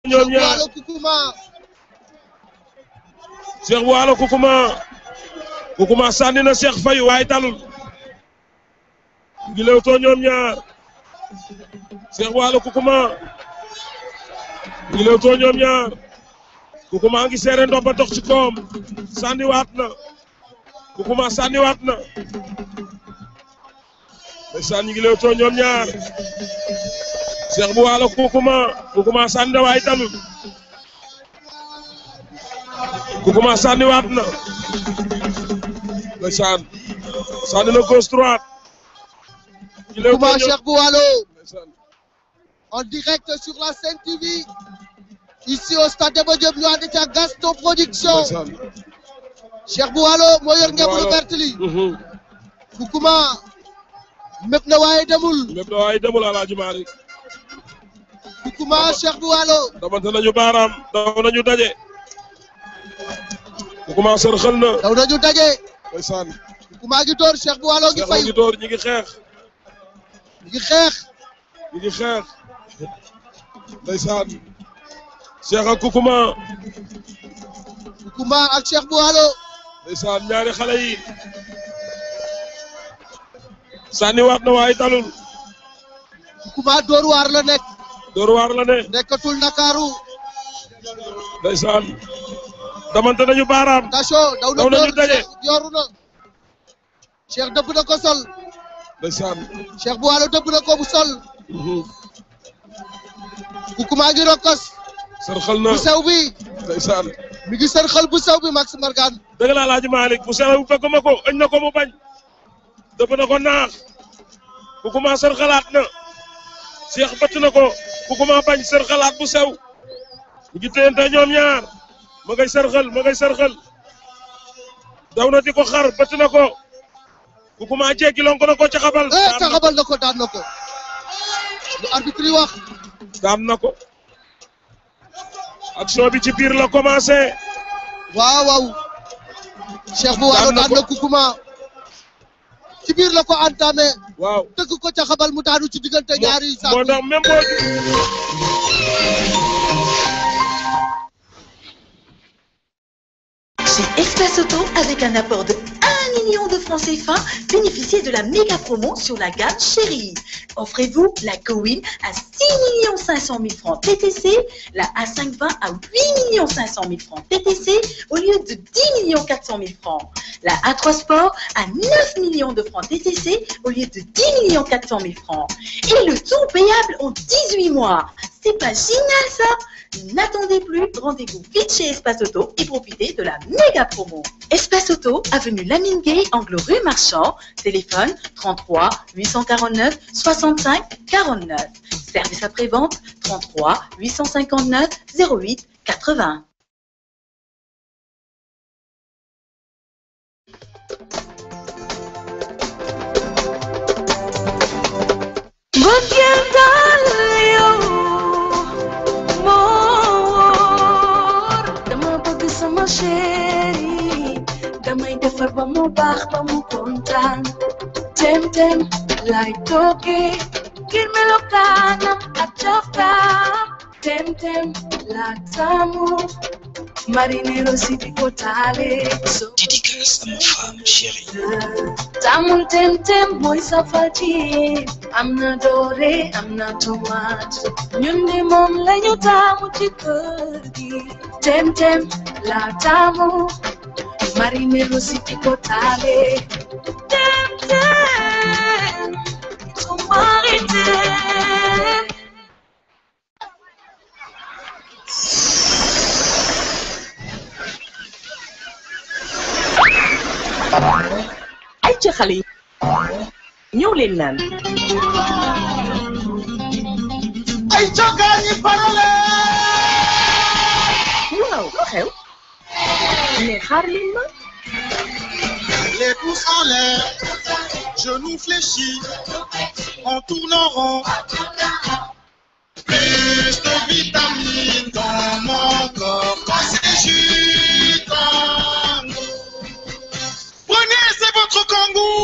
ñoom ñaar Waalo Kukuma Cheikh Waalo Kukuma Kukuma sànni na Cheikh Faye waaye talul ngi lewtoo ñoom ñaar Cheikh Waalo Kukuma ngi lewtoo ñoom ñaar Kukuma ngi seere ndox ba dox ci koom sànni waat na Kukuma sànni waat na ndeysaan ñi ngi lewtoo ñoom ñaar Cheikh bu Waalo Kukuma Kukuma sànni na waaye talul Kukuma sànni waat na ndeysaan sànni na gauche droite ñi lewtoo Kukuma ñoom- Cheikh bu Waalo ndeysaan en direct sur la Sen TV ici au stade Demba Diop ñu ànd ca Gaston Production ndeysaan Cheikh bu Waalo moo yor ngeen lu vert li Mhm. Kukuma mépp na waaye demul lépp da waaye demul Alaaji Maalik Kukuma Cheikh bu Waalo damante nañu baaraam daw nañu daje Kukuma sër xël na daw nañu daje ndeysaan Kukuma ngi door Cheikh bu Waalo ngi Cheikh fay ngi door ñi ngi xeex ngi xeex ñi ngi xeex ndeysaan Cheikh ak Kukuma Kukuma ak Cheikh bu Waalo ndeysaan ñaari xale yi sànni waat na waaye talul Kukuma door waar la nekk door waar la ne nekkatul Ndakaaru ndeysaan damante nañu baaraam attention daw na Daw nañu door daje. Cheikh yooru na Cheikh dëbb na ko sol ndeysaan Cheikh bu Waalo dëbb na ko bu sol Mhm. Kukuma ngi rokkos sër xël na bu sew bi ndeysaan mi ngi sër xel bu sew bi Max Margan dëgg la Alaaji Maalik bu sew bu fekk ma ko ëñ na ko mu bañ dëpp na ko naax Kukuma sër xalaat na Cheikh bëtt na ko Kukuma bañ sër xalaat bu sew ñu ngi téyante ñoom ñaar ma ngay sër xel ma ngay sër xel daw na di ko xar bëtt na ko Kukuma jéggi lonko na ko ca xabal eh taxabal na ko daan na ko lu arbitre yi wax daan na ko action bi ci biir la commencé waaw waaw Cheikh bu Waalo Daan na daan ko. na Kukuma ci biir la ko entamé waaw tëgg ko ca xabal mu daanu ci diggante ñaari moo saako tax même boo Chez Espace Auto, avec un apport de 1 million de francs CFA, bénéficiez de la méga promo sur la gamme Chérie. Offrez-vous la Cowin à 6 500 000 francs TTC, la A520 à 8 500 000 francs TTC au lieu de 10 400 000 francs. La A3 Sport à 9 millions de francs TTC au lieu de 10 400 000 francs. Et le tout payable en 18 mois. C'est pas génial ça N'attendez plus, rendez-vous vite chez Espace Auto et profitez de la méga promo. Espace Auto, avenue Lamine Gay, angle rue Marchand, téléphone 33 849 65 49. Service après-vente 33 859 08 80. mbëggeel daal yow moo wóor dama bëgg sama chéri damay defar ba mu baax ba mu kontaan tem tem lay toogee ngir melokaanam ak cafkaam tem tem la taamu marinero si di ko taale so Dédicace à ma femme chérie. Tamul tem tem mooy safal ci am na doore am na tomate ñun de moom lañu taamu ci kër gi tem tem la taamu marinero si di ko taale tem tem sumari tem ay ca xale yi ñëw leen naan ay cogaan yi parole waaw lu xew mais xaar leen ma Les pouces en l'air, genoux fléchis, on tourne en rond. Plus de vitamines dans mon corps quand c'est jus Kangoo. Prenez, c'est votre Kangoo.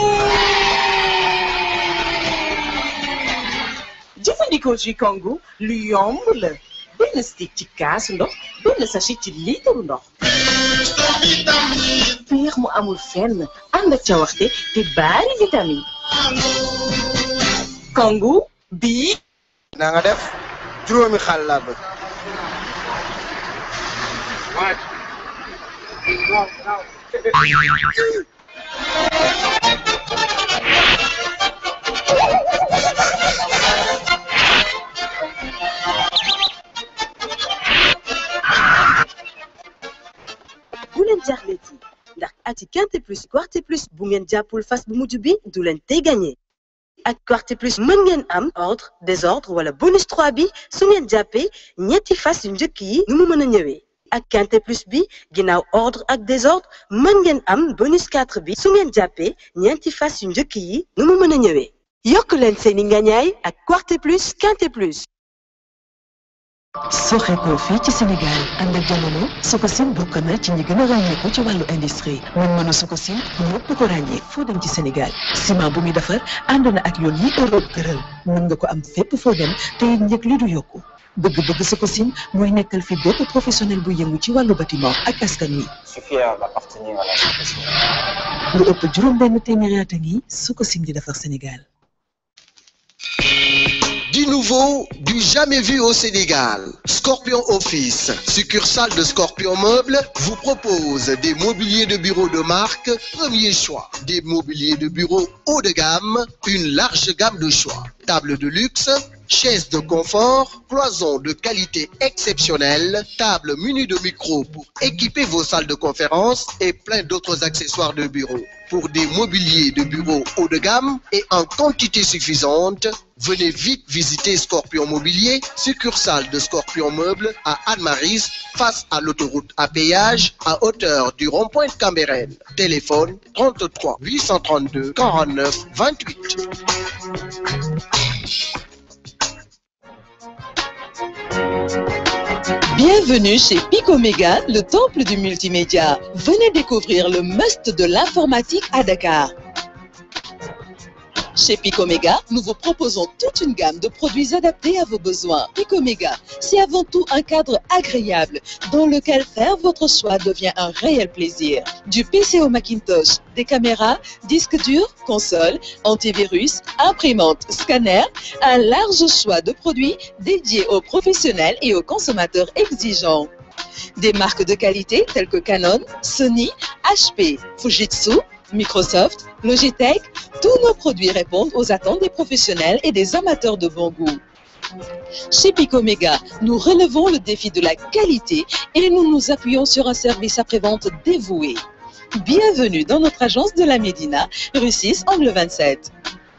jëfandikoo ci kongu lu yomb la ba benn stick ci kaasu ndox benn sachet ci liitaru ndox Plus de vitamines. piir mu amul fenn ànd ak cawaxte te baari vitamine kangu bii na nga def juróomi xaal laa bëgg bu leen jaaxleeti ndax ati quinte plus quarté plus bu ngeen jàppul fas bu mujj bi du leen tey gagné ak quarté plus mën ngeen am ordre désordre wala bonus 3 bi su ngeen jàppee ñetti fas yu njëkk yi nu mu mën a ñëwee ak quinte plus bi ginnaaw ordre ak désordre mën ngeen am bonus 4 bi su ngeen jàppee ñeenti fas yu njëkk yi nu mu mën a ñëwee yokk leen seeni ngañaay ak quarté plus quinte plus soxeekoo fii ci Sénégal ànd ak jamono Sococim bokk na ci ñi gën a ràññeeku ci wàllu industrie mën-mënu Sococim ñëpp ko ràññee foo dem ci Sénégal ciment bu muy defar ànd na ak yoon yi Europe tëral mën nga ko am fépp foo dem te it njëg li du yokku bëgg-bëgg Sococim mooy nekkal fi bépp professionnel bu yëngu ci wàllu bâtiment ak askan wi Je suis fier d'appartenir à la Sococim. lu ëpp juróom benn téeméeri at a ngi Sococim di defar Sénégal Du nouveau, du jamais vu au Sénégal. Scorpion Office, succursale de Scorpion Meuble, vous propose des mobiliers de bureau de marque, premier choix. Des mobiliers de bureau haut de gamme, une large gamme de choix. Table de luxe, chaises de confort, cloisons de qualité exceptionnelle, table munie de micros pour équiper vos salles de conférence et plein d'autres accessoires de bureau. Pour des mobiliers de bureau haut de gamme et en quantité suffisante, venez vite visiter Scorpion Mobilier, succursale de Scorpion Meuble à Anne-Maris, face à l'autoroute à péage, à hauteur du rond-point de Cambérène. Téléphone 33 832 49 28. Bienvenue chez Picoméga, le temple du multimédia. Venez découvrir le must de l'informatique à Dakar. Chez Picoméga, nous vous proposons toute une gamme de produits adaptés à vos besoins. Picoméga, c'est avant tout un cadre agréable dans lequel faire votre choix devient un réel plaisir. Du PC au Macintosh, des caméras, disques durs, consoles, antivirus, imprimantes, scanners, un large choix de produits dédiés aux professionnels et aux consommateurs exigeants. Des marques de qualité telles que Canon, Sony, HP, Fujitsu, Microsoft, Logitech, tous nos produits répondent aux attentes des professionnels et des amateurs de bon goût. Chez Picoméga, nous relevons le défi de la qualité et nous nous appuyons sur un service après-vente dévoué. Bienvenue dans notre agence de la Médina, rue 6, angle 27.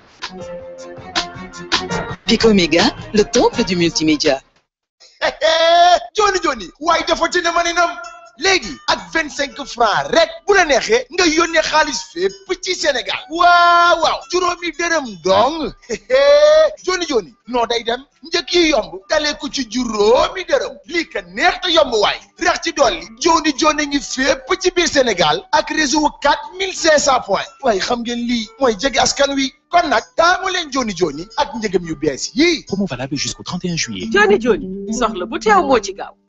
Picoméga, le temple du multimédia. Johnny Johnny waaye dafa ci ne ma ne nam léegi ak vingt cinq francs rek bu la neexee nga yónnee xaalis fépp ci Sénégal waaw waaw juróomi dërëm dong Johnny Johnny noo day dem njëkk yi yomb dalee ko ci juróomi dërëm lii ka neex te yomb waay rex ci dolli Johnny Johnny ngi fépp ci biir Sénégal ak réseau quatre mille cinq cent points waaye xam ngeen lii mooy jege askan wi kon nag taamu leen Johnny Johnny ak njëgam yu bees yii Promo valable jusqu'au 31 juillet. Joni Joni soxla bu teew moo ci gaaw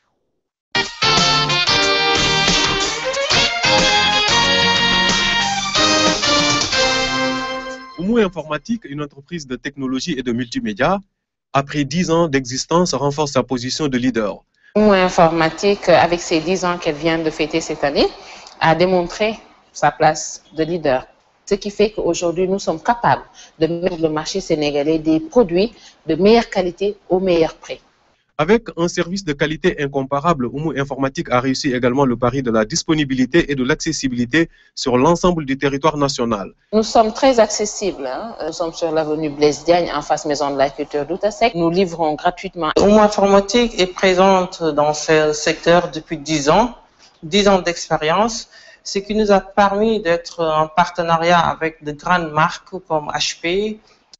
Oumou Informatique, une entreprise de technologie et de multimédia, après 10 ans d'existence, renforce sa position de leader. Oumou Informatique, avec ses 10 ans qu'elle vient de fêter cette année, a démontré sa place de leader. Ce qui fait qu'aujourd'hui, nous sommes capables de mettre sur le marché sénégalais des produits de meilleure qualité au meilleur prix. Avec un service de qualité incomparable, Oumou Informatique a réussi également le pari de la disponibilité et de l'accessibilité sur l'ensemble du territoire national. Nous sommes très accessibles. hein. Nous sommes sur l'avenue Blaise Diagne, en face Maison de la Culture d'Outasek. Nous livrons gratuitement. Oumou Informatique est présente dans ce secteur depuis 10 ans, 10 ans d'expérience, ce qui nous a permis d'être en partenariat avec de grandes marques comme HP,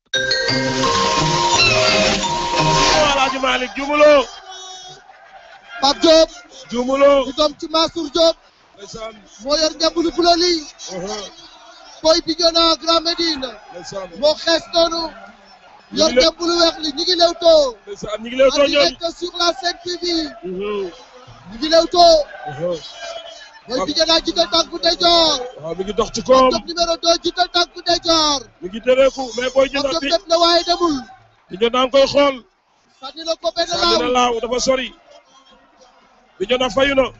Alaaji Malick jumuloo Pape Diop jumuloo di doom ci Mansour Diop ndeysaan moo yor njambulu bula lii boy bi gën a Grand Médine moo xees noonu yor dem bu lu weex li ñu ngi lewtoo ndeysaan ñu ngi lewtoo en ñoom direct sur la Sen TV Mhm. ñu ngi lewtoo Mhm. Boy Bignona jiital tànku ndeyjoor waaw mi ngi dox ci koom Top numéro 2 jiital tànku ndeyjoor mi ngi tëreeku mais booy Top jënd bi def na waaye demul Bignona ngi koy xool sànni na ko benn sànni na laaw laaw dafa sori Bignona fayu na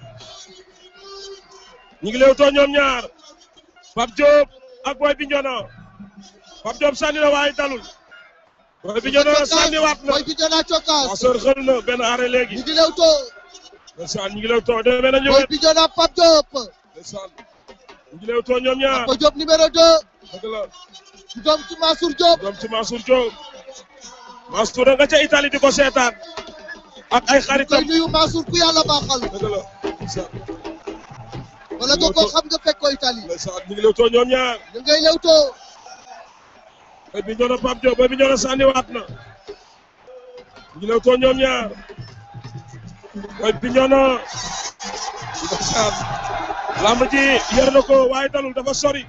ñu ngi lewtoo ñoom ñaar Pape Diop ak Boy Bignona Pape Diop sànni na waaye dalul Boy Bignona sànni waat na Boy Bignona cokkaas waaw sër xël na benn arrêt léegi ñu ngi lewtoo ndeysaan ñu ngi lewtoo demee nañu Boy wet Bignona Pape Diop ndeysaan ñu ngi lewtoo ñoom ñaar Pape Diop numéro 2 dëgg la du doom ci Mansour Diop doom ci Mansour Diop Mansour nga ca Italie di ko seetaan ak ay xaritam koy nuyu Mansour ku yàlla baaxal dëgg la ndeysaan wala nga ko xam nga fekk ko Italie ndeysaan ñu ngi lewtoo ñoom ñaar ñu ngay lewtoo Boy Bignona Pape Diop Boy Bignona sànniwaat na ñu ngi lewtoo ñoom ñaar Boy Bignona ndeysaan lamb ji yer na ko waaye dalul dafa sori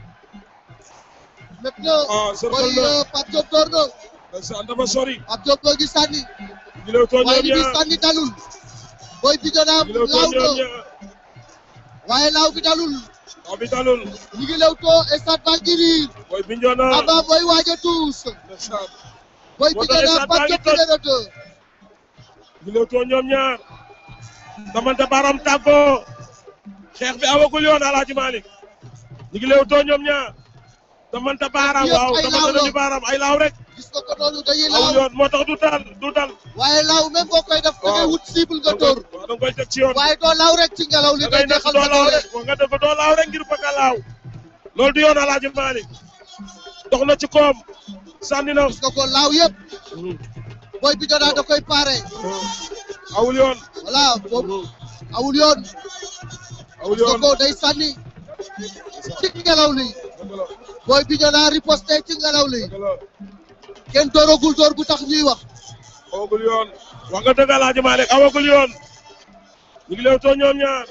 maintenant ah sër Boy xël na euh, Pape Diop door na ndeysaan dafa sori Pape Diop moo ngi sànni ñu ngi lewtoo waaye ñoom li muy ñaar sànni dalul Boy Bignona ñu ngi lewtoo laaw ñoom na ñaar waaye laaw bi dalul waaw bi dalul ñu ngi lewtoo stade baa ngi riir Boy Bignona Aba Boy waaj a tuus ndeysaan Boy moo tax Bignona stade Pape baa ngi Diop toj. numéro 2 ñu lewtoo ñoom ñaar damante baram tàggoo xeex bi awagul yoon Alaaji Malick ñu ngi lewtoo ñoom ñaar damante baaraam Yëpp waaw ay damante laaw la. nañu baaraam ay laaw rek gis nga ko noonu dañuy awul laaw yoon moo tax du dal du dal waaye laaw même boo koy def da ngay Waaw. wut cible nga dóor waaw da nga koy teg ci yoon waaye doo laaw rek ci ngelaw li da day ngay nekk neexal doo sa laaw doole rek wax nga dëgg doo laaw rek ngir bëgg a laaw loolu du yoon Alaaji Malick dox na ci koom sànni na gis nga ko laaw yëpp Boy Bignona da koy paare awul yoon voilà boobu awul yoon awul gis nga yoon ko day sànni ci ngelaw li dëgg la Boy Bignona riposté ci ngelaw li dëgg la kenn dooragul door bu tax ñuy wax awagul yoon wax nga dëgg Alaaji Malick awagul yoon ñu ngi lewtoo ñoom ñaar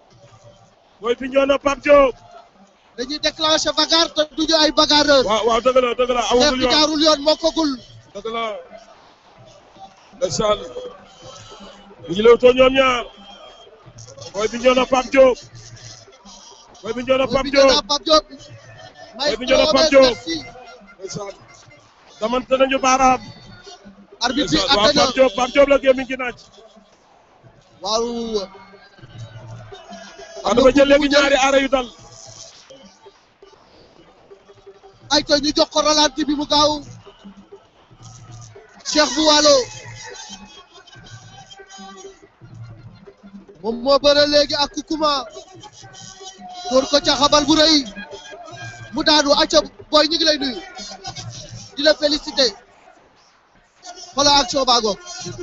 Boy Bignona Pape Diop dañuy déclenché bagarre te duñu ay bagarreur waaw waaw dëgg la dëgg la xeex awagul bi yoon jaarul yoon mokkagul dëgg la ndeysaan ñu ngi lewtoo ñoom ñaar Boy Bignona Pape Diop Boy Bignona Boy Pape Bignona Diop Pape Diop Boy Bignona Pape Diop ndeysaan damante nañu baaraam arbitre bi ndeysaan waaw atte na Pape Diop Pape Diop la gémmiñ gi naaj waaw waaw dafa jël léegi ñaari arrêt yu dal ay to ñu jox ko ralenti bi mu gaaw Cheikh bu Waalo moom moo bëre léegi ak Kukuma door ko ca xabal bu rëy mu daanu acca booy ñu ngi lay nuyu di la félicité xoolal action baa ngoog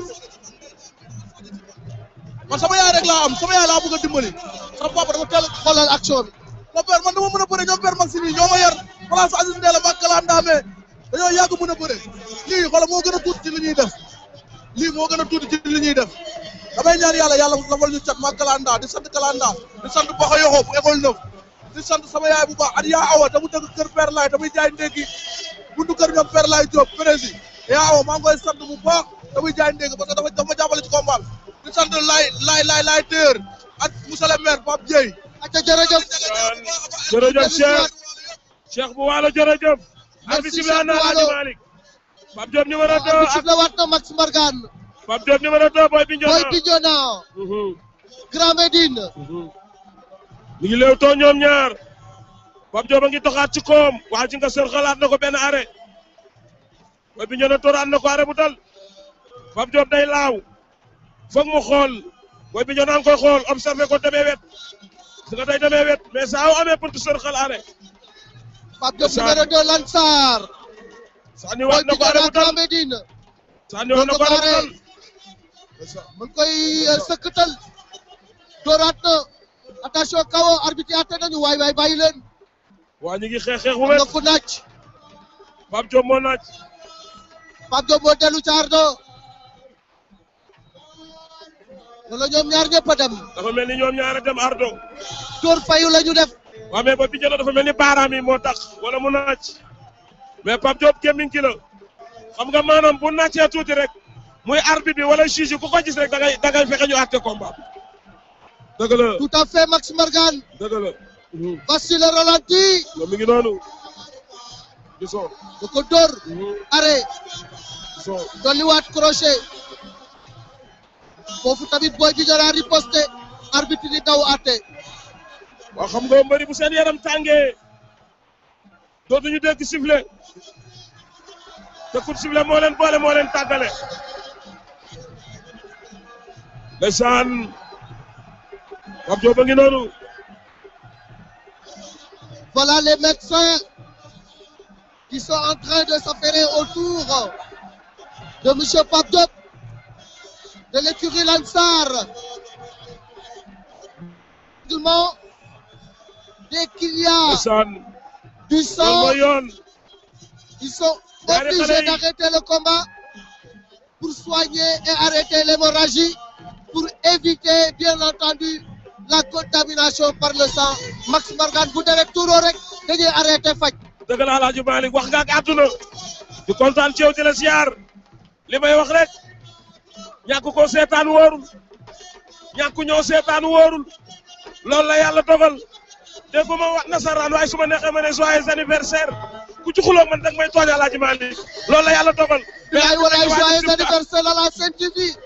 man sama yaay rek laa am sama yaay laa bëgg a dimbali sama papa dafa teel xoolal action bi mon père man dama mën a bëre ñoom père Maxime yi ñoo ma yar place Aziz Ndéla ak Kala Ndame dañoo yàgg mën a bëre lii xoolal moo gën a tuuti ci li ñuy def lii moo gën a tuuti ci li ñuy def damay ñaan yàlla yàlla lafal ñu cat ma Kalanda di sant Kalanda di sant Baxa Yoxo bu école neuf di sant sama yaay bu baax at yaa awa te mu dëkk kër Père Laay damay jaay ndékki buntu kër ñoom Père Laay Diop prési yaa awa maa ngi koy sant bu baax damay jaay ndékki parce que dafa dafa ma jàppale ci combat di sant laay laay laay laay téer ak monsieur le maire Pape Dieye acca jërëjëf jërëjëf Cheikh Cheikh bu Waalo jërëjëf Merci, arbitre bi Cheikh na bu Alaaji Waalo. Malick Pape Diop numéro 2 arbitre ak la waat na Max Mbargane Pape Diop numéro 2 Boy Bignona Boy Bignona Grand Médine ñu ngi lewtoo ñoom ñaar Pape Diop a ngi doxaat ci koom waa ji nga sër xalaat na ko benn arrêt Boy Bignona tooraat na ko arrêt bu dal Pape Diop day laaw foog mu xool Boy Bignona a ngi koy xool observé ko demee wet su nga day demee wet mais saa yu amee pour sër xal arrêt Pape Diop numéro 2 Lansar sànni Boy waat na ko arrêt Bignona bu dal Grand Médine sànni waat na ko arrêt bu dal mu ngi koy euh, sëkkatal dooraat na attention kawo arbitre yi atte nañu waay waay bàyyi leen waa ñu ngi xeex xeex bu am na wet ku naaj Pape Diop moo naaj Pape Diop moo dellu caar do wala ñoom ñaar ñëpp a dem dafa mel ni ñoom ñaar a dem ardo dóor fayu la ñu def waaw mais Boy Bignona dafa mel ni baaraam yi moo tax wala mu naaj mais Pape Diop gémmiñ ki la xam nga maanaam bu nàccee tuuti rek muy arbitre bi wala juge yi ku ko gis rek da ngay da ngay fexe ñu àtte combat dëgg la tout à fait Max Margan dëgg la voici le ralenti moom mi ngi noonu gisoo da ko dóor arrêt gisoo dolliwaat crochet foofu tamit Boy Bignona riposté arbitre di daw àtte waaw xam nga mbëri bu seen yaram tàngee dootuñu dégg sifflet te coup de sifflet moo leen boole moo leen tàggale ndeysaan Pape Diop a ngi noonu Voilà les médecins qui sont en train de s'affairer autour de M. Pape Diop de l'écurie Lansar. Seulement, dès qu'il y a ndeysaan du loolu sang, mooy yoon ils sont Ñaari xale obligés yi. d'arrêter le combat pour soigner et arrêter l'hémorragie, pour éviter, bien entendu, la contamination par le sang. Max Margan, bu deret tuuroo rek dañuy arrêter faj. dëgg la Alaaji Malick wax nga ak àdduna di kontaan ci yow di la siyaar li may wax rek ñàkk koo seetaan wóorul ñàkk ñoo seetaan wóorul loolu la yàlla dogal dégguma wax nasaraan waaye su ma neexee ma ne joyeux anniversaire ku ci xuloo man dag may tooñ Alaaji Malick loolu la yàlla dogal. Bilaay walaay joyeux anniversaire à la Sen TV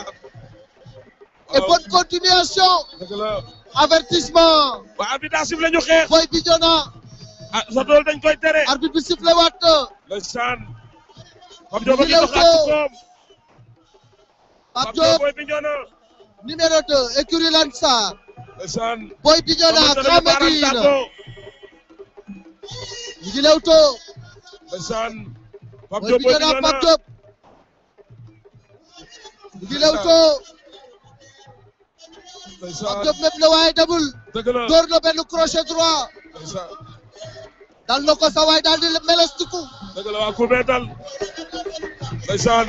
et bonne continuation. dëgg la Avertissement. waa arbitre daa sifflé ñu xeex. Boy Bignona. ah sa dool dañ koy tere. arbitre bi sifflé waat na. ndeysaan. Pape Diop a ngi Ñu doxaat ci ñëw koom. Pape Pape Diop Diop Boy Bignona. numéro 2 écurie Lansar. ndeysaan. Boy Bignona Xamante ne Grand baaraam Médine. tàggoo. ñu ngi lewtoo. ndeysaan. Pape Boy Diop Boy Bignona Bignona. Pape Diop. ñu ngi lewtoo. ndeysaan. Pape Diop mépp na waaye demul. dëgg la. door na benn crochet droit. ndeysaan. dal na ko sa waay daal di melestiku. dëgg la waa Koubé dal. ndeysaan.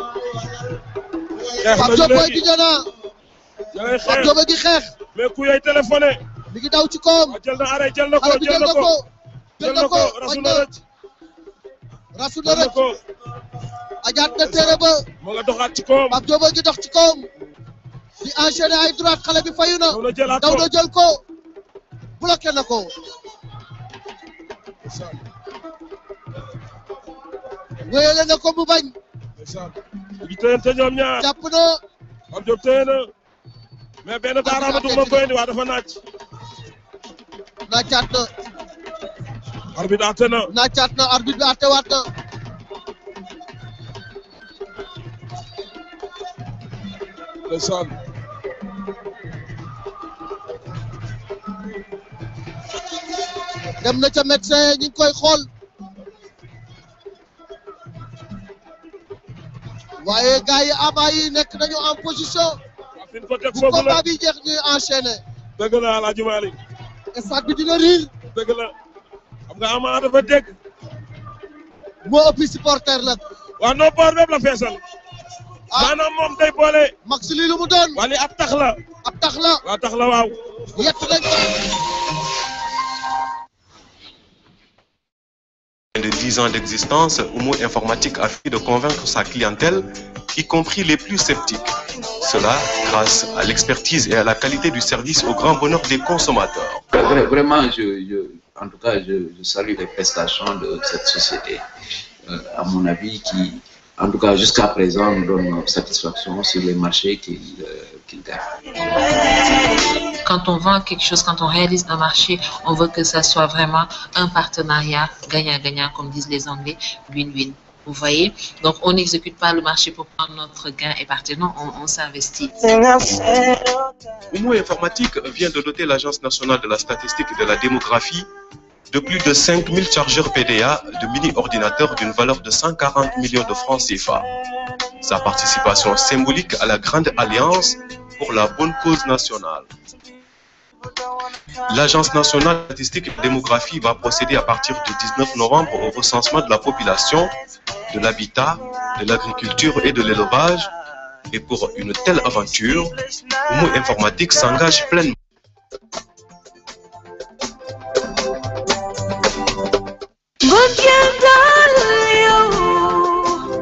xeex Pape nañu Diop Boy léegi. Bignona. da ngay Pape xeex. Diop a ngi xeex. mais ku yooyu téléphoné. mi ngi daw ci koom. jël na arrêt jël na ko xale bi jël na ko. jël na ko rasu bañ na na rëcc. rasu na jël na rëcc. ko. ajaat na téere ba. moo nga doxaat ci koom. Pape Diop a ngi dox ci koom. di enchaîner ay droite xale bi fayu na. daw na jëlaat daw ko. na jël ko. bloqué na ko. wéyale na ko mu bañ. ndeysaan. ñu ngi téyante ñoom ñaar. jàpp na. Pape Diop téye na. mais benn baaraama dugg ma koy indi waa dafa naaj. naacaat na. arbitre àtte na. naacaat na arbitre bi àttewaat na. ndeysaan. dem na ca médecin ñi ngi koy xool. waaye gars yi avant yi nekk nañu en position. fi ñu ko teg bu foofu la. combat bi jeex ñuy enchaîner. dëgg la Alaaji Malick. stade bi dina riir. dëgg la. xam nga Ama dafa dégg. moo ëppi supporter la. waa non boor bépp la feesal. maanaam moom day boole. max lii lu mu doon. wala ab tax la. ab tax la. waa tax la waaw. yett nañ ko. de 10 ans d'existence, Homo Informatique a fini de convaincre sa clientèle, y compris les plus sceptiques. Cela grâce à l'expertise et à la qualité du service au grand bonheur des consommateurs. Vra- Vraiment, je, je- en tout cas, je, je salue les prestations de cette société, euh, à mon avis, qui, en tout cas, jusqu'à présent, nous donne satisfaction sur les marchés qu'il euh, qu'il gagne. Quand on vend quelque chose, quand on réalise un marché, on veut que ça soit vraiment un partenariat gagnant-gagnant, comme disent les Anglais, win-win. Vous voyez Donc, on n'exécute pas le marché pour prendre notre gain et partir. Non, on, on s'investit. Homo Informatique vient de doter l'Agence nationale de la statistique et de la démographie de plus de 5000 chargeurs PDA de mini-ordinateurs d'une valeur de 140 millions de francs CFA. Sa participation symbolique à la Grande Alliance pour la bonne cause nationale. L'Agence nationale de statistique et de démographie va procéder à partir du 19 novembre au recensement de la population, de l'habitat, de l'agriculture et de l'élevage. Et pour une telle aventure, Homo Informatique s'engage pleinement. mbëggeel daal yow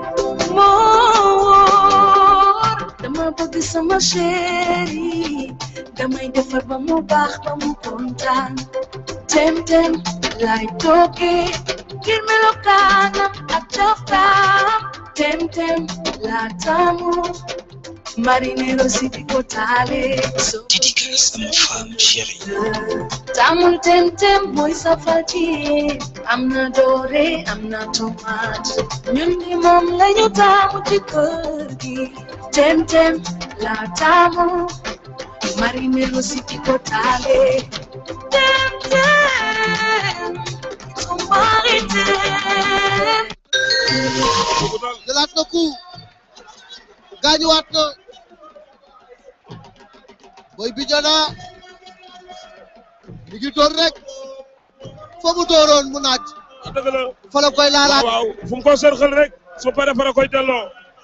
sama chéri damay defar ba mu baax ba mu kontaan tem tem lay toogee ngir melokaanam ak coftaam tem tem la taamu marinero si di ko taale so Dédicace à ma femme chérie. taamul tem tem mooy safal ci am na doore am na tomate ñun di moom lañu taamu ci kër gi tem tem la taamu marinero si di ko taale tem tem somebody tem jëlaat na coup gaañuwaat na Boy Bignona mi ngi door rek fa mu dooroon mu naaj dëgg la fa la koy laalaat waaw fu mu ko sërxal rek su paree fa la koy delloo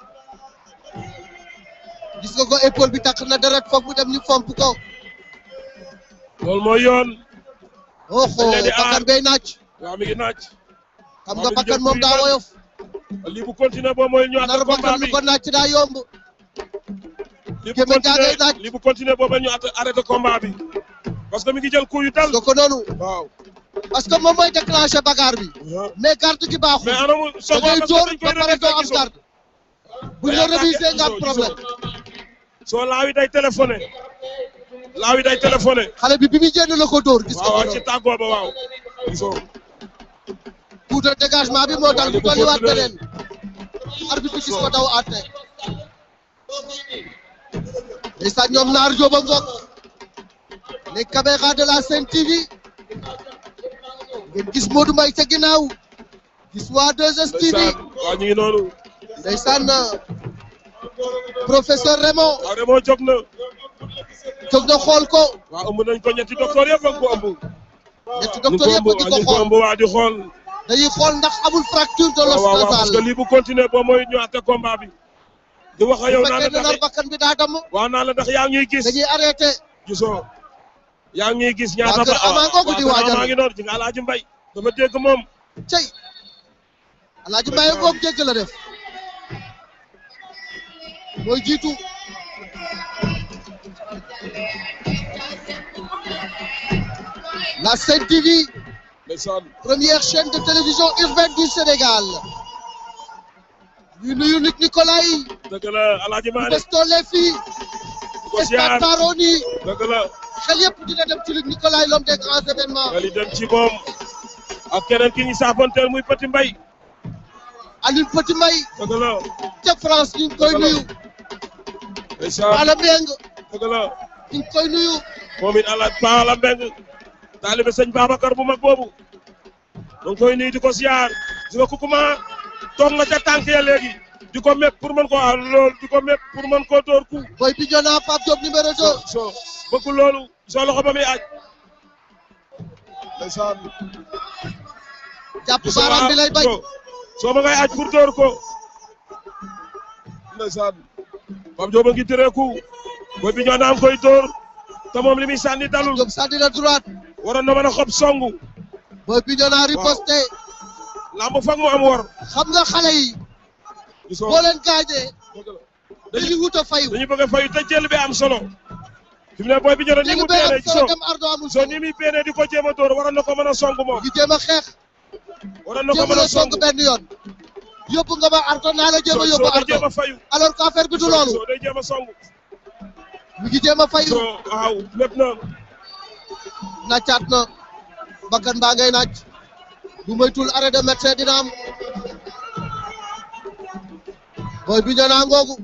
gis nga ko épaule bi takk na deret foog mu dem ñu fomp ko loolu mooy yoon oxo dañ leen di aar. bakkan bay naaj waaw mi ngi naaj xam nga bakkan moom daa woyof lii bu continuer boo mooy ñëwaat nar combat bakkan bi lu ko naaj daa yomb lii bu gémmiñ gaa ngay continuer naaj lii bu continuer booba ñu at- arrêté combat bi parce que mi ngi jël coup yu dal nga ko noonu waaw parce que moom mooy déclenché bagarre bi mais garde gi baaxul mais anamu da soxla ngay parce que dóor dañ koy ba pare doo am réviser garde bu ñu la révisé nga am problème soo laawi day téléphoné laawi day téléphoné xale bi bi muy génn la ko dóor gis nga waaw ko waaw ci noonu tàggoo ba waaw gisoo coup de dégagement bi moo dal bu dolliwaat beneen arbitre bi gis ko daw àtte ndeysaan ñoom naar jóoba ngoog les caméras de la Sen TV ngeen gis Modou Mbaye ca ginnaaw gis waa 2STV ndeysaan waaw ñu ngi noonu ndeysaan professeur Raymond waaw Raymond jóg na jóg na xool ko waaw ëmb nañ ko ñetti docteur yëpp a ngi ko ëmb ñetti ñu ngi docteur ko yëpp ëmb di ñu ko ngi ko xool ëmb waa di xool dañuy xool ndax amul fracture de waaw l'os waaw waaw parce que nasal lii bu continuer boo mooy ñu àtte combat bi di wax ak yow bu naa la fekkee ne nar ndax bakkan bi daa damm waaw naa la ndax yaa ngi ñuy gis dañuy arrêté gisoo yaa ngi ñuy gis ñaata waa kër Ama ngoogu di waajal maa ngi noonu ci nga Alaaji Mbay dafa dégg moom cey Alaaji Mbaye ngoog jégg la def mooy jiitu la Sen TV ndeysaan première chaîne de télévision urbaine du Sénégal ñu nuyu Luc Nicolaï dëgg la Alaaji Maane Besto les filles ko ziar Stade Maroni dëgg la xel yëpp dina dem ci Luc Nicolaï l'homme des grands événements nga li dem ci moom ak keneen ki ñu saafonteel muy Petit Mbay Alioune Petit Mbaye dëgg la ca France ñu ngi koy nuyu ndeysaan Ala Mbeng dëgg la ñu ngi koy nuyu moom it ala Paala Mbeng taalibe sëñ Babacar bu mag boobu da nga koy nuyu di ko ziar di nga kukuma toog nga ca tànk ya léegi di ko mépp pour mën koo aar loolu di ko mépp pour mën koo dóor ku Boy Bignona Pape Diop numéro 2 so bëgg loolu soo loxo ba muy aj ndeysaan jàpp baaraam bi lay bañ soo soo ma ngay aj pour dóor ko ndeysaan Pape Diop a ngi tëree ku Boy Bignona am koy dóor te moom li muy sànni dalul Diop sànni na droite waroon na mën a xob songu Boy Bignona riposté lamb foog mu am wor xam nga xale yi gisoo boo leen gaañee dañuy wut a fayu dañu bëgg a fayu te jël bi am solo fi mu ne Boy Bignona ni jël mu bee am péenee solo soo dem ardo amul soo ni muy péenee di ko jéem a dóor waroon na ko mën a song moom ngi jéem a xeex waroon na ko jéem mën a a song song benn yoon yóbbu nga ma ardo naa la jéem a yóbbu soo day jéem ardo a fayu alors que affaire bi du loolu soo day jéem a song mi ngi jéem a fayu soo waaw lépp na naccaat na bakkan baa ngay naaj bu moytul arrêt de médecin dina am Boy Bignona ngoogu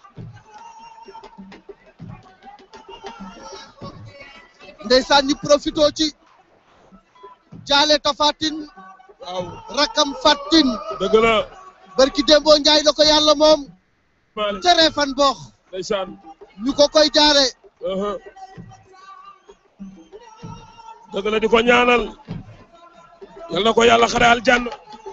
ndeysaan ñi profito ci jaale tafatin waaw rakam fattin dëgg la barki démboo njaay la ko yàlla moom Malick ca reefan boox ndeysaan ñu ko koy jaare aha dëgg la di ko ñaanal yal na ko yàlla xare aljanna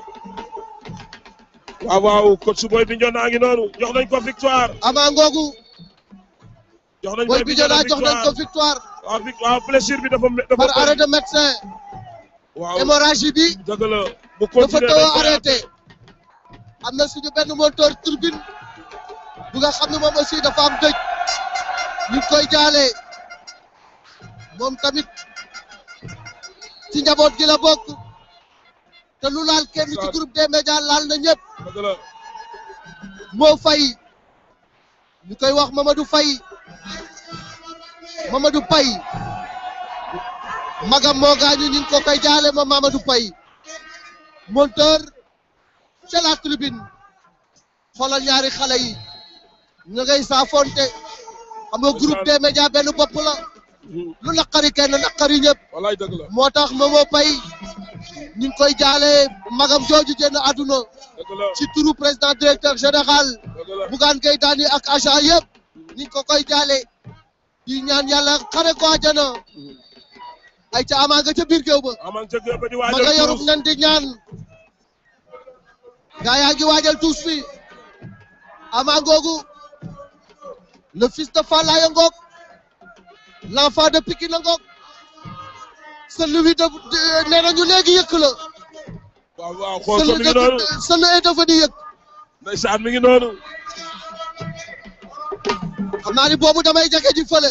waaw waaw coach su Boy Bignona ngi noonu jox nañ ko victoire ama ngoogu jox nañ Boy Bignona jox nañ ko victoire waaw vic- waaw blessure bi dafa dafa par arrêt de médecin waaw hémorragie bi dëgg la bu dafa continuer taw dañ a koy arrêté am na suñu benn moteur turbine bu nga xam ne moom aussi dafa am dëj ñu ngi koy jaale moom tamit ci njaboot gi la bokk te lu laal kenn ci groupe des médias laal na ñëpp moo fay ñu koy wax Mamadou Faye Mamadou Paye magam moo gaañu ñu ngi ko koy jaale moom Mamadou Paye monteur ca la tribune xoolal ñaari xale yi ñu ngay saafonte xam nga groupe des médias benn bopp la lu naqari kenn naqari ñëpp wallaay dëgg la moo tax Momo Paye ñu ngi koy jaale magam jooju génn àdduna ci turu président directeur général Bougane Gueye Dany ak agent yëpp ñu ngi ko koy jaale di ñaan yàlla xare ko àjjana ay ca amaa nga ca biir géew ba amaa ca géew ba di ma waajal nga yorum tuus. nen di ñaan gaa yaa ngi waajal tuus fi amaa ngoogu le fils de Falaye ngoog l'enfant de Pikine ngoog celui de de- nee nañu léegi yëkk la waaw waaw xool ko mi celui ngi noonu de celui est devenu yëkk ndeysaan mi ngi noonu xam naa ni boobu damay jege ji fële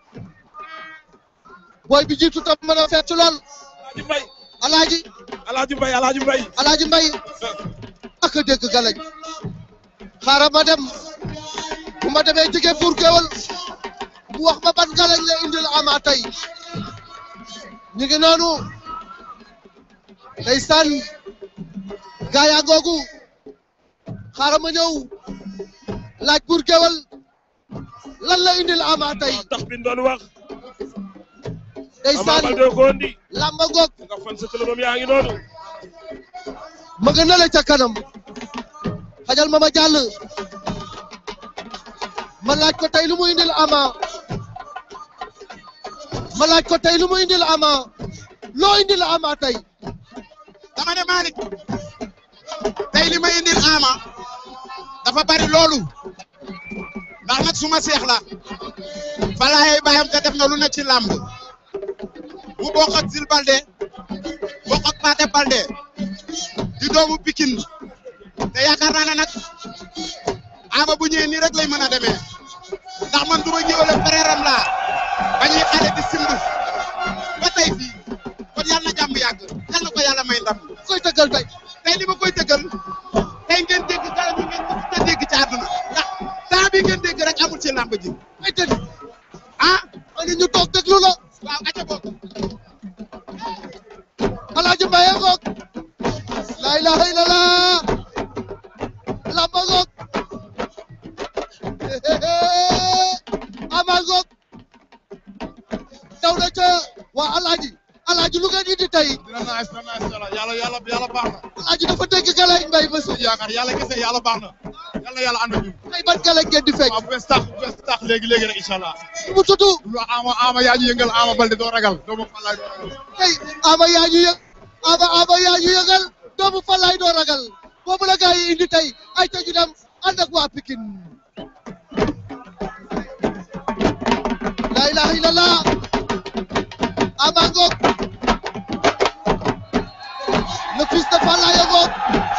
booy bi jiitu tam mën a fecc lool alaaji alaaji mbay alaaji mbay alaaji mbay ak a dégg galañ xaaral ma dem bu ma demee jege pour géwal mu wax ma ban galañ la indil ama tey ñu ngi noonu ndeysaan gaa yaa ngoogu xaaral ma ñëw laaj pour géwal lan la indil ama tey tax bi doon wax ndeysaan Ama Baldé ko indi lamba ngoog nga fan sa këlëbam yaa ngi noonu ma nga nale ca kanam xajal ma ma jàll ma laaj ko tey lu mu indil ama ma laaj ko tey lu mu indil ama loo indil ama tey dama ne Malick tey li ma indil ama dafa bari loolu ndax nag suma seex la falaay baayam te def na lu ne ci làmb mu bokk ak Zil Balde bokk ak Paate Balde di doomu Pikine te yaakaar naa ne nag ama bu ñëwee nii rek lay mën a demee ndax man du ma ñëwale frère am laa ba ñuy xale di simb ba tey fii kon yàlla na jàmm yàgg yàlla na ko yàlla may ndam. koy tëggal tey tey li ma koy tëggal tey ngeen dégg dara ñu ngeen mës a dégg ci àdduna ndax temps bi ngeen dégg rek amul ci làmb ji. ay tëdd ah. ani ñu toog déglu la. waaw aca bokk. alaaji mbaye ngoog la ilaha illallah lamba ngoog ama ngoog daw na ca waa alaaji alaaji lu ngeen indi tey dina nice dina nice yàlla yàlla yàlla yàlla baax na. alaaji dafa dégg galañ mbay ba su yaakaar yàlla kese yàlla baax na. yàlla yàlla ànd ak ñun. ay ban galañ ngeen di fekk. waaw bu bees tax bu bees tax léegi léegi rek incha allah. mu tudd. lu ama ama yaa ñu yëngal ama balde doo ragal doo ma falaay doo ragal. tey ama yaa ñu yëg ama ama yaa ñu yëgal doomu falaay doo ragal boobu la gaa yi indi tey ay ta ñu dem ànd ak waa Pikine la ilaha illallah ama ngoog le fils de falaay a ngoog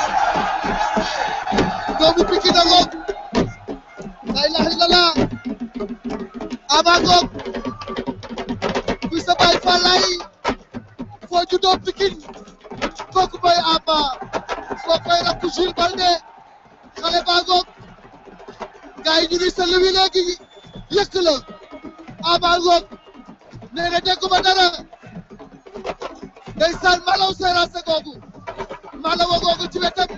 doomu Pikine a ngoog la ilaha illallah ama ngoog kuy sa baay falaay foo juddoo Pikine kooku mooy Ama kooku mooy rakku Jules Balde xale baa ngoog gars yi ñu ngi sël wi léegi yëkk la Ama ngoog nee na dégguma dara ndeysaan malaw seeraase googu malaw googu ci wetam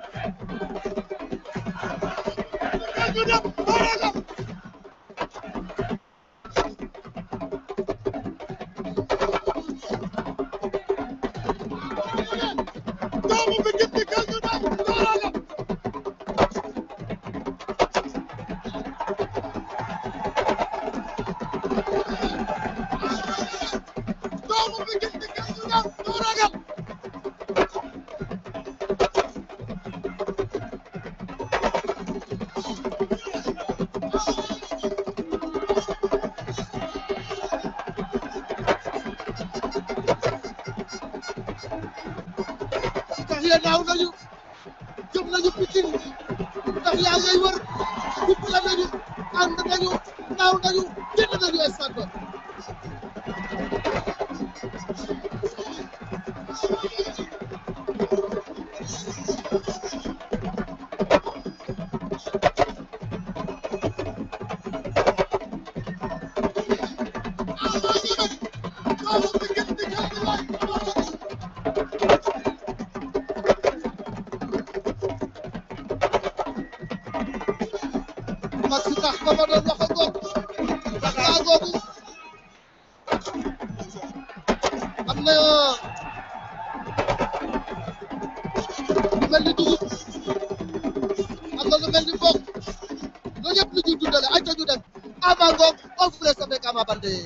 tax ya naaw nañu jëm nañu Pikine tax yaa ngay wër kuppale nañu ànd nañu naaw nañu nañu stade ba Max tax ba ma doon wax ak goog daa googu am na lu mel ni dugub am na lu mel ni mboq loolu yëpp lu ñuy dundale ay ñu dem Ama Ngom on vous laisse avec Ama Baldé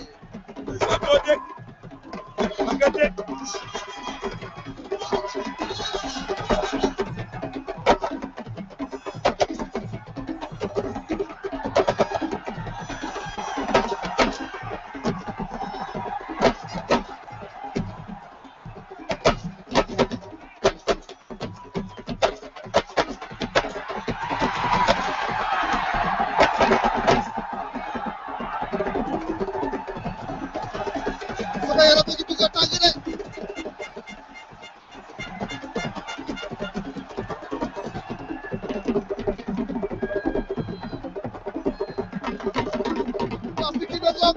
sama yaram a ngi bëgg a tàng de waa Pikine a ngoog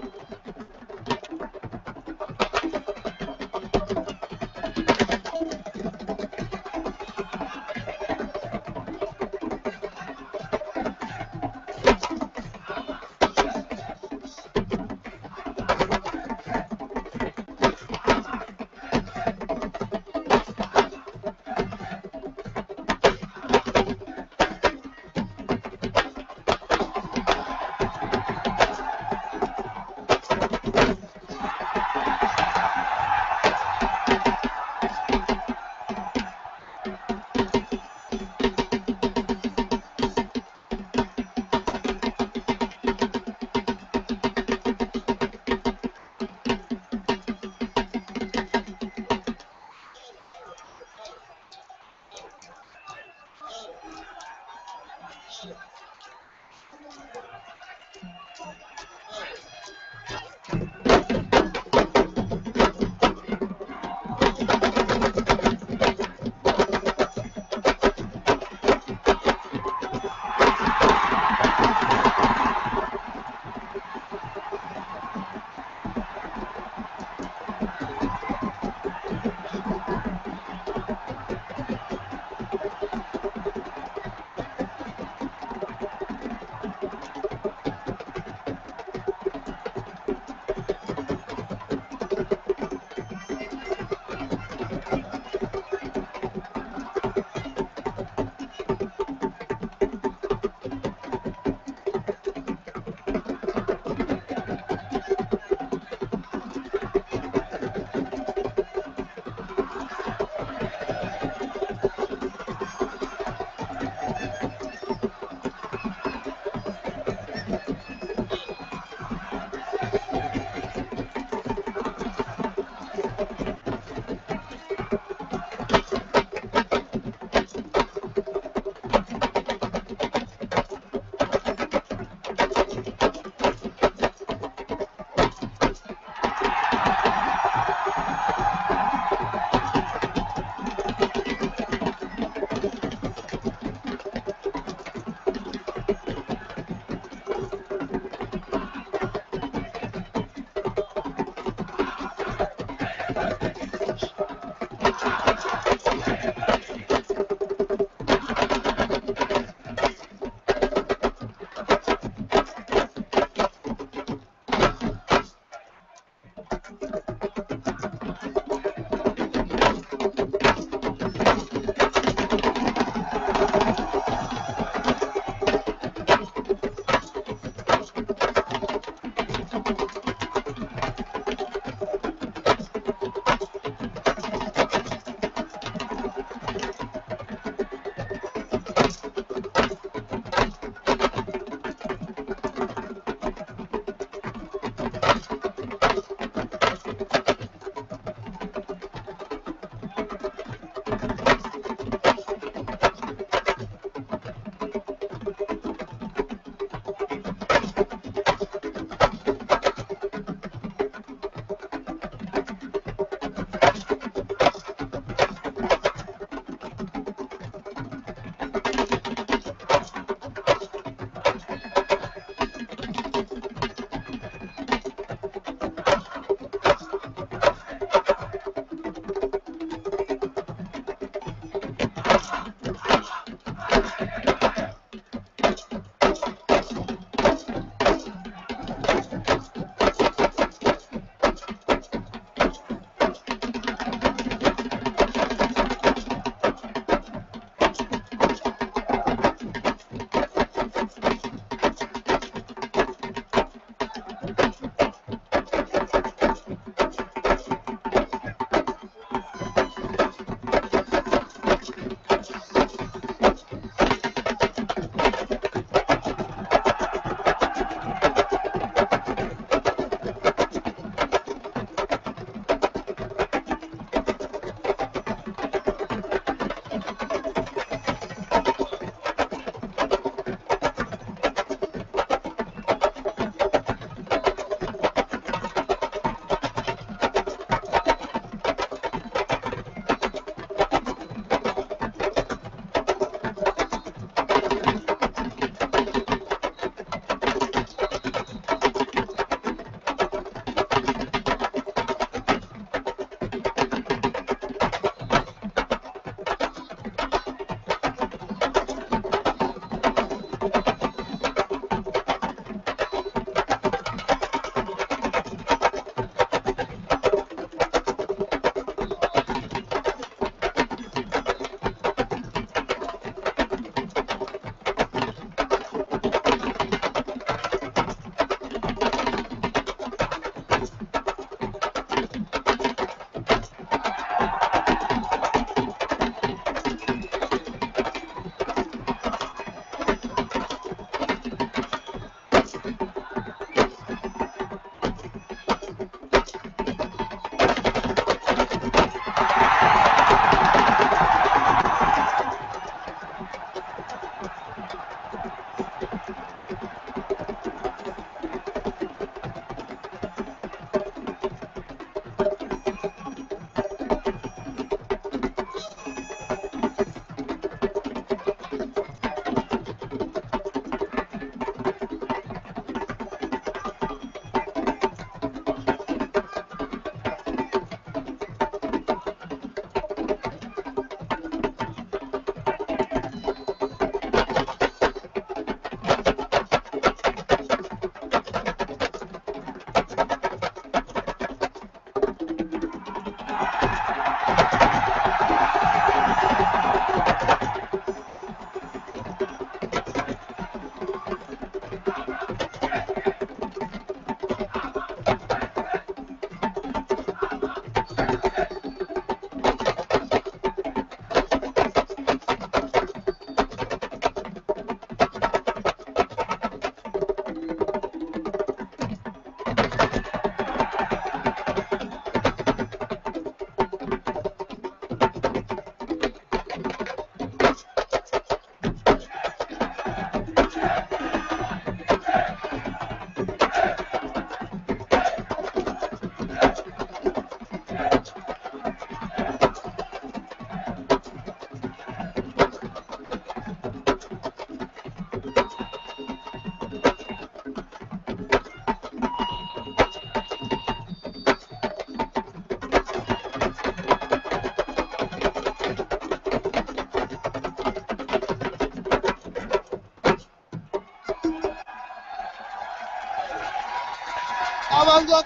Ama ngoog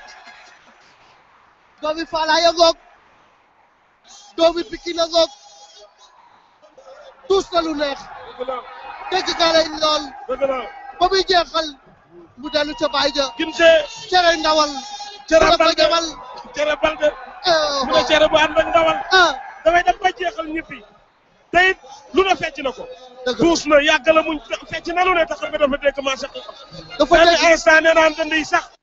doomi Faalaye ngoog doomi Pikine a ngoog tuus na lu neex dégg nga lay lool ba muy jeexal mu dellu ca baay ja ginte cere ndawal cere la ko balde jamal cere balde mu ne cere bu ànd ak ndawal dafay dem ba jeexal ñibbi te it lu ne fecc na ko tuus na yàgg la muñ fecc na lu ne tax nga dafa dégg maa sax dafa benn dégg instant nee naan dënd yi sax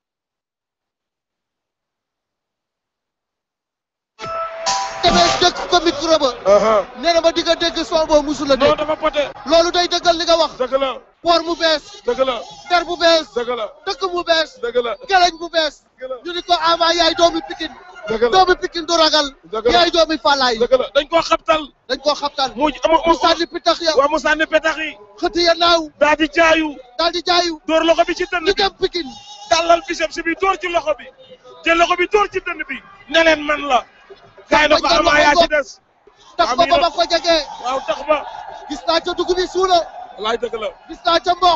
demee dëkk ko micro ba nee na ma di nga dégg son boobu musul la dégg dafa pote loolu day dëggal li nga wax dëgg la poor mu bees dëgg la der bu bees dëgg la dëkk mu bees dëgg la geleñ bu bees ñu ni ko ama yaay doomi Pikine dëgg la doomi Pikine du ragal dëgg la yaay doomi Faalaye dëgg la dañ koo xabtal dañ koo xabtal mu mu sànni pitax ya waaw mu sànni petax yi xëti ya naaw daal di jaayu daal di jaayu dóor loxo bi ci dënn bi ñu dem Pikine tàllal biceps bi dóor ci loxo bi jël loxo bi dóor ci dënn bi ne leen man la kaay na ko ama yaa ci des tax ba ba ma ko jegee waaw tax ba gis naa ca dugub bi suuna laay dëgg la gis naa ca mboq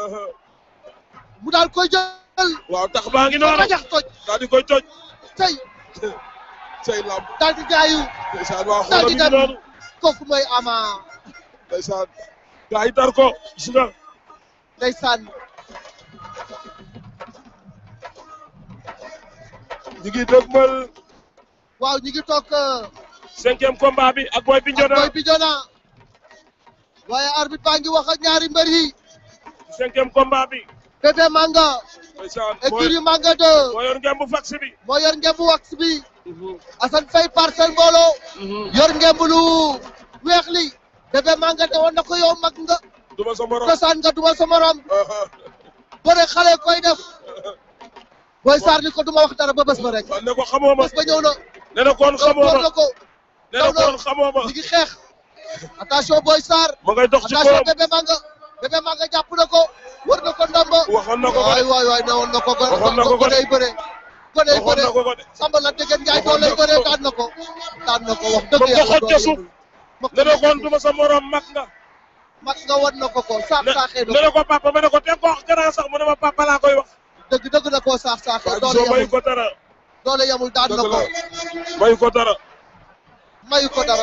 mu daal koy jël waaw tax baa ngi noonu rajax toj daal di koy toj tey say lamb daal di jaayu ndeysaan waa daal xoolam di yi ngi dem noonu kooku mooy ama ndeysaan gaa yi tar ko gis nga ndeysaan ñu ngi dëgmal waaw ñu ngi toog cinquième combat bi ak Boy Bignona Boy Bignona waaye arbitre baa ngi wax ak ñaari mbër yi cinquième combat bi bébé manga ndeysaan écurie manga 2 moo yor ngembu fax bi moo yor ngembu wax bi Assane Faye parcelle mbooloo yor ngembu lu weex li bébé manga te woon na ko yow mag nga duma sa morom kosaan nga duma sa morom bëre xale koy def Boy Sarr ni ko duma wax dara ba bés ba rek ne ko xamoo ma bés ba ñëw na ne na koon xamoo door ma na ko ne na koon xamoo ma ñu ngi xeex attention Boy Sarr ma ngay dox ci attention koom bébé manga bébé manga jàpp na ko wër na ko ndomba waxoon na ko ko waay waay waay ne woon na ko gone Waxoon na ko ko de. goney bëre goney waxoon bëre na ko ko de samba la dégg njaay doo lay bëre daan na ko daan na ko wax dëgg ba ko yàlla xoj ca suuf ne na koon duma sa morom mag nga mag nga wan na ko ko saax saaxee ne na na ko ko papa ma ne ko te ko wax grand sax mu ne ma papa laa koy wax dëgg dëgg na koo saax saaxee doole soo mayu yamul ko dara doole yamul daan na dëgg ko la mayu ko dara mayu ko dara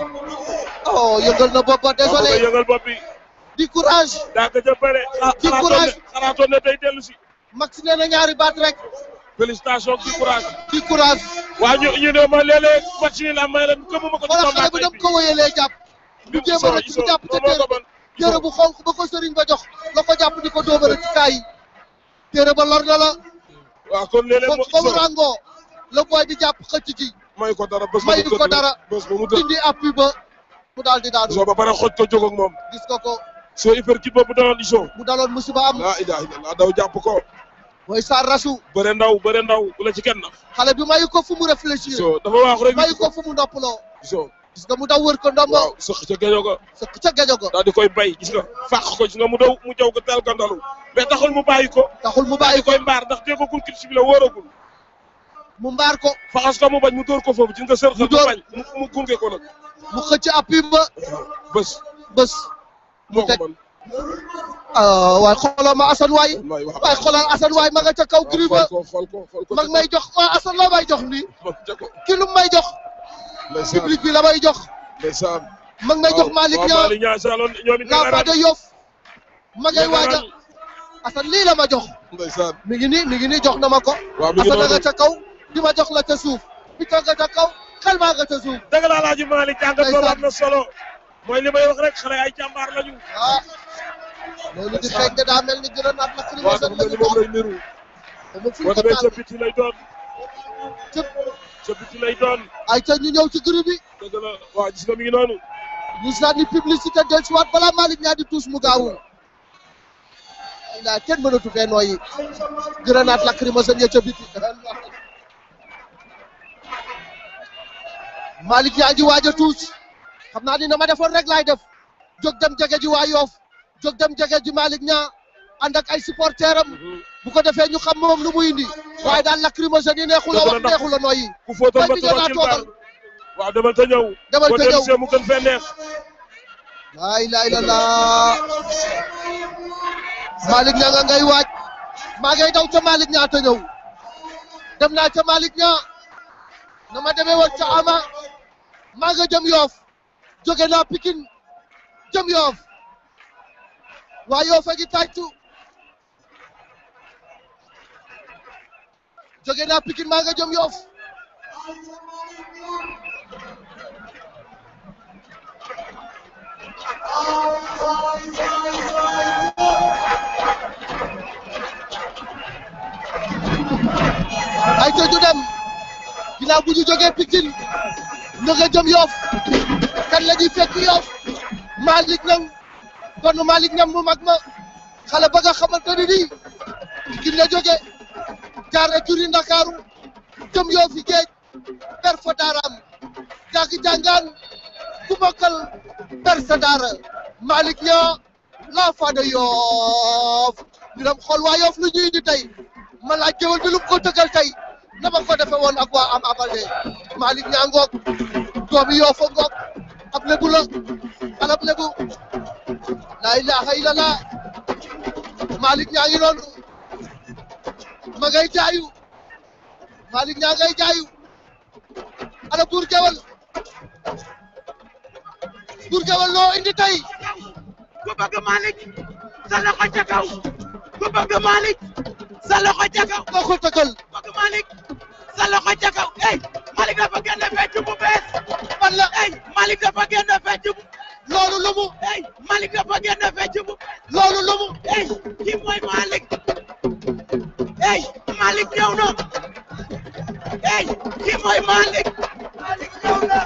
oh yëngal na bopp ba maa ko désolé yëngal bopp bi di courage daa ko jëppale Di courage. xalaatoon ne day dellu si max nee na ñaari baat rek félicitation di courage di courage waa ñu ñu ne ma léeg-léeg match ni la may leen gëmuma ko ci wala xale combat bi tey dem ko wéyalee jàpp mu jéem a rek mu jàpp ca téere ba téere bu xonk ba ko sëriñ ba jox la ko jàpp di ko dóobare ci kaay yi téere ba lor na la waaw kon léeg-léeg ba mo ba mu ràngoo la booy bi jàpp xëcc ci may ko dara bés ba mayu mu ko tëdd dara bés ba mu tëdd dindi appui ba mu daal di daanu soo ba pare xoj ko jóg ak moom gis nga ko soo hyperkit boobu daloon iso mu daloon musiba am laa ilaha illallah daw jàpp ko mooy Sarr rasu bëre ndaw bëre ndaw bu la ci kenn na xale bi mayu ko fu mu réfléchir so dafa waax rek mayu ko fu mu noppaloo so gis nga mu daw wër ko ndombo waaw sëq ca géño ko sëq ca géjo ko daal di koy bay gis nga fàq ko gis nga mu daw mu jaw ko teel ko ndalu mais taxul mu bàyyi ko taxul mu daal bàyyi di ko koy mbaar ndax déggagul kit si bi la wóoragul mu mbaar ko faxas ko mu bañ mu dóor ko foofu gis nga sër Mu mu dóor. bañ mu mu gunge ko nag mu xëcc appui ba bés bés moo ko teg. man ah waay xoolal ma Assane waay waay wax waay xoolal Assane waay ma nga ca kaw gri ba xool ko xool ko xool ko mag may jox waaw Assane la may jox nii mag ca ko ki lu may jox ndeysaan public bi la may jox ndeysaan mag may jox Malick waaw Niang Malick Niang saloon ñoom it l'enfant de Yoff ma ngay waaja Assane lii la ma jox ndeysaan mi ngi nii mi ngi nii jox na ma ko waaw mi ngi Assane noonu nga ca kaw di ma jox la ca suuf bi toog nga ca kaw xel maa nga ca suuf dëgg la Alaaji Malick jàngat boobu am na solo mooy li may wax rek xale ay jàmbaar lañu ah loolu di xeeñ de daa mel ni gërëm naat lakk li ma waaw seen dafa mel ni moom lay niru dama fu boo ko demee taal ca biti lay doon ca biti lay doon ay ca ñu ñëw ci groupe bi dëgg la waaw gis nga mi ngi noonu gis naa ni publicité del si waat balaa Malick ñaa di tuus mu gaawul daa kenn mënatu fee nooyi grenade lacrymogène ya ca biti Malick ñaa ngi waaj a tuus xam naa ni na ma defoon rek laay def jóg dem jege ji waa Yoff jóg dem jege ji Malick ñaa ànd ak ay supporter am bu ko defee ñu xam moom lu muy indi waaye daal lacrymogène yi neexul a wax neexul a nooyi ku fóotoon ba Bay bi tuba naa ci toogal baal waaw demal te ñëw Demal te boo ñëw. dellusee mu gën fee neex laa ilaaha illallaah Malick ñaa nga ngay waaj maa ngay daw ca Malick ñaa te ñëw dem naa ca Malick ñaa na ma demee woon ca Ama maa nga jëm Yoff jóge naa Pikine jëm Yoff waa Yoff a ngi tàccu jóge naa Pikine maa nga jëm Yoff ay te ñu dem ginnaaw bu ñu jógee Pikine ñu nga jëm Yoff kan la ñuy fekk Yoff Malick Niang kon Malick Niang mu mag ma xale ba nga xamante ni nii Pikine la jóge jaar écurie Ndakaaru jëm Yoff yi géej per fa daaraam jàng jàngaan ku bokkal per sa daara Malick Niang l'enfant de Yoff ñu dem xool waa Yoff lu ñuy indi tey ma laaj géwél bi lu mu ko tëggal tey na ma ko defe woon ak waa am abalde Malick Niang ngoog doomi Yoff a ngoog ab lebu la alab lebu laa ilaha illallah Malick Niang ngi noonu ma ngay jaayu Malick Niang ngay jaayu ala buur gewel buur gewel loo indi tey ku bëgg Malick sa loxo ca kaw ku bëgg Malick sa loxo ca kaw koo ko tëggal bëgg Malick sa loxo ca kaw ey Malick dafa génne fecc bu bees fan la ey Malick dafa génne fecc bu loolu lu mu ey Malick dafa génne fecc bu bees loolu lu mu ey kii mooy Malick ey Malick ñëw na ey kii mooy Malick Malick ñëw na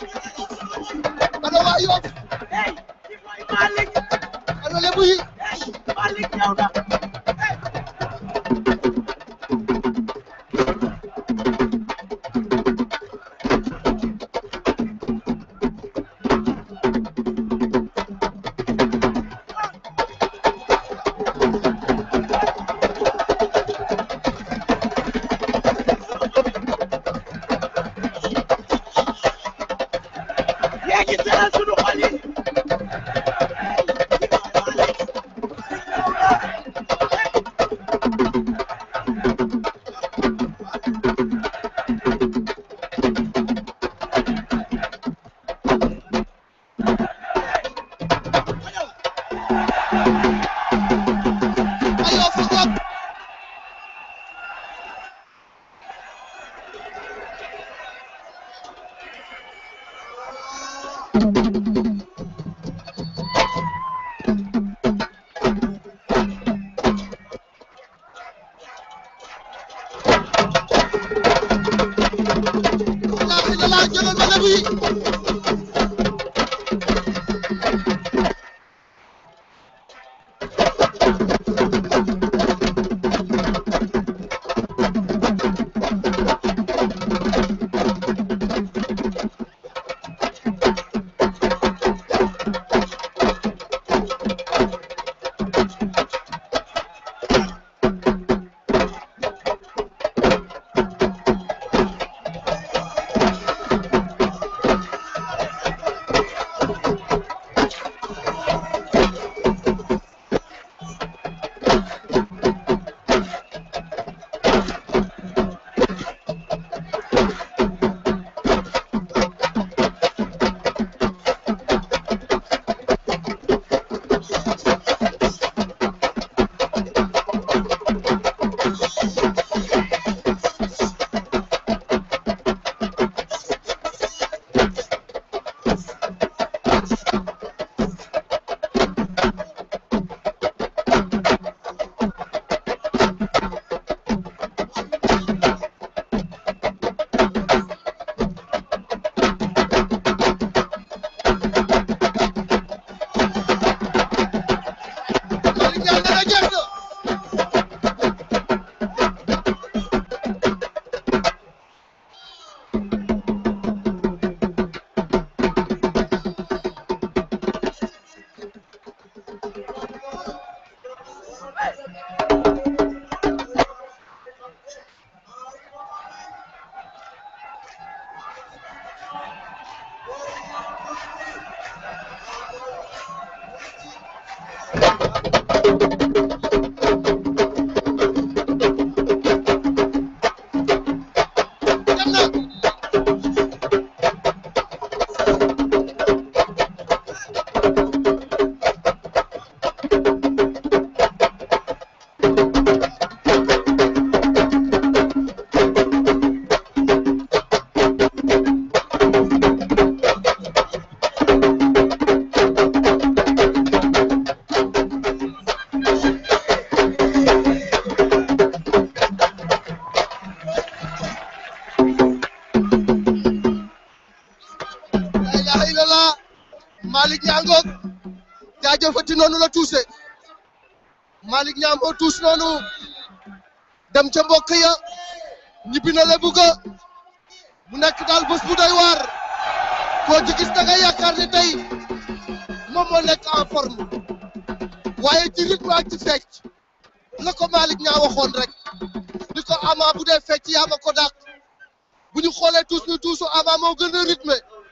ana waa Yoff ey kii mooy Malick ana lebu yi ey Malick ñëw na yaa ngi seral sunu xol yi ay Yoff a ngoog laa illallah jëlal ma lebu yi la ilaha illallah Malick Niang ngoog jaajëfati noonu la tuuse Malick Niang moo tuus noonu dem ca mbokk ya ñibbi na lebu ga mu nekk daal bés bu doy waar koo ci gis da nga yaakaar ne tey moom moo nekk en forme waaye ci rythme ak ci fecc la ko Malick Niang waxoon rek ni ko Ama bu dee fecc yaa ma ko dàq bu ñu xoolee tuus ni tuusu Ama moo gën a rythme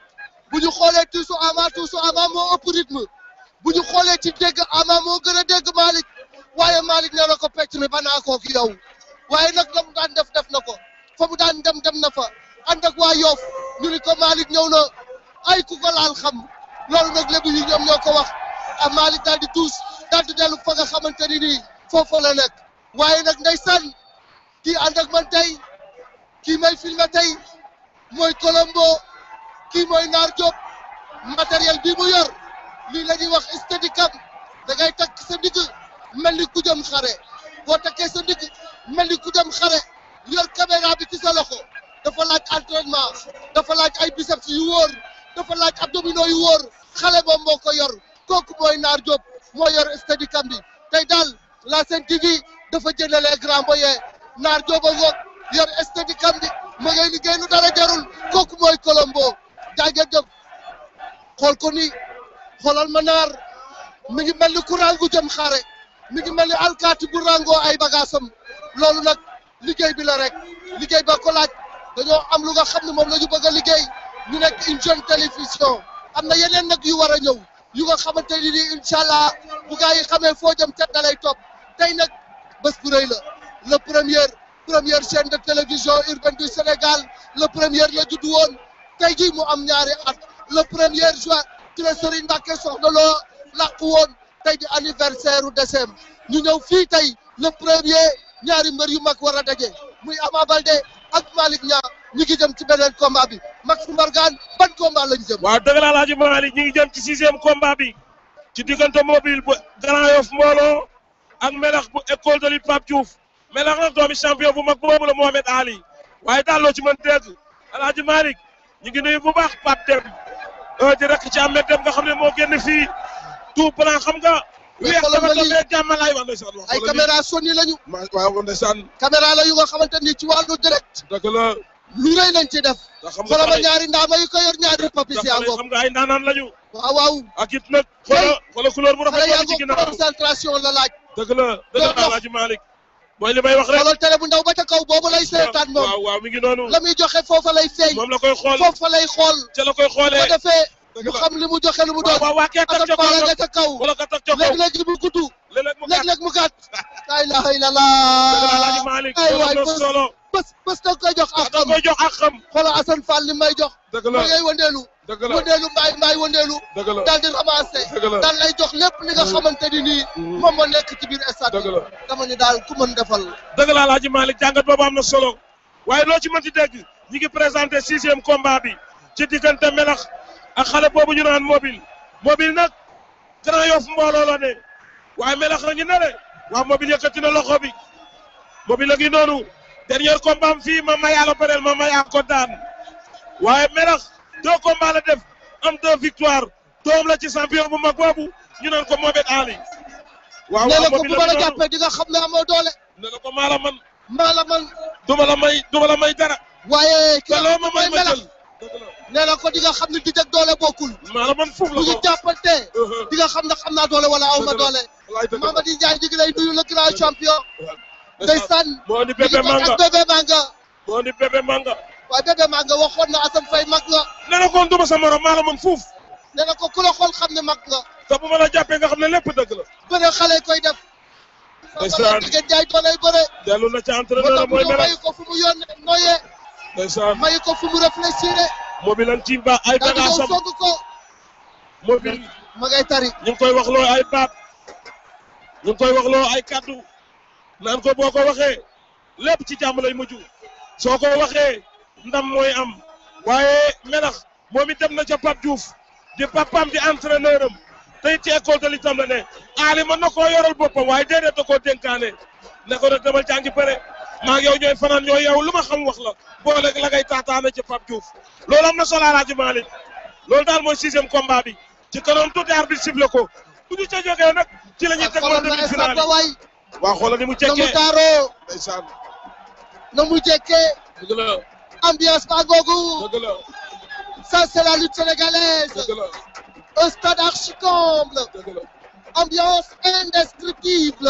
bu ñu xoolee tuusu Ama tuusu Ama moo ëpp rythme bu ñu xoolee ci dégg Ama moo gën a dégg Malick waaye Malick nee na ko pecc mi ba naa koog yow waaye nag la mu daan def def na ko fa mu daan dem dem na fa ànd ak waa Yoff ñu ni ko Malick ñëw na ay ku ko laal xam loolu nag lébu yi ñoom ñoo ko wax ah Malick daal di tuus daal di dellu fa nga xamante ni nii foofu la nekk waaye nag ndeysaan kii ànd ak man tey kii may filmé tey mooy Colombo kii mooy Naar Diop matériel bii mu yor lii la ñuy wax steadicam da ngay takk sa ndigg mel ni ku jëm xare boo takkee sa ndigg mel ni ku jëm xare yor caméra bi ci sa loxo dafa laaj entraînement dafa laaj ay biceps yu wóor dafa laaj abdominaux yu wóor xale moom moo ko yor kooku mooy Naar Diop moo yor steadicam bi tey daal la Sen TV dafa jëndalee grand boye Naar Diop a ngoog yor steadicam bi ma ngay liggéey lu dara jarul kooku mooy Colombo jaajëf jëf xool ko ni xoolal ma naar mi ngi mel ni ku rangu jëm xare mi ngi mel ni alkaati bu rangoo ay bagaasam loolu nag liggéey bi la rek liggéey ba ko laaj dañoo am lu nga xam ne moom la ñu bëgg a liggéey ñu nekk une jeune télévision am na yeneen nag yu war a ñëw yu nga xamante ni nii incha allah bu gaa yi xamee foo jëm ca da lay topp tey nag bés bu rëy la le premier première chaîne de télévision urbaine du Sénégal le premier la judd woon tey jii mu am ñaari at le premier juin ci la Serigne Mbacké Soxna Lo làqu woon tey di anniversaire u décembre ñu ñëw fii tey le premier ñaari mbër yu mag war a daje muy Ama Baldé ak Malick Niang ñu ngi jëm ci beneen combat bi Max Mbargane ban combat lañ jëm. waaw dëgg la Alaaji Malick ñu ngi jëm ci sixième combat bi ci diggante mobile bu Grand Yoff mbooloo ak melax bu école de lutte Pape Diouf melax nag doomi champion bu mag boobu la Mohamed Ali waaye daal loo ci mën dégg Alaaji Malick ñu ngi nuyu bu baax Pape Dem di rek ci Ahmed Dem nga xam ne moo génn fii tout plan xam nga. weex dafa tombé jàmmalaay wax ndeysaan wax ay caméra Sony lañu. ma waaw ndeysaan. caméra la yu nga xamante ni ci wàllu direct. dëgg la. lu rëy lañ ci def. xam nga xoolal ma ñaari ndaama yu ko yor ñaari papis yaa ngoog. xam nga ay ndaanaan lañu. waaw waaw. ak it nag. xoolal xoolal couleur bu rafet la ci ginnaaw concentration la laaj. dëgg la dëgg la Alaaji Malick. mooy li may wax rek xoolal télé bu ndaw ba ca kaw boobu lay seetaan moom. waaw waaw mi ngi noonu. la muy joxe foofa lay feeñ. moom la koy xool foofa lay xool. ca la koy xoolee bu ko defee mu xam li mu joxe lu mu doon. waaw waaw kee tag ca kaw nga ca kaw. wala ka tag ca kaw léeg-léeg mu gudd. léeg-léeg mu léeg-léeg mu gàtt. la ilaha Alaaji illallah. Malick ay waay loolu solo. bés bés da nga koy jox ak da xam. koy jox ak xam. xoolal Assane Fall li may jox. dëgg la ma ngay wëndeelu. dëgg la wëndeelu mbaay mbaay wëndeelu. dëgg la daal di ramassé. dëgg la daal lay jox lépp li nga xamante ni nii. moom moo nekk ci biir stade dëgg la dama ni daal ku mën defal. dëgg la Alaaji Malick jàngat boobu am na solo waaye loo ci mënti dégg ñi ngi présenté sixième combat bi ci diggante melax ak xale boobu ñu naan mobile mobile nag Grand Yoff mbooloo la ne waaye melax la ngi ne le waaw mobile yëkkati na loxo bi mobile la ngi noonu dernier combat am fii ma mayaa la bëreel ma mayaa ko daan waaye melax deux combats la def am deux victoires doom la ci champion bu mag boobu ñu naan ko Mohamed Ali waaw nee na waaw ko bu mobile ma la la ngi noonu jàppee di nga xam ne amoo doole. nee na ko maa la man maa la man. duma la may duma la may dara. waaye ki te loo ma may mooy ma melax. jël. nee na ko di nga xam ne di jag doole bokkul. maa la man foofu la bu ñu ko. jàppante. di nga xam ne xam naa doole wala aw ma Dëgg la. doole. wallaay dëgg la. Mamadi Ndiaye ñu ngi lay nuyu le grand champion. ndeysaan. moo di mi ngi bébé bokk manga ak bébé manga. moo di bébé manga. waaye bébé manga waxoon na Assane Faye mag nga. nee na kon duma sa morom maa la man fuuf. nee na ko ku la xool xam ne mag nga te bu ma la jàppee nga xam ne lépp dëgg la bëre xale koy def ndeysaan jigéen jaay doolay bëre dellu na ca moo entraîneur tax mooy mu melax mayu ko fu mu yónnee noyee ndeysaan mayu ko fu mu réfléchir mobile am ci ba ay daal di ñëw bagaasam song ko mobile ma ngay tari ñu ngi koy wax loo ay baat ñu ngi koy wax loo ay kaddu naan ko boo ko waxee lépp ci jàmm lay mujj soo ko waxee ndam mooy am waaye melax moom it dem na ca Pape Diouf di papaam di entraîneur am tey ci école de l'itam la ne Ali mën na koo yoral boppam waaye déedéet da koo dénkaane ne ko nag demal jàngi pare maa ngi yow ñooy fanaan ñooy yow lu ma xam wax la boole la ngay taataane ci Pape Diouf loolu am na solo Alaaji Malick loolu daal mooy sixième combat bi ci kanam tuuti arbitre sifflé ko bu ñu ca jógee nag ci la ñuy teg xoolal woon ma demi stade finale ba waay waa xoolal ni mu na mu cekkee taaroo ndeysaan na mu jekkee dëgg la ambiance ba googu dëgg la ça c'est la lutte sénégalaise dëgg la un stade archi-comble dëgg la ambiance indescriptible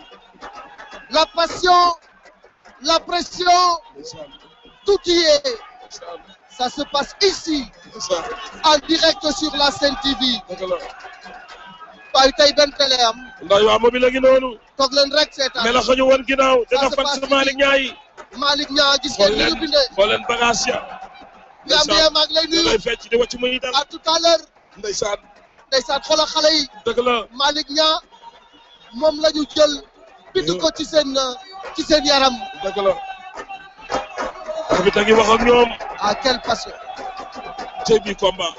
la passion la pression ndeysaan tout y est ndeysaan ça se passe ici ndeysaan en direct sur la Sen TV dëgg la waaye tey benn télé am ndax waa mobile a ngi noonu toog leen rek seetaan melax ñu woon ginnaaw Ça dina se fan passe sa Malick Ñaayi Malick Niang gis xool ngeen ni ñu leen bindee xool leen bagage ya Gambien maa ngi lay da nuyu lay fecc di wàcc muy dal à tout à l'heure ndeysaan ndeysaan xoolal xale yi dëgg la Malick Niang moom la ñu jël bind ko ci seen ci seen yaram dëgg la arbitre a ngi wax ak ñoom à quelle passion cey bi combat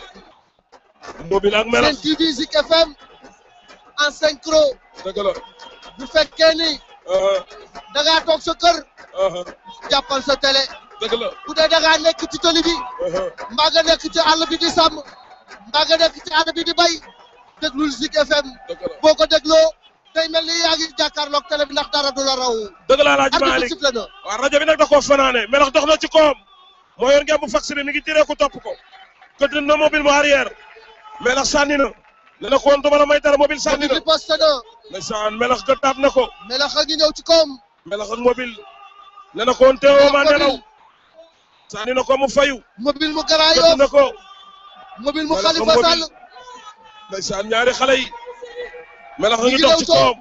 mobile ak Sen melax TV Zik FM en synchro dëgg la bu fekkee ni da ngaa toog sa kër jàppal sa télé dëgg la bu dee da ngaa nekk ci tali bi mbaa nga nekk ci àll bi di sàmm mbaa nga nekk ci àll bi di bay déglul Zik FM boo ko dégloo day mel ni yaa ngi jàkkaarloog télé bi ndax dara du la raw dëgg la Alaaji arbitre Malick sifflé na waaw rajo bi nag da koo fanaane melax dox na ci koom moo yor ngeen bu fax bi mi ngi tiree ko topp ko këdd na mobile mu arrière melax sànni na ne na ko woon duma la may dara mobile sànni na riposte na ndeysaan melax gëddaat na ko melax a ngi ñëw ci koom melax ak mobile ne na ko woon teewoo ma nelaw sànni na ko mu fayu mobile mu Grand gëdd na Yoff ko mobile mu Melax ak Khalifa Sall mobile ndeysaan ñaari xale yi melax a Ñu ngi ngi dox daw ci toog. koom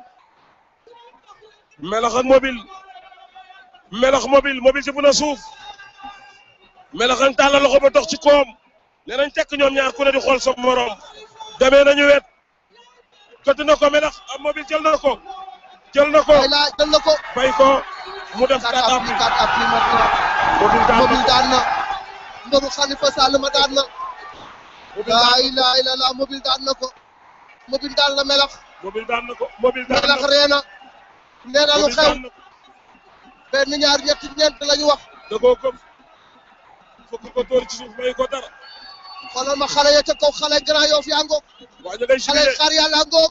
melax ak mobile melax mobile mobile ci bu na suuf melax ak tàllal loxo ba dox ci koom nee nañ tekk ñoom ñaar ku ne di xool sa morom demee nañu wet këtt na ko melax ak mobile jël na ko jël na ko ay la jël na ko bay ko mu def quatre kàddaam appuis quatre appuis maintenant mobile daan mobile na daan na mbaru Khalifa Sall ma daan na laa ilaaha illallaah mobile daan na ko mobile daan na melax mobile daan na ko mobile daan na melax ko ree na nee na lu mobile xew daan na ko benn ñaar ñetti ñeent la ñu wax da koo këf fokk ko tóor ci suuf may ko dara xoolal ma xale ya ca kaw xale Grand Yoff yaa ngoog waa ñu ngay xale jubilé xar yàlla ngoog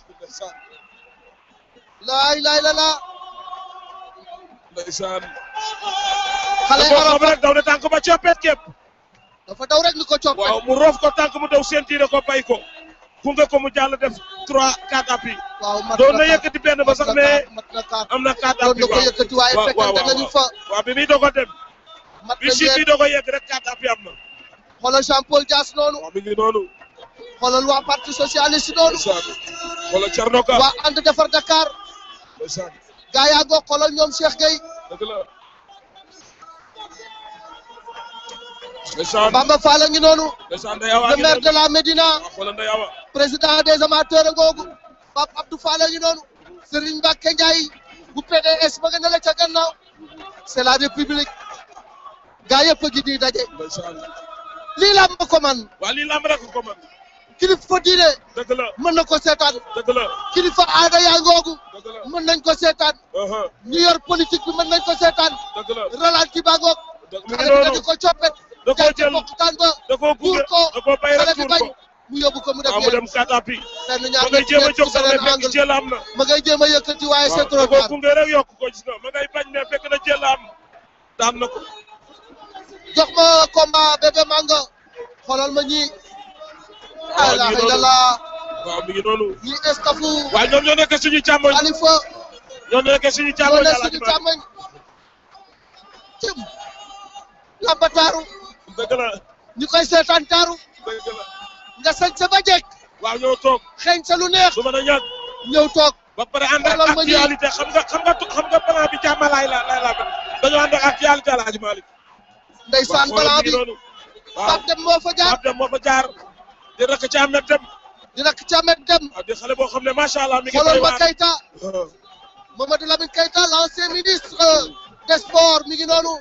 laa ilaaha illallaah ndeysaan xale da koo xam Arafat rek daw ne tànk ba coppet képp dafa daw rek ni ko coppet waaw mu roof ko tànk mu daw sentiire ko bay ko gunge ko mu jàll def trois quatre appuis waaw mat doon na na yëkkati benn ba sax mais mat na kaat am na quatre doon na appuis ko yëkkati waaye waaw waaw fekkante nañu fa waaw bi muy doog a dem mat bi na si bi ñeent doog a yegg rek quatre appuis am na xoolal Jean Paul Dias noonu waaw mi ngi noonu xoolal waa parti socialiste noonu ndeysaan wala Thierno Ka waa ànd defar Dakar ndeysaan gaa yaa ngoog xoolal ñoom Cheikh Gueye dëgg la ndeysaan Bamba Fall a ngi noonu ndeysaan Ndeye Awa le ngi maire de noonu la Médina waaw xoolal Ndeye Awa président des amateurs a ngoogu Pape Abdou Fall a ngi noonu Serigne Mbacke Ndiaye bu PDS ba nga ne la ca gannaaw c'est la république gaa yëpp a ngi nii daje ndeysaan lii la ma ko man waa lii lamb rek ko man kilifa diine dëgg la mën na ko seetaan dëgg la kilifa aada yaa ngoogu dëgg la mën nañ ko seetaan aha ñu yor politique bi mën nañ ko seetaan dëgg la ralenti ba ngoog dëgg mi ngi xale bi noonu dañu ko coppet da koo jaar ci jël bokkutaan ba da koo tuur gunge ko da koo bay xale rek bi tuur bañ ko mu yóbbu ko mu def waaw mu dem yéen quatre appuis benn ma ñaar ngay ñett jéem a ñeent jóg ci sax mais beneen fekk angle jël am na ma ngay jéem a yëkkati waaye c'est waaw trop da koo tard gunge rek yokk ko gis nga ma ngay bañ mais fekk na jël am daan na ko jox ma combat bébé manga xoolal ma ñii waaw la mi ngi noonu ilallah waaw mi ngi noonu ñi estafu waaye ñoom ñoo nekk suñu càmmoñ Khalifa ñoom ñoo nekk suñu ñoo càmmoñ ne Alaaji suñu Malick càmmoñ cëm lambataaru dëgg la ñu koy seetaan taaru dëgg la nga sañ sa ba jekk waaw ñëw toog xeeñ sa lu neex du mën a ñàkk ñëw toog ba pare ànd ak xoolal ma ñëw actualité xam nga xam nga xam nga plan bi jàmmalaay la la la dañoo ànd ak actualité Alaaji Malick ndeysaan waaw balaa xoolal bi mi ngi noonu waaw Pape Dem moo fa jaar Pape Dem moo fa jaar di rakk ci Ahmed Dem di rakk ci Ahmed Dem waaw di xale boo xam ne macha allah mi ngi xoolal béy ma waar Keita Mamadou Lamine Keita l'ancien ministre euh, des sports mi ngi noonu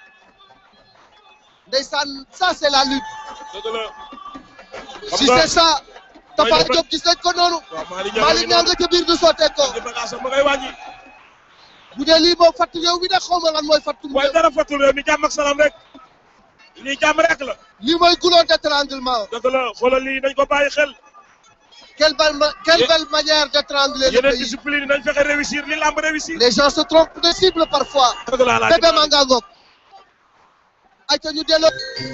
ndeysaan ça c'est la lutte dëgg la si nga- c'est ça Tafa May na- Diop gis nañ ko noonu waaw Malick Niang Malick Niang nga ca biir du sottee ko di bagage ma ngay wàññi bu dee lii moom fàttu réew mi nag xaw ma lan mooy fàttu waaye dara fàttul réew mi jàmm ak salaam rek lii jàmm rek la lii mooy goulot d'étranglement dëgg la xoolal lii nañ ko bàyyi xel quelle belle ma- quelle belle manière d'étrangler le yeneen pays discipline yi nañ fexe réussir li làmb réussir les gens se trompent de cible parfois dëgg la Alaaji bébé Malick manga ngoog ayca ñu delloo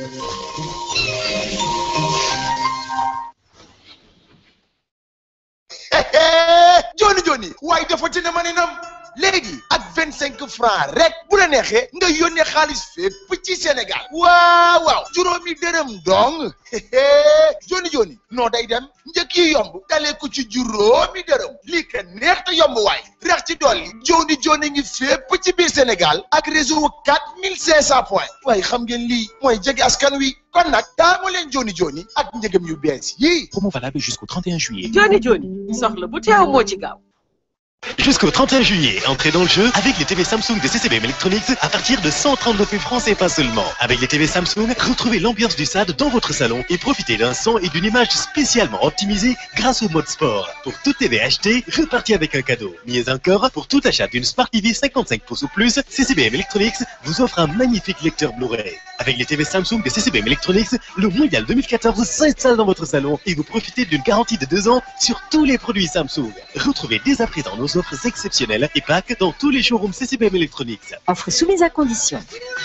joni joni waaye dafa ci ne ma ne nam léegi ak vingt cinq francs rek bu la neexee nga yónnee xaalis fépp ci Sénégal waaw waaw juróomi dërëm dong joni joni noo day dem njëkk yi yomb dalee ko ci juróomi dërëm lii ka neex te yomb waay rex ci dolli joni joni ngi fépp ci biir Sénégal ak réseau quatre mille cinq cent points waaye xam ngeen lii mooy jege askan wi kon nag taamu leen joni joni ak njëgam yu bees yii Promo valable jusqu'au 31 juillet. joni joni soxla bu teew moo ci gaaw Jusqu'au 31 juillet, entrez dans le jeu avec les TV Samsung de CCBM Electronics à partir de 139 000 francs CFA seulement. Avec les TV Samsung, retrouvez l'ambiance du SAD dans votre salon et profitez d'un son et d'une image spécialement optimisés grâce au mode sport. Pour toute TV achetée, repartez avec un cadeau. Mieux encore, pour tout achat d'une Smart TV 55 pouces ou plus, CCBM Electronics vous offre un magnifique lecteur Blu-ray. Avec les TV Samsung de CCBM Electronics, le Mondial 2014 s'installe dans votre salon et vous profitez d'une garantie de deux ans sur tous les produits Samsung. Retrouvez dès à présent nos offres exceptionnelles et packs dans tous les showrooms CCBM Electronics. Offre soumise à condition.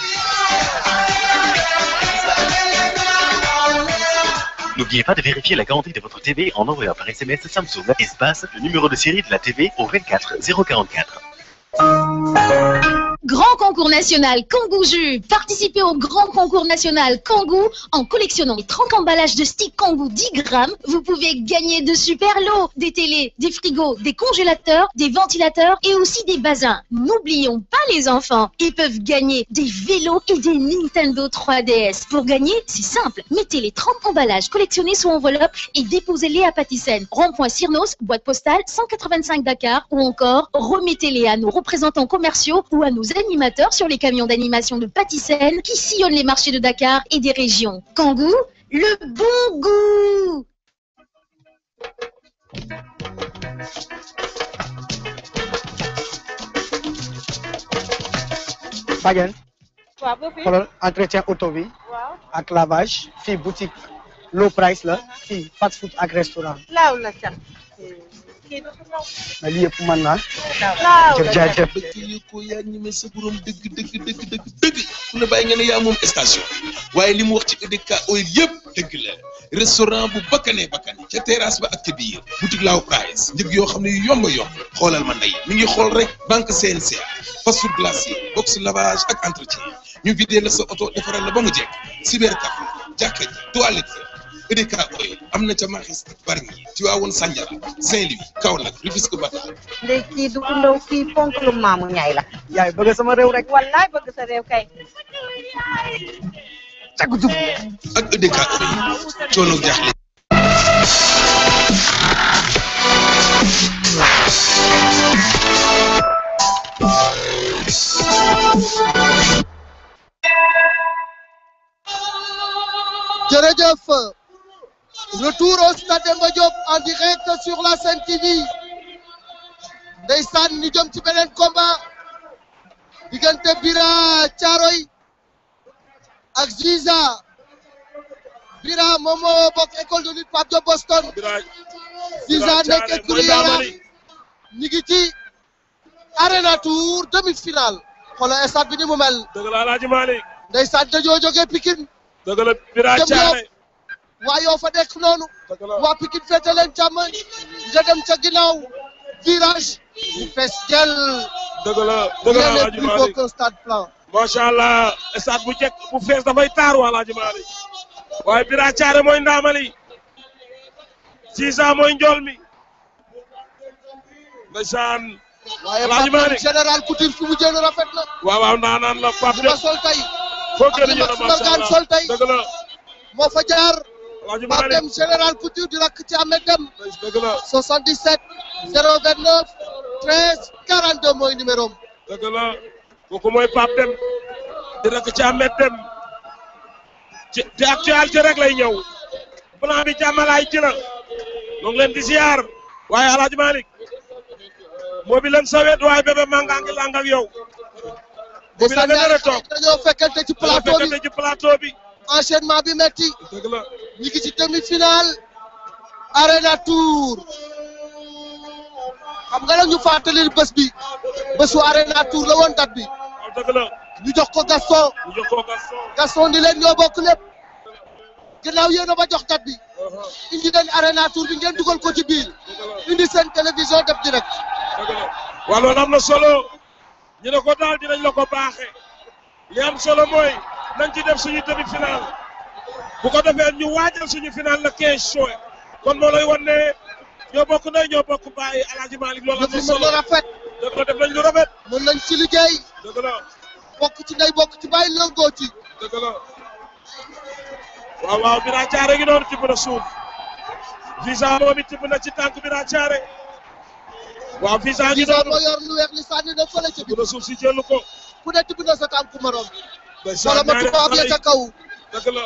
N'oubliez pas de vérifier la garantie de votre TV en envoyant par SMS Samsung espace le numéro de série de la TV au 24 044. Grand concours national Kangoo Jus. Participez au grand concours national Kangoo en collectionnant les 30 emballages de stick Kangoo 10 grammes. Vous pouvez gagner de super lots, des télés, des frigos, des congélateurs, des ventilateurs et aussi des bazins. N'oublions pas les enfants. Ils peuvent gagner des vélos et des Nintendo 3DS. Pour gagner, c'est simple. Mettez les 30 emballages collectionnés sous enveloppe et déposez-les à Patisen. Rond-point Cyrnos, boîte postale 185 Dakar ou encore remettez-les à nos représentants commerciaux ou à nos animateurs sur les camions d'animation de Patisen qui sillonnent les marchés de Dakar et des régions. Kangoo, le bon goût Badiane waaw boobu xoolal entretien auto bi waaw ak lavage fii boutique low price la fii fast food ak restaurant laaw la sax kii dafa law mais lii yëpp mën naa laaw jëf jaajëf dëkk yi ko yaa ñeme sa borom dëgg dëgg dëgg dëgg dëgg ku la bàyyi nga ne yaa moom station waaye li mu wax ci EDK oil yëpp dëgg la restaurant bu bakkanee bakkane ca terrasse ba ak ca biir boutique laaw price njëg yoo xam ne yu yomb a yomb xoolal ma ndey mi ngi xool rek banque CNCA fast food glacier box lavage ak entretien ñu vidé la sa oto defaral la ba mu jekk cybercafé jàkka ji toilette EDK oil am na ca Maxis Bargny Tivaouane Sandiara Saint-Louis Kaolack Rufisque Bata ndey kii du ku ndaw fii ponk lu maamu ñaay la yaay bëgg sama réew rek wallaay bëgg sa réew kay càgg jub ak EDK oil coono jaaxle jërëjëf retour au stade Demba Diop en direct sur la Sen TV ndeysaan ñu jëm ci beneen combat diggante Bira Thiaroy ak Ziza Bira moom moo bokk école de lutte Pape Diop Boston Ziza nekk écurie Yaraax ñu ngi ci Arena Tour demi-finale xoolal stade bi ni mu mel dëgg la Alaaji Malick ndeysaan dañoo jógee Pikine dëgg la Bira jëm Thiaré Yoff waa yoo fa nekk noonu waa Pikine féete leen càmmoñ nga dem ca ginnaaw virage ñu fees jël dëgg la dëgg la rien n'est Alaaji plus beau Malick qu'un stade plein macha allah stade bu jekk bu fees dafay taaru Alaaji Malick waaye Bira Thiaré mooy ndaamali Ziza mooy njool mi ndeysaan waaye Alaaji Pape Malick général Couture fi mu jël rafet na. waaw waaw naanaan la Pape li ma sol tey. foo ak gën li ñu ne Max macha Mbargane allah sol tey. dëgg la moo fa jaar. Alaaji Pape Malick Dem général Couture di rakk ci Ahmed Dem. dëgg la 77 029 13 42 mooy numéro am. dëgg la kooku mooy Pape Dem di rek ci Ahmed Dem ci ci actualité rek lay ñëw plan bi jàmmalaay ci la ñoo ngi leen di ziar waaye Alaaji Malick moo bi leen sawet waaye bébé manga ngi lang ak yow moo bi la nga nar a toog dañoo fekkante ci plateau bi fekkante ci plateau bi enchaînement bi metti dëgg la ñu ngi ci demi-finale Arena Tour xam nga nag ñu fàttali bés bi bésu Arena Tour la woon date bi dëgg la ñu jox ko Gaston ñu jox ko Gaston Gaston di leen ñoo bokk lépp ginnaaw yéen a ba jox date bi indi leen Arena Tour bi ngeen dugal ko ci biir indi seen télévision def direct dëgg la waaw loolu am na solo ñu ne ko daal dinañ la ko baaxee li am solo mooy nañ ci def suñu demi final bu ko defee ñu waajal suñu final le 15 juin kon moo lay wan ne ñoo bokk ndey ñoo bokk bàyyi Alaaji Malick loolu am na mën solo na rafet dëgg la def nañ lu rafet mën nañ ci liggéey dëgg la bokk ci ndey bokk ci bàyyi lëngoo ci dëgg la waaw waaw Bira Thiaré ngi noonu tibb na suuf visa moom it tibb na ci tànk Bira Thiaré waaw visa ngi Visa noonu moo yor lu weex li sànni na fële ci tibb na suuf si jëlu ko ku ne tibb na sa tànku morom ndeysaan wala ma ñaari tubaab ya xale ca yi. kaw dëgg la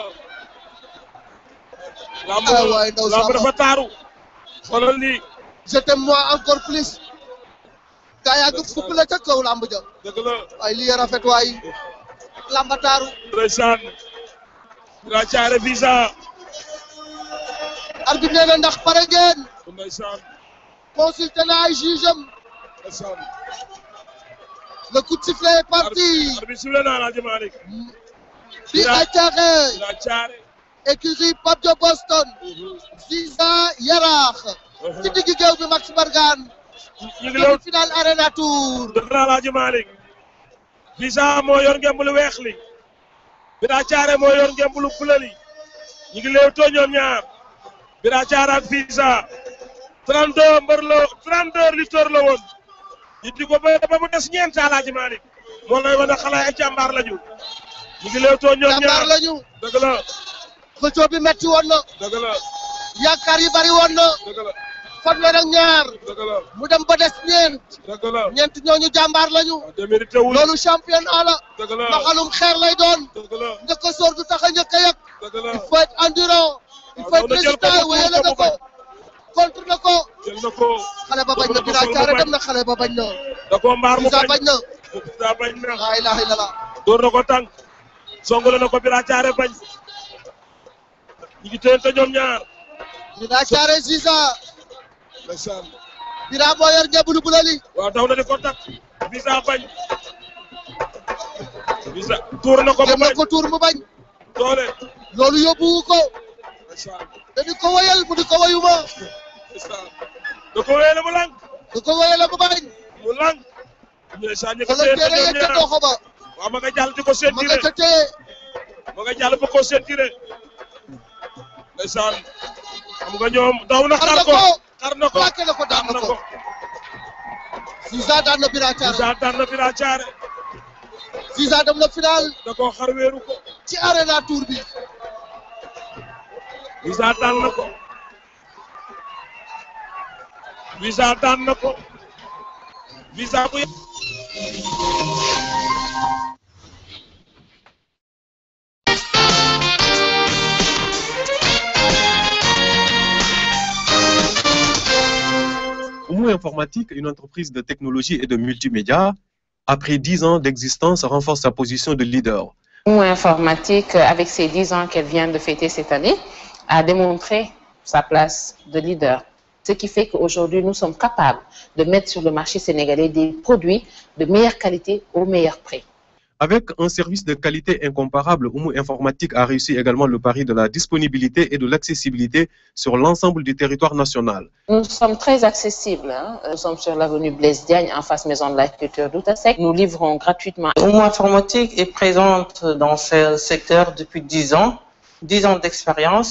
lamb Ah, waay, ndaw lamb Samba. dafa taaru xoolal lii je t'aime moi encore plus gaa yaa ngi fupp la ca kaw lamb ja dëgg la waaye lii ya rafet waay lamba taaru ndeysaan Bira Thiaré visa arbitre nee na ndax pare ngeen ndeysaan consulté na ay juge am ndeysaan le coup de sifflet est parti arbitre sifflé na Alaaji Malick Bira Thiaré Bira Thiaré écurie Pape Diop Boston Ziza Yaraax ci digg géew bi Max Mbargane ñu ngi lew final Arena Tour dëgg la Alaaji Malick visa moo yor ngemb lu weex li Bira Thiaré moo yor ngemb lu bula li ñu ngi leew too ñoom ñaar Bira Thiaré ak visa 32 mbër la 32 lutteurs la woon ñu di ko ba ba mu des ñeent Alaaji Malick moo lay wane xale ay jàmbaar lañu ñu ngi leew too ñoom ñaar jàmbaar lañu dëgg la xëccoo bi metti woon na dëgg la yaakaar yi bari woon na dëgg la fanweer ak ñaar dëgg la mu dem ba des ñeent dëgg la ñeent ñooñu jàmbaar lañu démérité wul loolu championnat la dëgg la mbaxalum xeer lay doon dëgg la njëkk a sóor du tax a njëkk a yëg dëgg la il faut être endurant il faut être noonu jël ko résistant ba wéyale na ko ko contre na ko jël na ko xale ba bañ na Dëgg la Bira ko Thiaré bañ. dem na xale ba bañ na da koo mbaar mu Ziza bañ bañ na Ziza bañ na laa ilaha illallah door na ko tànk songale na ko Bira Thiaré bañ ñu ngi téyante ñoom ñaar Bira Thiaré Ziza ndeysaan Bira moo yor ngebulu bu lali waaw daw na di ko takk visa bañ visa tuur na ko mu dem na bañ ko tuur mu bañ doole loolu yóbbuwu ko ndeysaan dañu ko wayal mu di ko wayuma ndeysaan da ko wéyale mu lang du ko wayal mu bañ mu lang ndeysaan ñu ko xoolal téyante téere ñoom ya ca ñaar doxo ba waaw ma nga jàll di ko ma sentiré nga ca téye ma nga jàll ba ko sentiré ndeysaan xam nga ñoom daw na xar xar na ko ko xar na ko plaqué na ko daan na ko Ziza daan na Bira Thiaré Ziza daan na Bira Thiaré Ziza dem na final da koo xar wéeru ko ci Arena Tour bi Ziza daan na ko Ziza daan na ko Ziza bu Homo Informatique, une entreprise de technologie et de multimédia, après 10 ans d'existence, renforce sa position de leader. Homo Informatique, euh, avec ses 10 ans qu'elle vient de fêter cette année, a démontré sa place de leader. Ce qui fait qu'aujourd'hui, nous sommes capables de mettre sur le marché sénégalais des produits de meilleure qualité au meilleur prix. Avec un service de qualité incomparable, Homo Informatique a réussi également le pari de la disponibilité et de l'accessibilité sur l'ensemble du territoire national. Nous sommes très accessibles. hein. Nous sommes sur l'avenue Blaise Diagne, en face Maison de la Culture d'Outasek. Nous livrons gratuitement. Homo Informatique est présente dans ce secteur depuis 10 ans, 10 ans d'expérience.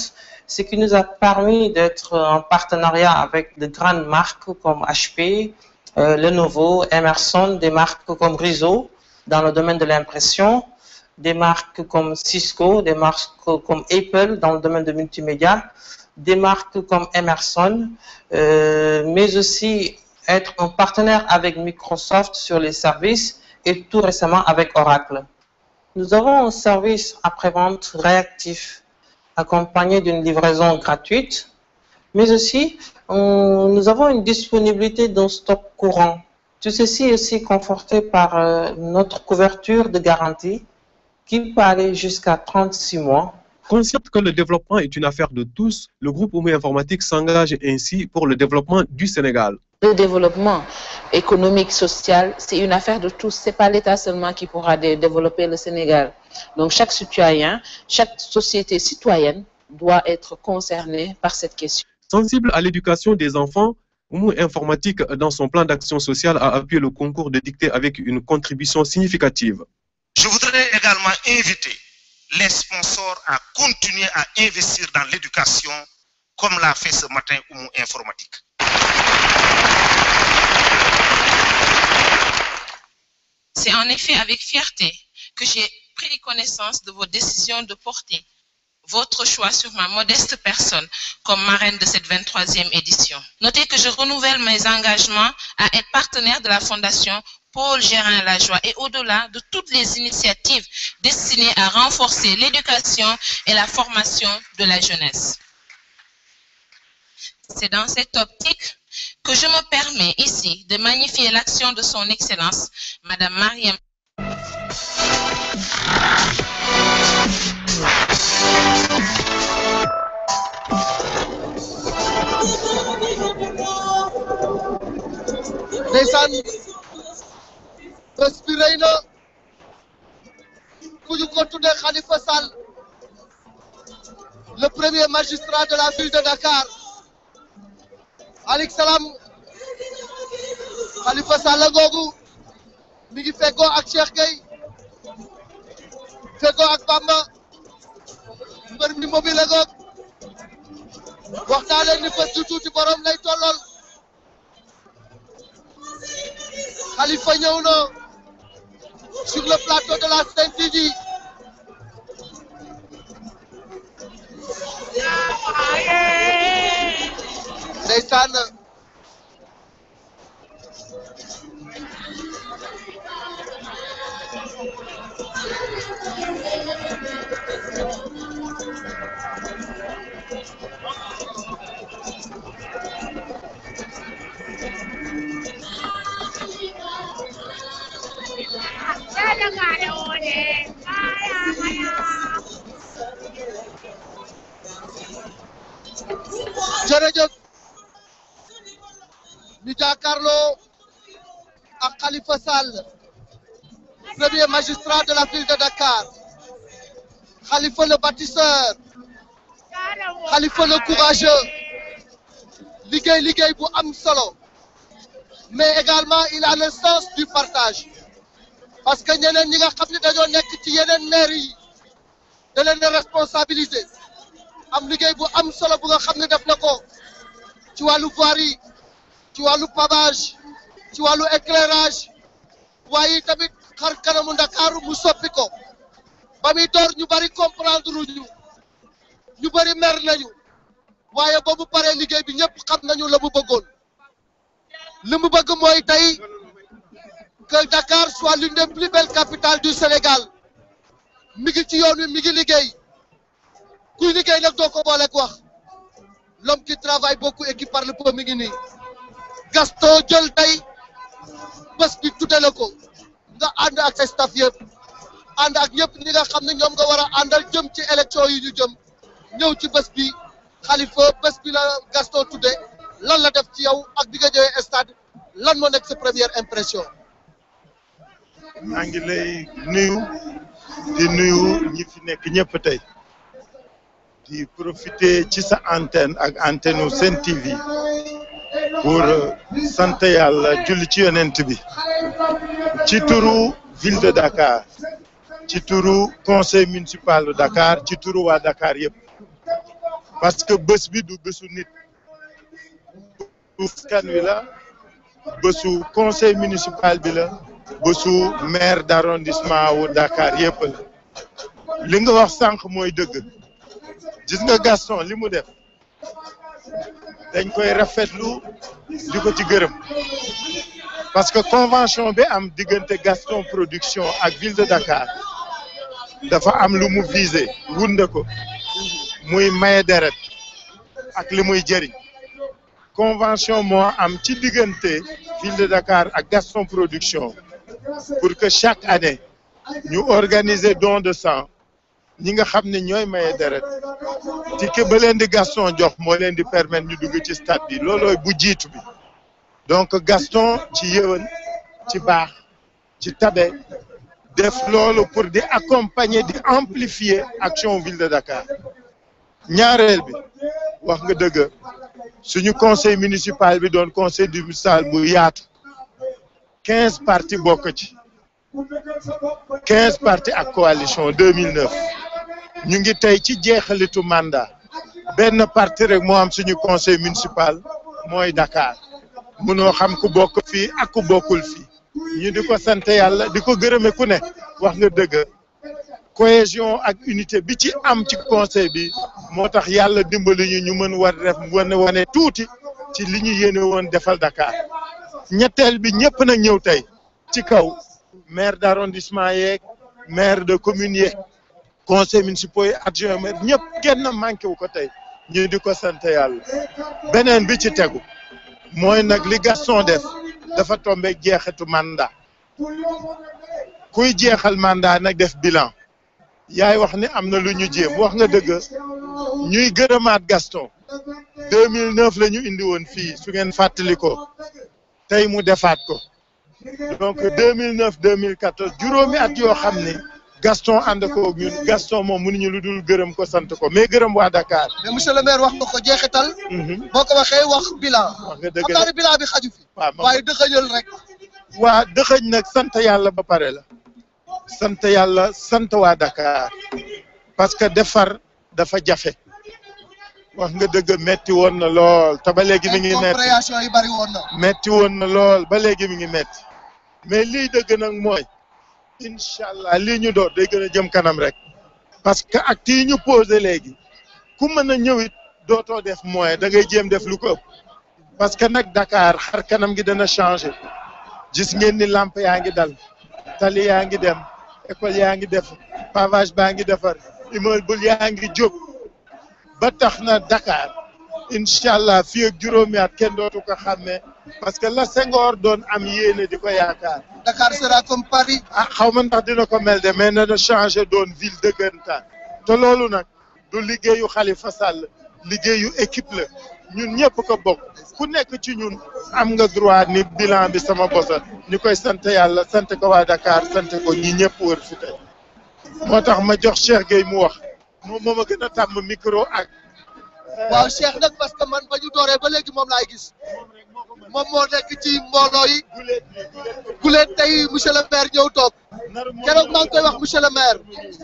ce qui nous a permis d'être en partenariat avec de grandes marques comme HP, euh, Lenovo, Emerson, des marques comme Rizzo dans le domaine de l'impression, des marques comme Cisco, des marques comme Apple dans le domaine de multimédia, des marques comme Emerson, euh, mais aussi être un partenaire avec Microsoft sur les services et tout récemment avec Oracle. Nous avons un service après-vente réactif accompagné d'une livraison gratuite, mais aussi on- nous avons une disponibilité d'un stock courant. Tout ceci est aussi conforté par euh, notre couverture de garantie qui peut aller jusqu'à 36 mois. Conscient que le développement est une affaire de tous, le groupe Oumé Informatique s'engage ainsi pour le développement du Sénégal. Le développement économique, social, c'est une affaire de tous. C'est pas l'État seulement qui pourra dé- développer le Sénégal. Donc chaque citoyen, chaque société citoyenne doit être concernée par cette question. Sensible à l'éducation des enfants, Oumou Informatique, dans son plan d'action sociale, a appuyé le concours de dictée avec une contribution significative. Je voudrais également inviter les sponsors à continuer à investir dans l'éducation comme l'a fait ce matin Oumou Informatique. C'est en effet avec fierté que j'ai pris connaissance de vos décisions de porter votre choix sur ma modeste personne comme marraine de cette 23e édition. Notez que je renouvelle mes engagements à être partenaire de la Fondation Paul Gérin Lajoie et au-delà de toutes les initiatives destinées à renforcer l'éducation et la formation de la jeunesse. C'est dans cette optique que je me permets ici de magnifier l'action de son Excellence, Madame Mariam ndeysaan bés bi rëy na ku ñu ko tuddee Khalifa Sall le premier magistrat de la ville de Dakar alik salaam Khalifa Sall googu mi ngi feggoo ak Cheikh Gueye feggoo ak Bamba mbër mi mobile goog waxtaane ni bés du tuuti borom lay tollool Khalifa ñëw na sur le plateau de la Sen TV ndeysaan jërëjëf ñu jàkkaarloo ak Khalifa Sall premier magistrat de la ville de Dakar Khalifa le bâtisseur Khalifa le courageux liggéey liggéey bu am solo mais également il a le sens du partage parce que ñeneen ñi nga xam ne dañoo nekk ci yeneen maire yi da leen a responsabiliser am liggéey bu am solo bu nga xam ne def na ko ci wàllu voirie ci wàllu pavage ci wàllu éclairage waaye tamit xar kanamu Ndakaaru mu soppi ko ba muy door ñu bari comprendre ñu ñu bari mer nañu waaye ba mu paree liggéey bi ñëpp xam nañu la mu bëggoon li mu bëgg mooy tey que Dakar soit l'une des plus belles capitales du Sénégal mi ngi ci yoon wi mi ngi liggéey kuy liggéey nag doo ko booleeg wax l'homme qui travaille beaucoup et qui parle peu mi ngi nii Gaston jël tey bés bi tudde la ko nga ànd ak sa staff yëpp ànd ak ñëpp ñi nga xam ne ñoom nga war a àndal jëm ci élection yi ñu jëm ñëw ci bés bi Khalifa bés bi la Gaston tudde lan la def ci yow ak bi nga ñëwee stade lan moo nekk sa première impression maa ngi lay nuyu di nuyu ñi fi nekk ñëpp tey di profiter ci sa antenne ak antenne u Sen TV pour sant yàlla julli ci yonent bi ci turu ville de Dakar ci turu conseil municipal de Dakar ci turu waa Dakar yëpp parce que bés bi du bésu nit askan wi la bésu conseil municipal bi la bésu maire d'arrondissement wu Dakar yépp la li nga wax sànq mooy dëgg gis nga Gaston li mu def dañ koy rafetlu di ko ci gërëm parce que convention bi am diggante Gaston production ak ville de Dakar dafa am lu mu visé wunde ko muy maye deret ak li muy jëriñ convention moo am ci diggante ville de Dakar ak Gaston production pour que chaque année ñu organiser don de sang ñi nga xam ne ñooy maye deret ticket ba leen di Gaston jox moo leen di permettre ñu dugg ci stade bi loolooy bu jiitu bi donc Gaston ci yëwan ci baax ci tabe def loolu pour di accompagner di amplifier action ville de Dakar ñaareel bi wax nga dëgg suñu conseil municipal bi doon conseil municipal bu yaatu quinze partis bokk ci quinze partis ak coalition 2009 ñu ngi tey ci jeexalitu mandat benn parti rek moo am suñu conseil municipal mooy Dakar munoo xam ku bokk fii ak ku bokkul fii ñu di ko sant yàlla di ko gërëme ku ne wax nga dëgg cohésion ak unité bi ci am ci conseil bi moo tax yàlla dimbali ñu ñu mën war def wane wane tuuti ci li ñu yéene woon defal Dakar ñetteel bi ñëpp nag ñëw tey ci kaw maire d'arrondissement yeeg maire de commune yeeg conseil municipal yi adjoint maire ñëpp kenn manqué wu ko tey ñu di ko sant yàlla beneen bi ci tegu mooy nag li Gaston def dafa tombe jeexitu mandat kuy jeexal mandat nag def bilan yaay wax ni am na lu ñu jéem wax nga dëgg ñuy gërëmaat Gaston 2009 la ñu indi woon fii su ngeen fàttali ko tey mu defaat ko donc 2009 2014 juróomi at yoo xam ni Gaston ànd ko ak ñun Gaston moom mënuñu lu dul gërëm ko sant ko mais gërëm waa Dakar. mais monsieur le maire wax nga ko jeexital. boo ko waxee wax bilan. wax nga dëgg xam naa ne bilan bi xaju fi. waaw waaye dëxëñal rek. waa dëxëñ nag sant yàlla ba pare la. sant yàlla sant waa Dakar parce que defar dafa jafe wax nga dëgg metti woon na lool te ba léegi mi ngi metti compréhension yi bari woon na. metti woon na lool ba léegi mi ngi metti mais lii dëgg nag mooy incha allah lii ñu door day gën a jëm kanam rek parce que acte yi ñu posé léegi ku mën a ñëwit dootoo def moyen da ngay jéem def lu ko ëpp parce que nag Dakar xar kanam gi dana changé gis ngeen ni lamp yaa ngi dal tali yaa ngi dem école yaa ngi def pavage baa ngi defar immeuble yaa ngi jóg ba tax na Dakar incha allah fii ak juróomi at kenn dootu ko xàmmee parce que la Senghor doon am yéene di ko yaakaar. Dakar sera comme Paris. ah xaw ma ndax dina ko mel de mais na changé doon ville dëggantaan te loolu nag du liggéeyu Khalifa Sall liggéeyu équipe la ñun ñëpp ko bokk ku nekk ci ñun am nga droit ni bilan bi sama bosa ñu koy sant yàlla sant ko waa Dakar sant ko ñi ñëpp wër fi tey moo tax ma jox Cheikh Gueye mu wax moom moo ma gën a tàmm micro ak. waaw Cheikh nag parce que man ba ñu dooree ba léegi moom laay gis moom moo nekk ci mbooloo yi guleet tey monsieur le maire ñëw toog keroog maa ngi koy wax monsieur le maire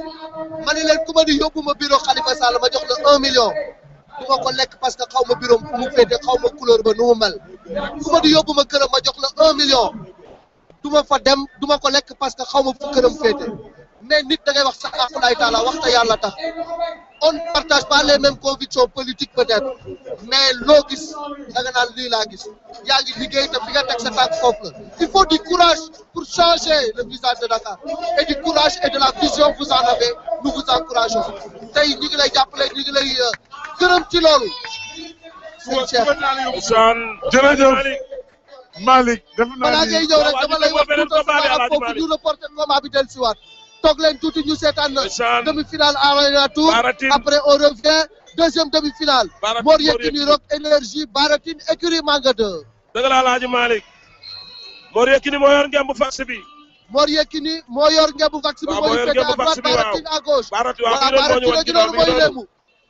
ma ne leen ku ma di yóbbu ma bureau Khalifa Sall ma jox la un million du ma ko lekk parce que xaw ma bureau fu mu féete xaw ma couleur ba nu mu mel ku ma di yóbbu ma këram ma jox la un million du ma fa dem du ma ko lekk parce que xaw ma fu këram féete mais nit da ngay wax sa aqulaay taala wax te yàlla tax on ne partage pas les mêmes convictions politiques peut-être mais loo gis da nga naan lii laa gis yaa ngi liggéey te fi nga teg sa tànk foofu la il faut du courage pour changer le visage de Dakar et du courage et de la vision vous en avez nous vous encourageons tey ñu ngi lay jàppale ñu ngi lay gërëm ci loolu sëñ Cheikh jërëjëf Malick def naa balaa ngay ñëw rek dama lay wax tout à foofu ñu reporté combat bi del siwaat toog leen tuuti ñu seetaan demi-finale Arena Tour après on revient deuxième demi-finale Mor Yekini Rock énergie Baratine écurie Manga 2 dëgg la Alaaji Malick Mor Yekini moo yor ngemb fax bi Mor Yekini moo yor ngemb vax bi moo ñu féete à droite Baratine à gauche voilà Baratine a gi noonu mooy léemu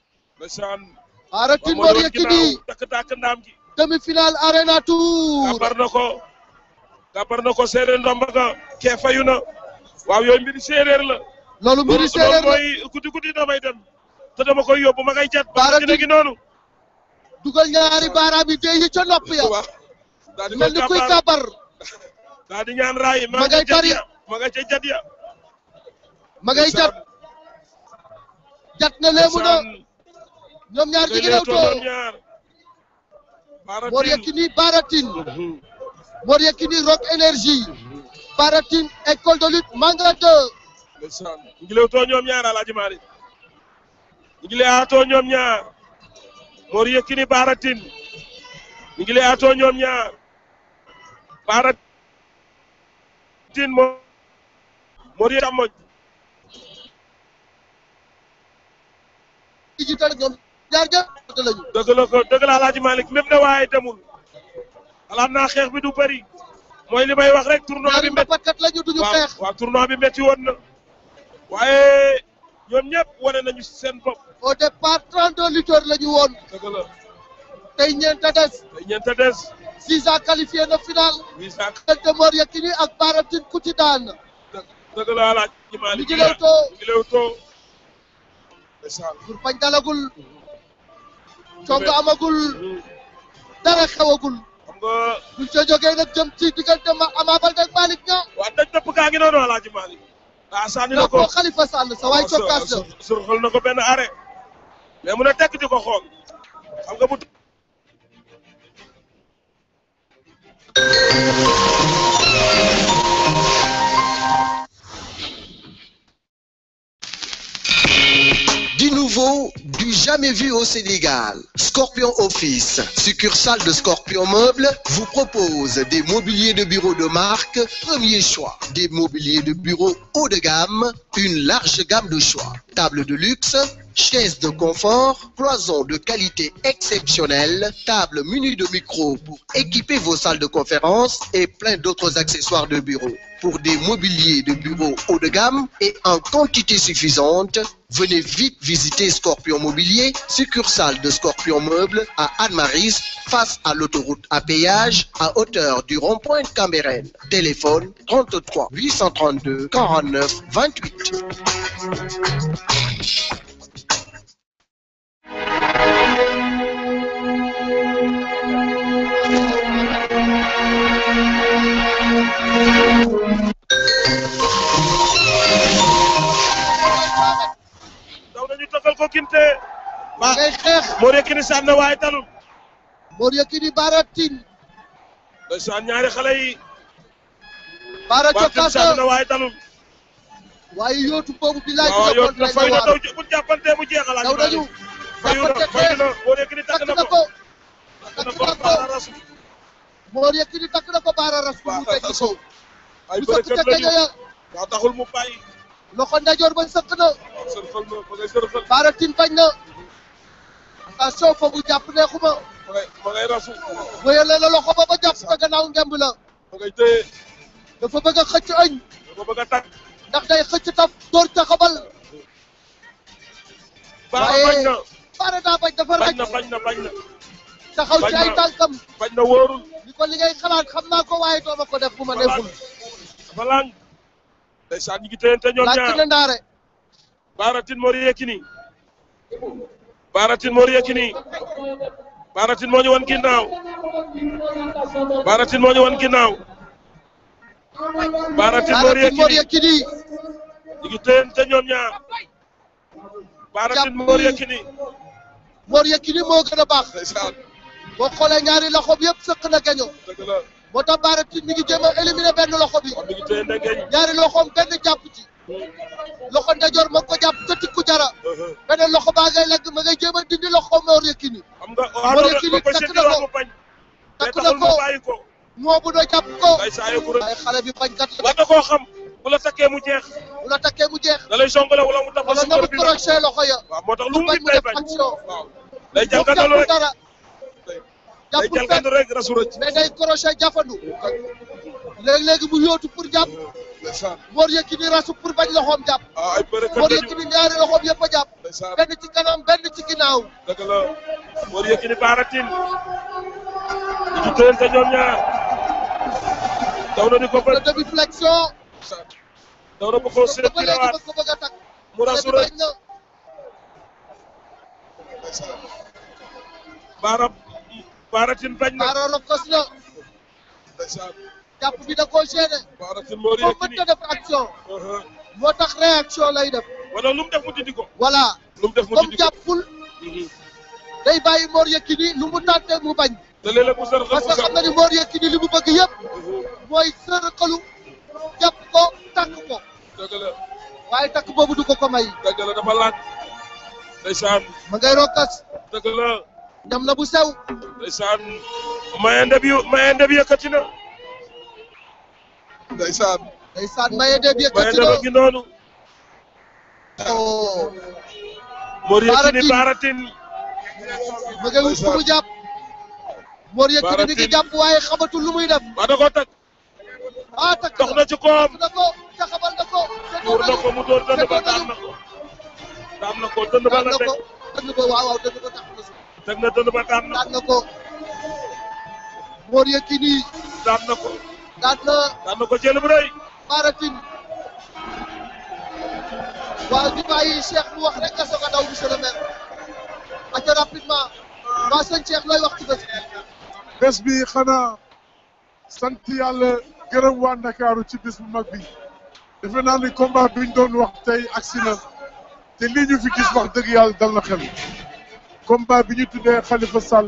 Baratine Mor Yekini takk takk ndaam gi demi-finale Arena Tour gàppar na ko gàppar na ko séeréer ndomba ga kee fayu na waaw yooyu mbiri séeréer la loolu mbiri séeréer la mooy guddi guddi damay dem te dama koy yóbbu ma ngay jat Balla Gaye gi noonu dugal ñaari baaraam yi dee yi ca nopp ya mel ni kuy kabar daa di ñaan raay ma ngay tari ma nga ca jat ya ma ngay jat jat na léemu na ñoom ñaar jigi lewtoo Mor Yekini Baratin Mor Yekini Rock Énergie Baratin école de lutte Manga 2 ñu ngi lewtoo ñoom ñaar Alaaji Maalik ñu ngi leewaatoo ñoom ñaar Mor Yekini Baratin ñu ngi leewaatoo ñoom ñaar Baratin moo Mor Yekini càmmoñ digital ñoom ñaar ñëpp lañu dëgg la ko dëgg la Alaaji Malick même ne waaye demul xalaat naa xeex bi du bëri mooy li may wax rek tournoi bi métti kat lañu duñu xeex waaw tournoi bi métti woon na waaye ñoom ñëpp wane nañu seen bopp au départ 32 lutteurs lañu woon dëgg la tey ñeent a des tey ñeent a des Ziza qualifié na final Ziza diggante Mor Yekini ak Baratin ku ci daan dëgg la Alaaji Malick ñu ngi lewtoo ñu ngi lewtoo pour pañ dalagul cong amagul dara xewagul xam nga buñ ca jógee nag jëm ci diggante ma Ama Baldé ak Malick Niang waa daj dëpp kaa ngi noonu Alaaji Malick daa sànni na ko Khalifa Sall sa waay cokkaas la surxal na ko benn arrêt mais mun a tekk di ko xool xam nga bu Du nouveau, du jamais vu au Sénégal. Scorpion Office, succursale de Scorpion Meuble, vous propose des mobiliers de bureau de marque, premier choix. Des mobiliers de bureau haut de gamme, une large gamme de choix. Table de luxe, chaises de confort, cloisons de qualité exceptionnelle, table munie de micro pour équiper vos salles de conférence et plein d'autres accessoires de bureau. Pour des mobiliers de bureau haut de gamme et en quantité suffisante, venez vite visiter Scorpion Mobilier, succursale de Scorpion Meuble à Anne-Maris, face à l'autoroute à péage, à hauteur du rond-point de Cambérène. Téléphone 33 832 49 28. daw nañu tëggal ko kinte ma ngay xeex Mor Yekini sànn na waaye talul Mor Yekini Baratin ndeysaan ñaari xale yi Bara Baratin cokkaas sànn na la waaye talul waaye yootu boobu bi laaj waaw yow na fay na daw daw bu jàppante mu jeex Alaaji daw Malick nañu fayu na fayu na Mor Yekini takk na na ko ko takk na ko Bara rasu Mor Yekini takk na ko Bara ras mu teg ci kaw ay ñu sëkk ca bërëkkat lañu gaño ya waaw taxul mu bàyyi loxo ndajoor ba sëkk na waaw sërxal na ma ngay sërxal Baratin bañ na attention fa mu jàpp neexuma ma ngay ma ngay rasu wéyale la loxo ba ba jàpp sa gannaaw ngemb la ma ngay téye dafa bëgg a xëcc añ dafa bëgg a takk ndax day xëcc taf door ca xabal Bara bañ na Bara daa bañ dafa bañ raj na bañ na bañ na taxaw ci bañ ay na. tànkam bañ na wóorul ni ko li ngay xalaat xam naa ko waaye dooma ko def bu ma neexul dafa lang ndeysaan ñu ngi téyante ñoom laaj ñaar na ndaare Baratin Mor Yekini Baratin Mor Yekini Baratin moo ñu wan ginnaaw Baratin moo ñu wan ginnaaw Baratin Mor Baratin Mor Yekini Yekini ñu ngi téyante ñoom ñaar Baratin Mor Yekini Mor Yekini moo gën a baax ndeysaan boo xoolee ñaari loxo bi yëpp sëq na gaño dëgg la moo tax Baratin mi ngi jéem a éliminer benn loxo bi ñu ngi téyante geñ ñaari loxoom benn jàpp ci loxo ndajoor ma ko jàpp ca tikku jara beneen loxo baa ngay legg ma ngay jéem a dindi loxo Mor Yekini xam nga waaw Mor loolu Yekini ba ko takk seeti na waa ko mu bañ mais takk na taxul mu ko bàyyi ko moo bu doo jàpp ko ay saa yu waaye xale bi bañkat la war na koo xam bu la takkee mu jeex bu la takkee mu jeex da lay songale wala mu tax wala si nga kër mu bi la crochet loxo ya waaw moo tax lu mu bañ nit mu day def bañ action waaw day moom jalgatalu jàppul rek dara day jàppul fenn jalgatu rek rasu rëcc mais day crochet jàppandu léegi-léegi mu yóotu pour jàpp Mor Yekini rasu pour bañ loxoom jàpp ah ay bërëkkat Mor lañu Yekini ñaari loxoom yëpp a jàpp ndeysaan benn ci kanam benn ci ginnaaw dëgg la Mor Yekini Baratin ñu ngi téyante ñoom ñaar daw na di ko le bët demi flexion daw na ba ko seet ba ci léegi rawaat ba ko bëgg a takk mu rasu xale bi rek bañ na baara baaratin bañ na baara rokos na jàpp bi da koo gêné baaratin moo moom mënta def action moo tax réaction lay def wala lu mu def mu dindi ko voilà lu mu def mu comme dindi ko jàppul day bàyyi Mor Yekini lu mu tànte mu bañ te léeg-léeg mu sër parce que xam na ni Mor Yekini li mu bëgg yëpp mooy sërëxalu jàpp ko takk ko dëgg la waaye takk boobu du ko ko may dëgg la dafa laaj ndeysaan ma ngay rokkas dëgg la ñam na bu sew ndeysaan mayende bi mayende bi yëkkati na ndeysaan ndeysaan mayende bi yëkkati mayende na ba ngi noonu oh Mor Yekini Baaratin. baaratin ma ngay wut fu mu jàpp Mor Yekini mi ngi jàpp waaye xamatul lu muy def waa da koo tag ah takk dox na ci koom na ko taxabal na ko muur na ko mu door dënd ba daan na ko daan na ko dënd ba la teg dënd ba waaw waaw dënd ba tax na suuf teg na dënd ba daan na daan na ko Mor Yekini daan na ko daan na daan na ko jël bu rëy Baaratin waaw ñu bàyyi Cheikh mu wax rek nga soog a daw monsieur le maire aca rapidement waa sëñ Cheikh looy wax ci bés bi bés bi xanaa sant yàlla gërëm waa Ndakaaru ci bés bu mag bi defe naa ni combat bi ñu doon wax tey agsi na te lii ñu fi gis wax dëgg yàlla dal na xel combat bi ñu tuddee Khalifa Sall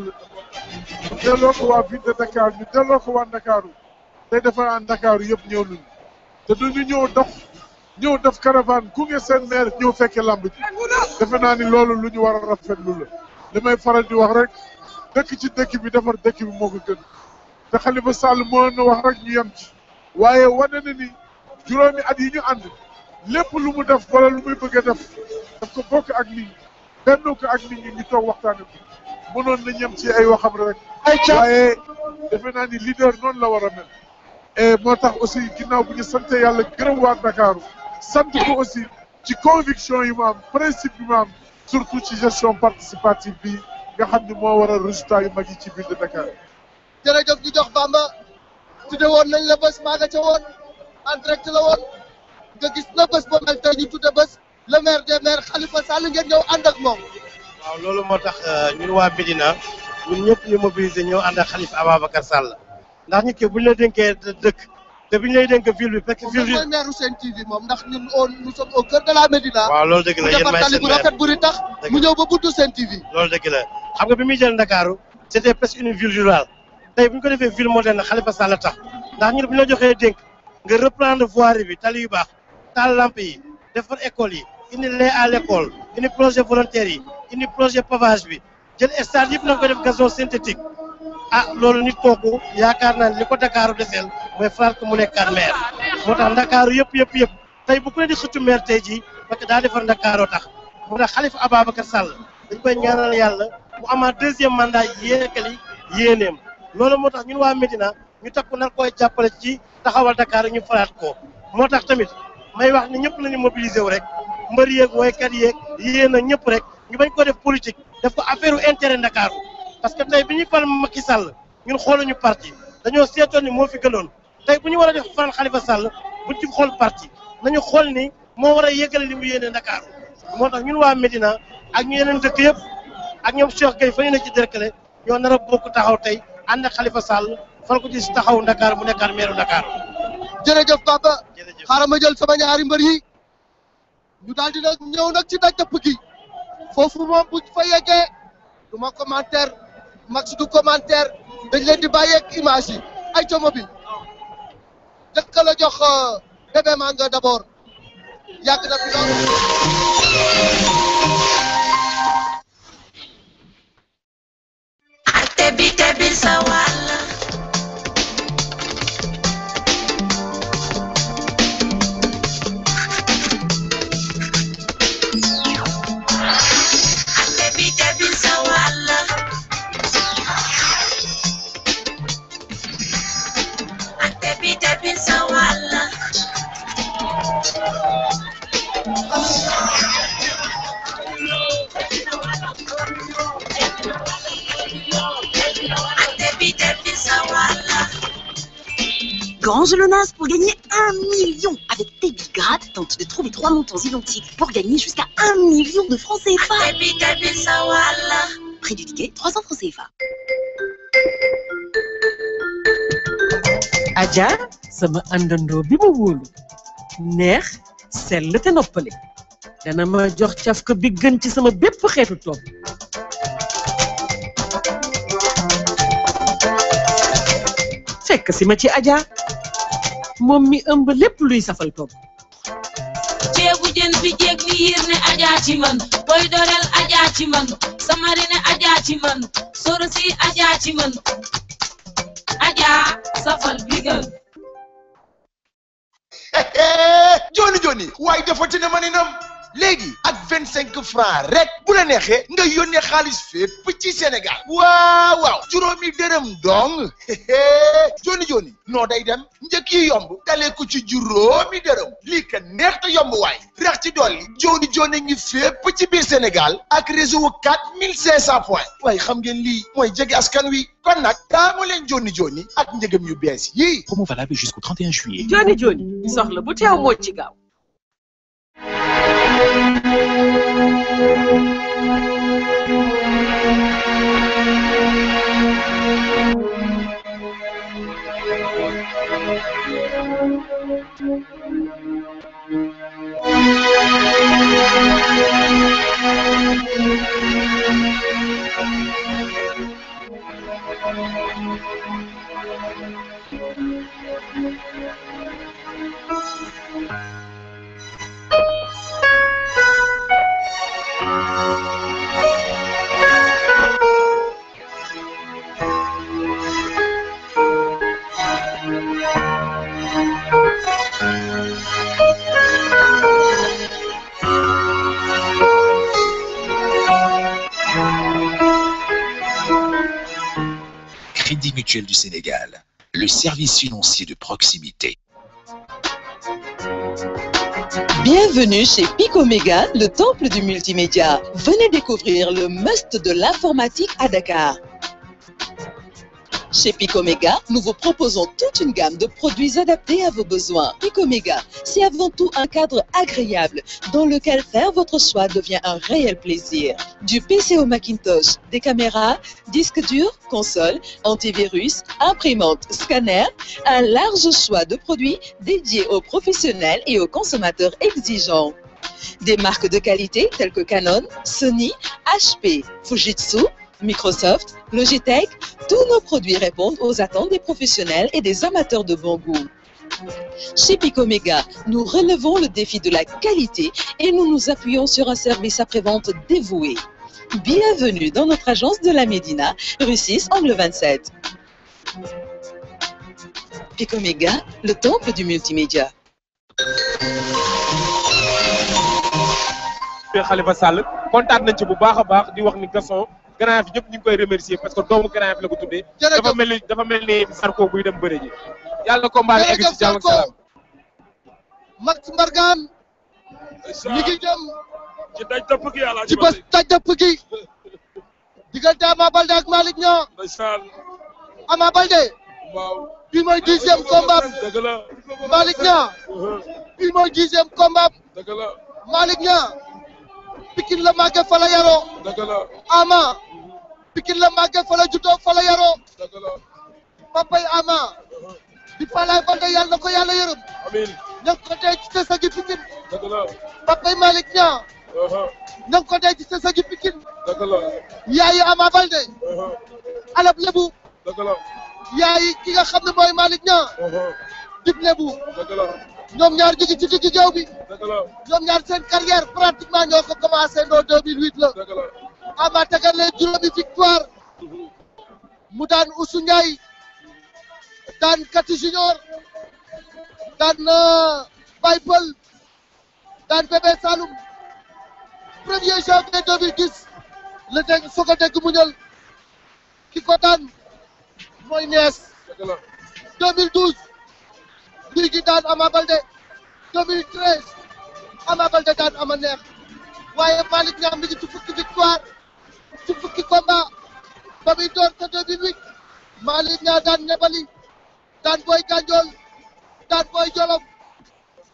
ñu delloo ko waa ville de Dakar ñu delloo ko waa Ndakaaru tey defe naa Ndakaaru yëpp ñëw nañu te du ñu ñëw dox ñëw def caravane gunge seen maire ñëw fekke lamb ji defe naa ni loolu lu ñu war a rafetlu la li may faral di wax rek dëkk ci dëkk bi defar dëkk bi moo ko gën te Khalifa Sall moo na wax rek ñu yem ci waaye wane na ni juróomi at yi ñu ànd lépp lu mu def wala lu muy bëgg a def daf ko bokk ak nit ñi benn ko ak nit ñi ñu toog waxtaane ko mënoon na ñem ci ay waxam rek waaye defe naa ni leader noonu la war a mel et moo tax aussi ginnaaw bu ñu sante yàlla gërëm waa Ndakaaru sant ko aussi ci conviction yi mu am principe yi mu am surtout ci gestion participative bi nga xam ni moo waral résultat yu mag yi ci ville de Dakar. jërëjëf ñu jox Bamba tudde woon nañ la bés maa nga ca woon en direct la woon nga gis na bés ba mel tey ñu tudde bés le maire des maires Khalifa Sall ngeen ñëw ànd ak moom waaw loolu moo tax ñun waa Médina ñun ñëpp ñu mobiliser ñëw ànd ak Khalifa Ababacar Sall ndax nit ki bu ñu la dénkee dëkk te bu ñu lay dénk ville bi fekk ville bi mooy maire Sen TV moom ndax ñun au nous sommes au cœur de la Médina waaw loolu dëgg la mu yéen defar maay tali seen bu maire rafet bu ri tax mu ñëw ba buntu Sen TV loolu dëgg la xam nga bi muy jël Ndakaaru c'était presque une ville rurale tey bu ñu ko defee ville moderne Khalifa Sall tax ndax ñun bu ñu la joxee dénk nga reprendre voirie bi tali yu baax taal lampe yi defar école yi indi lait à l'école indi projet volontaire yi indi projet pavage bi jël stade yëpp na ko def gazon synthétique ah loolu nit kooku yaakaar naa ne li ko Dakaaru deseel mooy faral ko mu nekkaat maire moo tax Ndakaaru yëpp yëpp yëpp tey bu ku ne di xëccu maire tey jii parce que daa defar Ndakaaroo tax moo tax Khalifa Ababacar Sall dañ koy ñaanal yàlla mu amaat deuxième mandat yéekali yéeneem loolu moo tax ñun waa Médina ñu takku nar koy jàppale ci taxawal Dakar ñu falaat ko moo tax tamit may wax ni ñëpp nañu mobiliser wu rek mbër yeeg woykat yeeg yéen a ñëpp rek ñu bañ ko def politique def ko affaire u intérêt Dakar parce que tey bi ñuy fal Macky Sall ñun xooluñu parti dañoo seetoon ni moo fi gënoon tey bu ñu war a def faral Khalifa Sall buñ ci xool parti nañu xool ni moo war a yëgale li mu yéene Dakar moo tax ñun waa Médina ak ñu yeneen dëkk yëpp ak ñoom Cheikh Gueye fa ñu ne ci Derklé ñoo nar a bokk taxaw tey ànd ak Khalifa Sall fal ko ci taxaw Dakar mu nekkaat meeru Dakar. jërëjëf papa xaaral ma jël sama ñaari mbër yi ñu daal di nag ñëw nag ci daj dëpp gi foofu moom bu fa yeggee du ma commentaire max du commentaire dañ leen di bàyyeeg image yi ay coomo bi jëkk la jox bébé manga d'abord yàgg na fi lool tebi tebi sa wàll tebi tebi sa wàll tebi tebi sa wàll tebi tebi sa wàll Grange le Nas pour gagner un million avec Tebiga. pirates tentent de trouver trois montants identiques pour gagner jusqu'à 1 million de francs CFA. Prix du ticket, 300 francs CFA. Adja sama àndandoo bi ma wóolu neex sell te noppale dana ma jox cafka bi gën ci sama bépp xeetu togg fekk si ma ci Adja moom mi ëmb lépp luy safal togg ceebu jën bi jéeg ni yiir ne ajaa ci man boy doreel ajaa ci man samari ne ajaa ci man soro si ajaa ci man ajaa safal bigal joni joni waaye defati na maninam léegi ak vingt cinq francs rek bu la neexee nga yónnee xaalis fépp ci Sénégal waaw waaw juróomi dërëm dong joni joni noo day dem njëkk yi yomb dalee ko ci juróomi dërëm lii ka neex te yomb waay rax ci dolli joni joni ngi fépp ci biir Sénégal ak réseau quatre mille cinq cent points waaye xam ngeen lii mooy jege askan wi kon nag taamu leen joni joni ak njëgam yu bees yii Promo valable jusqu'au 31 juillet. joni joni soxla bu teew moo ci gaaw Crédit Mutuel du Sénégal, le service financier de proximité. Bienvenue chez Picoméga, le temple du multimédia. Venez découvrir le must de l'informatique à Dakar. Chez Picoméga, nous vous proposons toute une gamme de produits adaptés à vos besoins. Picoméga, c'est avant tout un cadre agréable dans lequel faire votre choix devient un réel plaisir. Du PC au Macintosh, des caméras, disques durs, consoles, antivirus, imprimantes, scanners, un large choix de produits dédiés aux professionnels et aux consommateurs exigeants. Des marques de qualité telles que Canon, Sony, HP, Fujitsu, Microsoft, Logitech, tous nos produits répondent aux attentes des professionnels et des amateurs de bon goût. Chez Picoméga, nous relevons le défi de la qualité et nous nous appuyons sur un service après-vente dévoué. Bienvenue dans notre agence de la Médina, rue 6, angle 27. Picoméga, le temple du multimédia. Khalifa Sall kontaan nañ ci bu baax a baax di wax ni Gaston Grand Yoff ñëpp ñu ngi koy remercier parce que doomu Grand Yoff la ko tuddee. dafa mel ni dafa mel ni Sarko buy dem bëre ji. yàlla na combat bi egg ci jàmm ak salaam. Max Mbargane mi ngi jëm ci daj dëpp gi yàlla ci bés taj dëpp gi diggante Ama Baldé ak Malick Niang ndeysaan Ama Baldé waaw bi mooy dixième combat dëgg la Malick Niang bi mooy dixième combat dëgg la Malick Niang Pikine la màggee fa la yaroo dëgg la Ama Pikine la màggee fa la juddoo fa la yaroo dëgg la papay Ama di Falaye Baldé yàlla na ko yàlla yërëm amiin ña ngi ko denc ci sa gi Pikine dëgg la papay Malick Niang ña ngi ko denc ci sa gi Pikine dëgg la yaayu Ama Baldé alab lebu dëgg la yaayi ki nga xam ne mooy Malick Niang dib lebu dëgg la ñoom ñaar jóge ci digg géew bi dëgg la ñoom ñaar seen carrière pratiquement ñoo ko commencé ndoo 2008 la dëgg la Ama tegal leen juróomi victoire mu daan Oussou Ndiaye daan Kati Junior daan Baye Pël daan Bébé Saloum premier janvier 2010 la dégg soog a dégg mu ñël ki ko daan mooy nees 2012 guy gi daan Ama Baldé 2013 Ama Baldé daan ama neex waaye Malick Niang mi ngi ci fukki victoire ci fukki combat ba muy door te 2008 Malick Niang daan Nebali daan Boy Gandiol daan Boy Jolof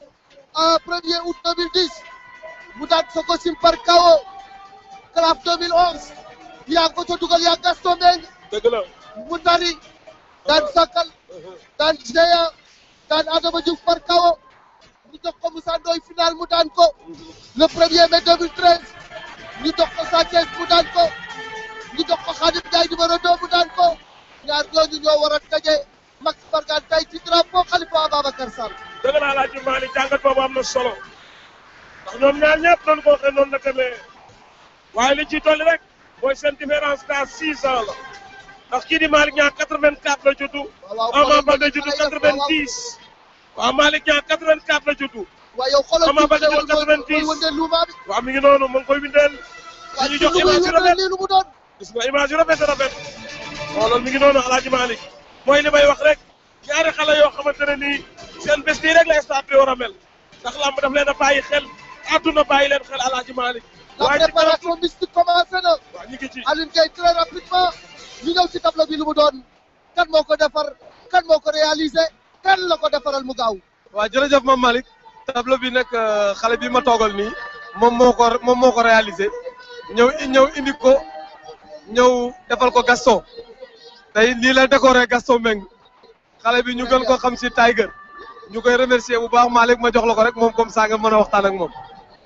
en 1er août 2010 mu daan Sococim par KO CLAF 2011 yaa ngi ko ca dugal yaa Gaston Mbengue dëgg la mu dari daan Sakal daan Géant daan Adama Diouf par KO ñu jox ko Moussa Ndoye final mu daan ko le 1er mai 2013 ñu jox ko Sa Thiès mu daan ko ñu jox ko Khadim Ndiaye numéro 2 mu daan ko ñaar ñooñu ñoo war a daje Max Mbargane tey ci drapeau Khalifa Ababacar Sall. dëgg la Alaaji Malick jàngat boobu am na solo ndax ñoom ñaar ñëpp noonu ko waxee noonu la demee waaye li ciy dolli rek mooy seen différence d'âge six ans la ndax kii di Malick Niang 84 la juddu. Ama Baldé juddu 90. waaw Malick Niang 84 la juddu. waaye yow xoolal Ama Baldé juddu 90. waaw mi ngi noonu mu ngi koy windeel. ñu jox image yu rafet lu mu doon. gis nga image yu rafet rafet. xoolal mi ngi noonu Alaaji Malick mooy li may wax rek ñaari xale yoo xamante ne nii seen bés bii rek la stade bi war a mel ndax lamb daf leen a bàyyi xel àdduna bàyyi leen xel Alaaji Malick. la préparation mystique commencé na. waaw ñu ngi ci Alioune Gueye très rapidement ñu ñëw ci tableau bi lu mu doon kan moo ko defar kan moo ko réalisé kan la ko defaral mu gaaw. waaw jërëjëf Mame Malick tableau bi nag xale bi ma toogal nii moom moo ko moom moo ko réalisé ñëw ñëw indi ko ñëw defal ko Gaston tey nii la décoré Gaston Mbengue xale bi ñu gën ko xam si Tiger ñu koy remercier bu baax Malick ma jox la ko rek moom comme ça nga mën a waxtaan ak moom.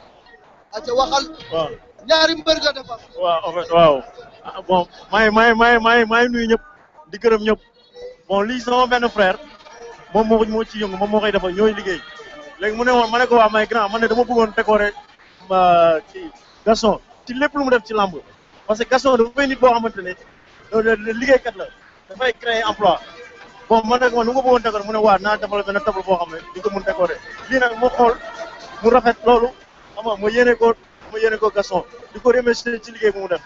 aca waxal waaw ñaari mbër nga defar. waaw en fait waaw ah bon maa ngi maa ngi maa ngi maa ngi maa ngi nuyu ñëpp di gërëm ñëpp bon lii sama benn frère moom moo moo ci yëngu moom moo koy defal ñooy liggéey léegi mu ne woon ma ne ko waa may grand man ne dama bëggoon décorer ma ci Gaston ci lépp lu mu def ci lamb parce que Gaston dafay nit boo xamante ne liggéeykat la dafay créer emploi bon man nag man nu nga bëggoon décorer mu ne waa naa defal benn table boo xam ne di ko mun décorer lii nag moo xool mu rafet loolu xam nga ma yéene ko ma yéene ko Gaston di ko remercier ci liggéey bu mu def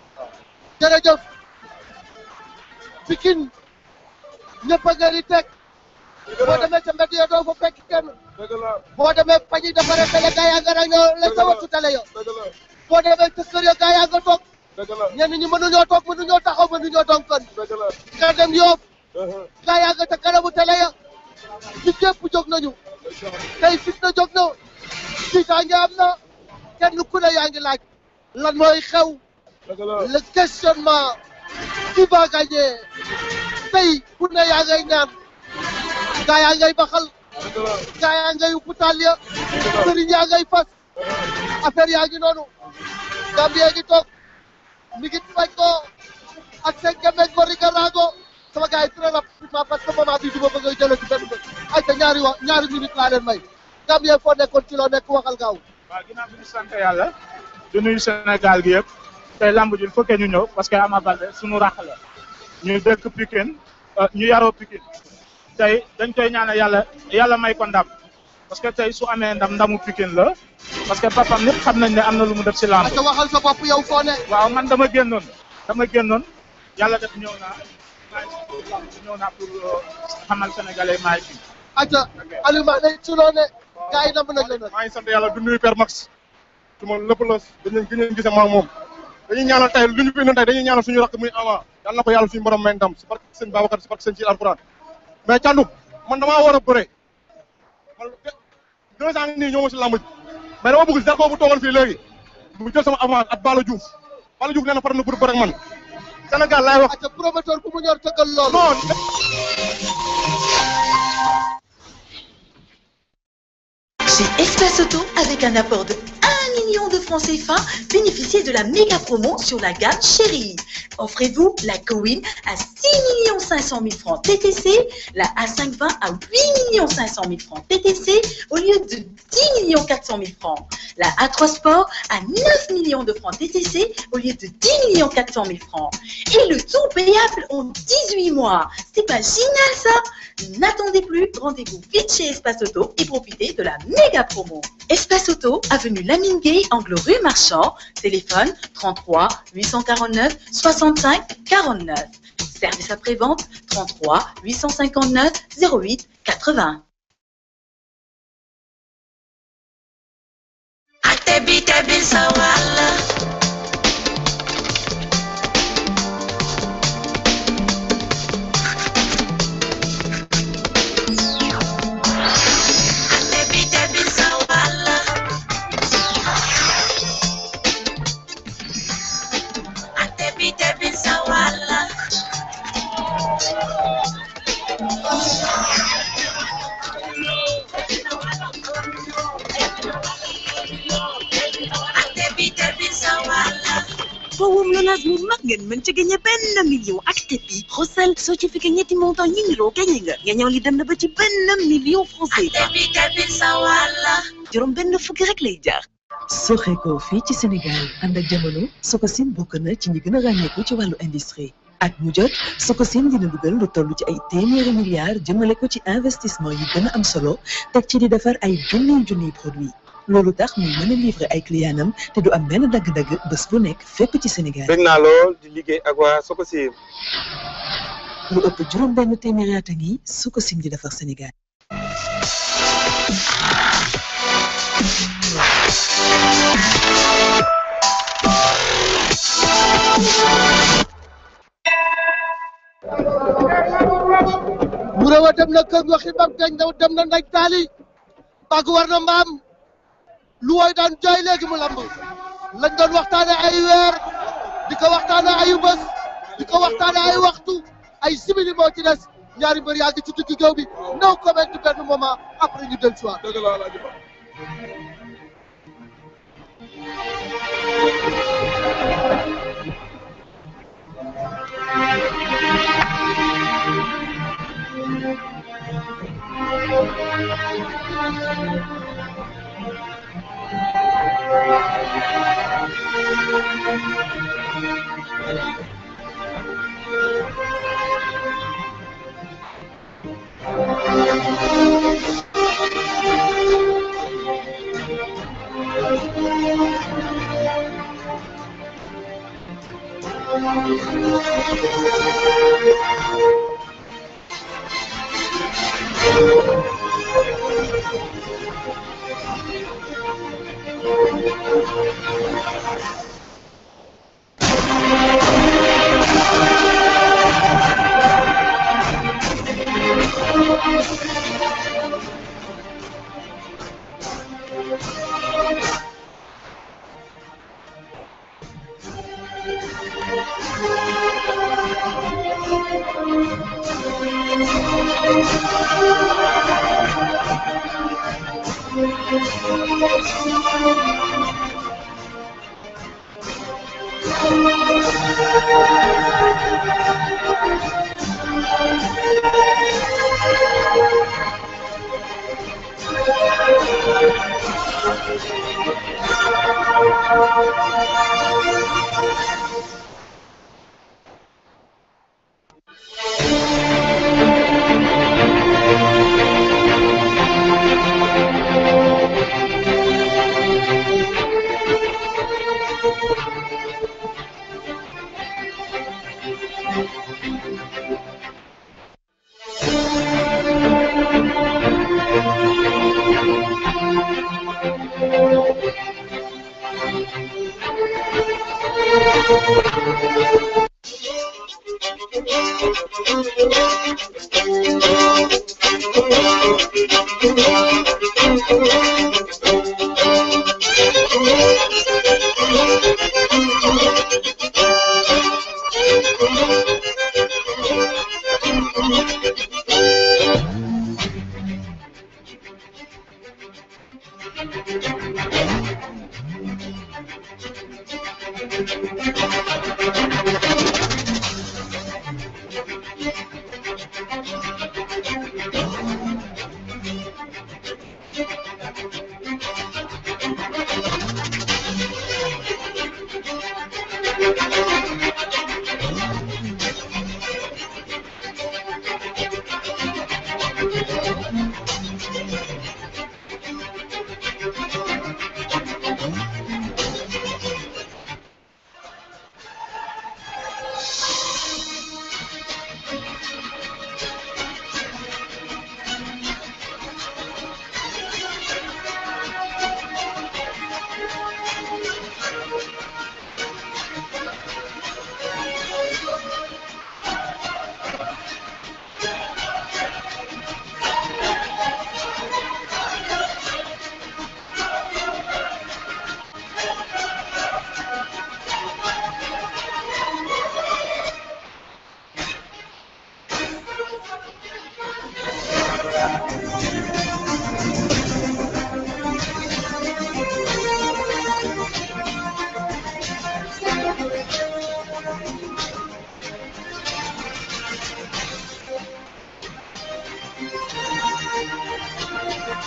jërëjëf Pikine ñëpp a nga di teg boo demee ca mbedd ya doo fa fekk kenn boo demee pañi defaree tele gaa yaa nga rang la sa wattu tele ya boo demee ca kër ya gaa yaa nga toog ñenn ñi mënuñoo toog mënuñoo taxaw mënuñoo donkan nga dem yóob gaa yaa nga ca kanamu tele ya ñi ñëpp jóg nañu tey fitna jóg na tiitaange am na kenn ku ne yaa ngi laaj lan mooy xew le questionnement qui va gagner tey ku ne yaa ngay ñaan gaa yaa ngay baxal gaa yaa ngay uputaal ya sëriñ yaa ngay fas affaire yaa ngi noonu Gambie ngi toog mi ngi faj ko ak seen gemeeg ko Ricardo sama gars yi très rapidement parce que moment bi du ma bëgg a jëlee ci benn bët ay te ñaari wa ñaari minutes laa leen may Gambie foo nekkoon ci loo nekk waxal gaaw waaw ginnaaw bi ñu sant yàlla du nuyu Sénégal gi yëpp tey lamb ji il faut que ñu ñëw parce que Ama Baldé suñu rax la ñu dëkk Pikine ñu yaroo Pikine tey dañ koy ñaanal yàlla yàlla may ko ndam parce que tey su amee ndam ndamu Pikine la parce que papam ñëpp xam nañ ne am na lu mu def ci lamb te waxal sa bopp yow foo ne waaw man dama génnoon dama génnoon yàlla def ñëw naa maa ngi ci lamb ñëw naa pour xamal sénégalais maa ngi fi aca Aliou ma ne ci loo ne gars yi nam nañ la nag maa ngi sant yàlla du nuyu Père Max su ma lépp la dañu gën a gisee maa moom dañuy ñaanal tey lu ñu fi tey dañuy ñaanal suñu rakk muy Ama yàlla na ko yàlla suñu borom may ndam si barke sëñ Babacar si barke sëñ ci alxuraan mais Thiandoum man damaa war a bëre man deux ans nii ñoo ma si lamb ji mais dama bëgg Zarko bu toogoon fii léegi mu jël sama avance at Bala Diouf Bala Diouf nee na pare na pour bëre ak man Sénégal laay wax. aca promoteur bu mu ñor tëggal loolu non Chez Espace Auto, avec un apport de 1 million de francs CFA, bénéficiez de la méga promo sur la gamme Chérie. Offrez-vous la Cowin à 6 500 000 francs TTC, la A520 à 8 500 000 francs TTC au lieu de 10 400 000 francs. La A3 Sport à 9 millions de francs TTC au lieu de 10 400 000 francs. Et le tout payable en 18 mois. C'est pas génial ça N'attendez plus, rendez-vous vite chez Espace Auto et profitez de la méga promo. Espace Auto, avenue Lamine Gay, angle rue Marchand, téléphone 33 849 65 49. Service après-vente 33 859 08 80. Tebi tebi sa wàll tebi tebi sa fowum Lonase mu mag ngeen mën ci gagné benn million ak tepi xosal soo ci fekkee ñetti montant yi niroo gagné nga nga ñëw li dem na ba ci benn million français tepi tepi sa wàlla juróom benn fukki rek lay jaar soxeekoo fii ci Sénégal ànd ak jamono Sococim bokk na ci ñi gën a ràññeeku ci wàllu industrie at mu jot Sococim dina dugal lu toll ci ay téeméeri milliards jëmale ko ci investissement yu gën a am solo teg ci di defar ay junniy junniy produit loolu tax muy mën a livrer ay clientam te du am benn dagg-dagg bés bu nekk fépp ci Sénégal. bëgg naa lool di liggéey ak waa Sococim. lu ëpp juróom benn téeméeri at a ngi Sococim di defar Sénégal. bu rewa dem na kër waxi bam teñ daw dem na ndaj taali bàgg war na mbaam lu woy daan jooy léegi mu lamb lañ doon waxtaane ay weer di ko waxtaane ayu bés di ko waxtaane ay waxtu ay simili moo ci des ñaari mbër yaa ngi ci digg géew bi no comment benn moment après ñu del soir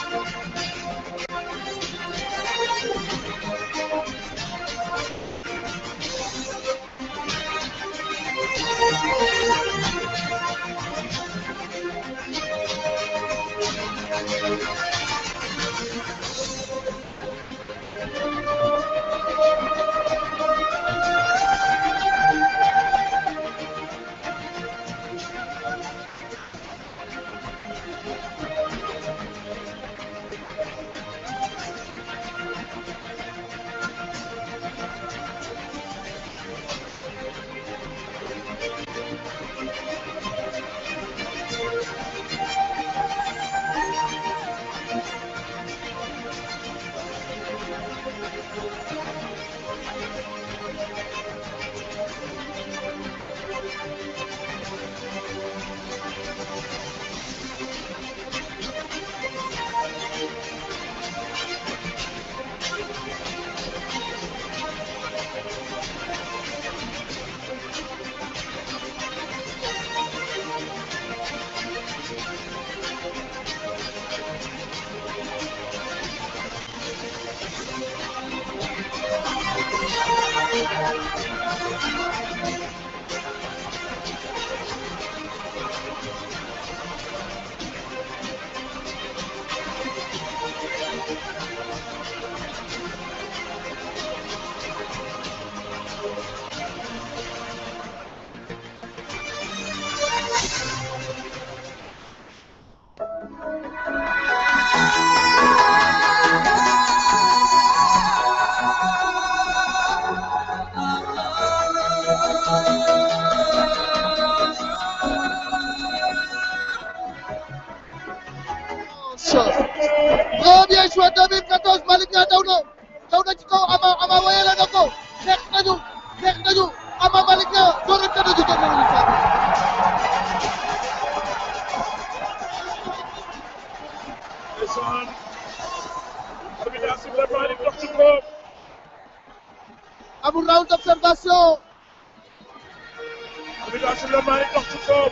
Très bien joué 2014 Malick Niang daw na daw na ci kaw Ama Ama wayale na ko xeex nañu xeex nañu Ama Malick Niang door na tëdd ju ko mënuñu sànni. ndeysaan arbitre sifflé Malick dox ci koom amul round d'observation arbitre sifflé Malick dox ci koom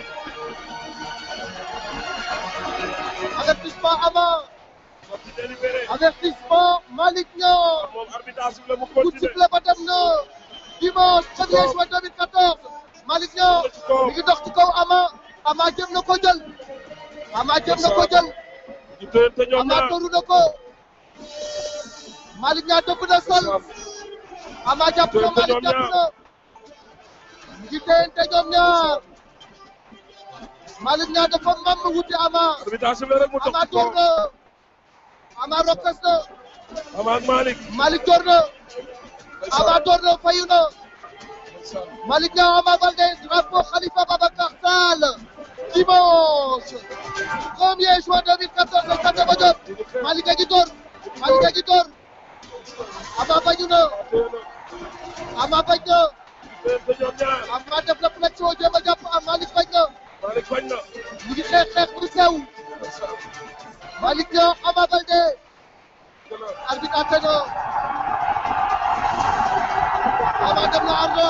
avertissement Ama sortie délibérée avertissement Malick Niang moom arbitre sifflé mu coup de continué sifflet ba dem na dimanche 1er juin 2014 Malick Niang mi ngi dox ci kaw Ama Ama jëm na ko jël Ama jëm na ko jël ñu tëyante ñoom Ama ñaar toru na ko Malick Niang dëpp na sol Ama jàpp na Tëyante Malick ñoom jàpp ñaar. na ñu ngi téyante ñoom ñaar Malick Niang dafa mam wuti Ama arbitre sifflé rek mu dox Ama ci door koom na Ama rokkas na Ama ak Malick Malick door na Ama door na fayu na Malick Niang Ama Baldé drapeau Khalifa Babacar Sall dimanche 1er juin 2014 au Stade Demba Diop Malick a ngi door Malick a ngi door Ama bañu na Ama bañ na tëyante ñoom ñaar Ama def na flexion jéem a jàpp am Malick bañ na Malick bañ na ñu ngi xeex xeex bu sew Malick Niang Ama Baldé arbitre atte na Ama dem na ardo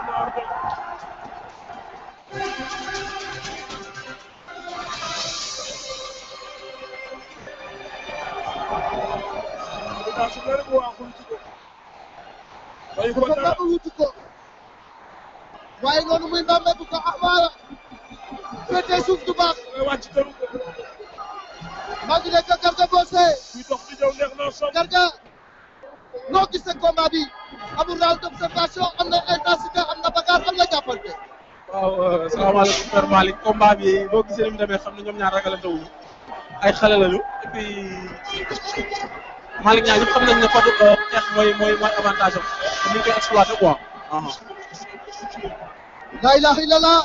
arbitre sifflé rek mu waaxul ci ko bayu ko dafa dara mbamba wuti ko waaye noonu muy mbamba bu ko Ama féetee suuf du baax wàcc tëru ko maa ngi nekk Garga Mbossé kuy dox di ñëw neex na song Garga noo gisee combat bi amul round d'observation am na intensité am na bagarre am na jàppante waaw salaamaaleykum Père Malick combat bi boo gisee ni mu demee xam ne ñoom ñaar ragalante wuñu ay xale lañu et puis Malick Niang ñëpp xam nañ ne Fadou xeex mooy mooy mooy avantage am te ñu ngi koy exploité quoi. la ilaha illallah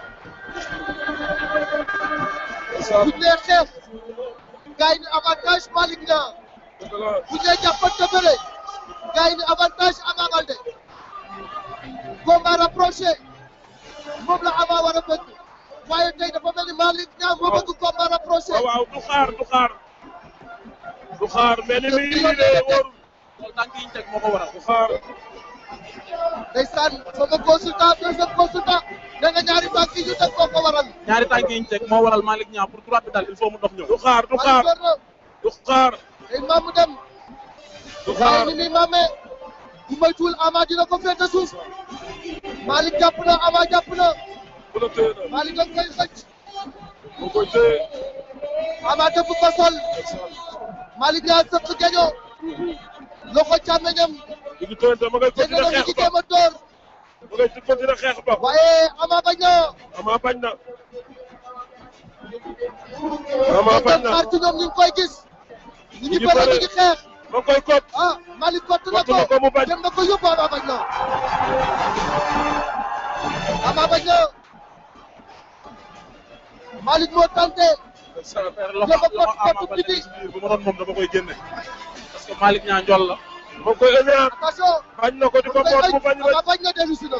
buñ nee xeex gars yi ni avantage Malick Niang buñ nee jàppante bëre gars yi ni avantage Ama Baldé combat rapproché moom la Ama war a bëgg waaye tey dafa mel ni Malick Niang moo bëgg combat rapproché waaw waaw du xaar du xaar du xaar mais ni muy indi de wóorul loolu tànk yi ñu teg moo ko waral. du xaar ndeysaan sama consultant deuxième consultant nee na ñaari tànk yi ñu teg koo ko waral ñaari tànk yi ñu teg moo waral Malick Niang pour droite bi daal il faut mu dox ñëw. du xaar du xaar du xaar day maamu dem du waaye xaar ni muy maamee bu moytuwul Ama dina ko féete suuf Malick jàpp na Ama jàpp na bu la téye na Malick da koy xëcc mu koy téye Ama dëpp ko sol Malick yaa sëq geño loxo càmmeñam ñu ngi téye ma ngay dégg continuer nga xeex ci ba jéem a door ma ngay continuer xeex ba waaye Ama bañ na Ama bañ na Ama bañ na xaar ci ñoom ñu ngi koy gis ñu ngi ngi bëre bëre. ñu ngi xeex ma koy kot ah Malick kott na Kott na ko mu bañ. dem na ko yóbbu Ama bañ na Ama bañ na Malick moo tenté loxo Jël ko loxo Ama kott Baldé biti ci biir bu ma doon moom dama koy génne parce que Malick ñaa njool la ma koy ëñaan attention bañ na ko di ko boot mu bañ Ama rek bañ na dellu si na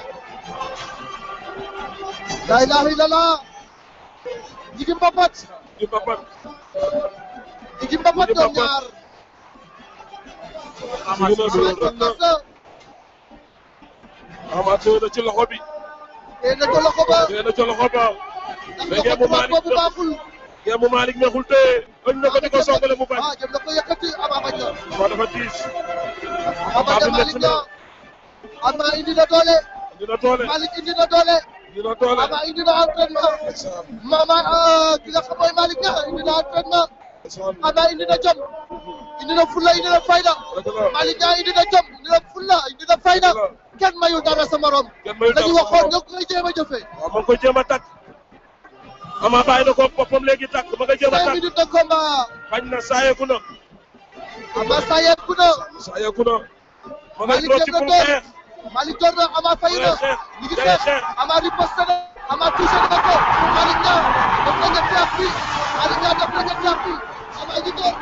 la ilaha illallah ñi ngi mbapat di mbapat ñi ngi mbapat Ñi ngi ñoom mbapat. ñaar Ama Ñu ngi si doon biir door na Ama téye na ci loxo bi tey na ko loxo ba téye na ci loxo ba ndax mais loxo ngeen mu tubaab Malick boobu baaxul ngeen mu Malick neexul téye ëñ na ko di ko songale mu bañ ah jëm na ko yëkkati Ama bañ na Ama dafa diis Ama bañ na bi métti Malick na na Ama indi na doole dina doole Malick indi na doole dina doole Ama indi na entraînement Mama ah, ki nga xam mooy Malick na indi na entraînement Ama indi na jom indi na fulla indi na fayda Malick Niang indi na jom indi na fulla indi na fayda kenn mayul dara sa morom kenn mayul dara dañu sa waxoon morom. nga koy jéem a jëfee waaw ma ngi koy jéem a takk Ama bàyyi na ko boppam léegi takk ma nga jéem a cinq takk minutes de combat bañ na saayeeku na Ama sayeeku na saayeeku na ma ngay Malick rooti dem na pour door xeex Malick door na Ama fay na xeex ñu ngi day xeex xeex Ama riposte na Ama touché na ko Malick Niang def na ñetti appui Malick Niang def na ñetti appui Ama ngi door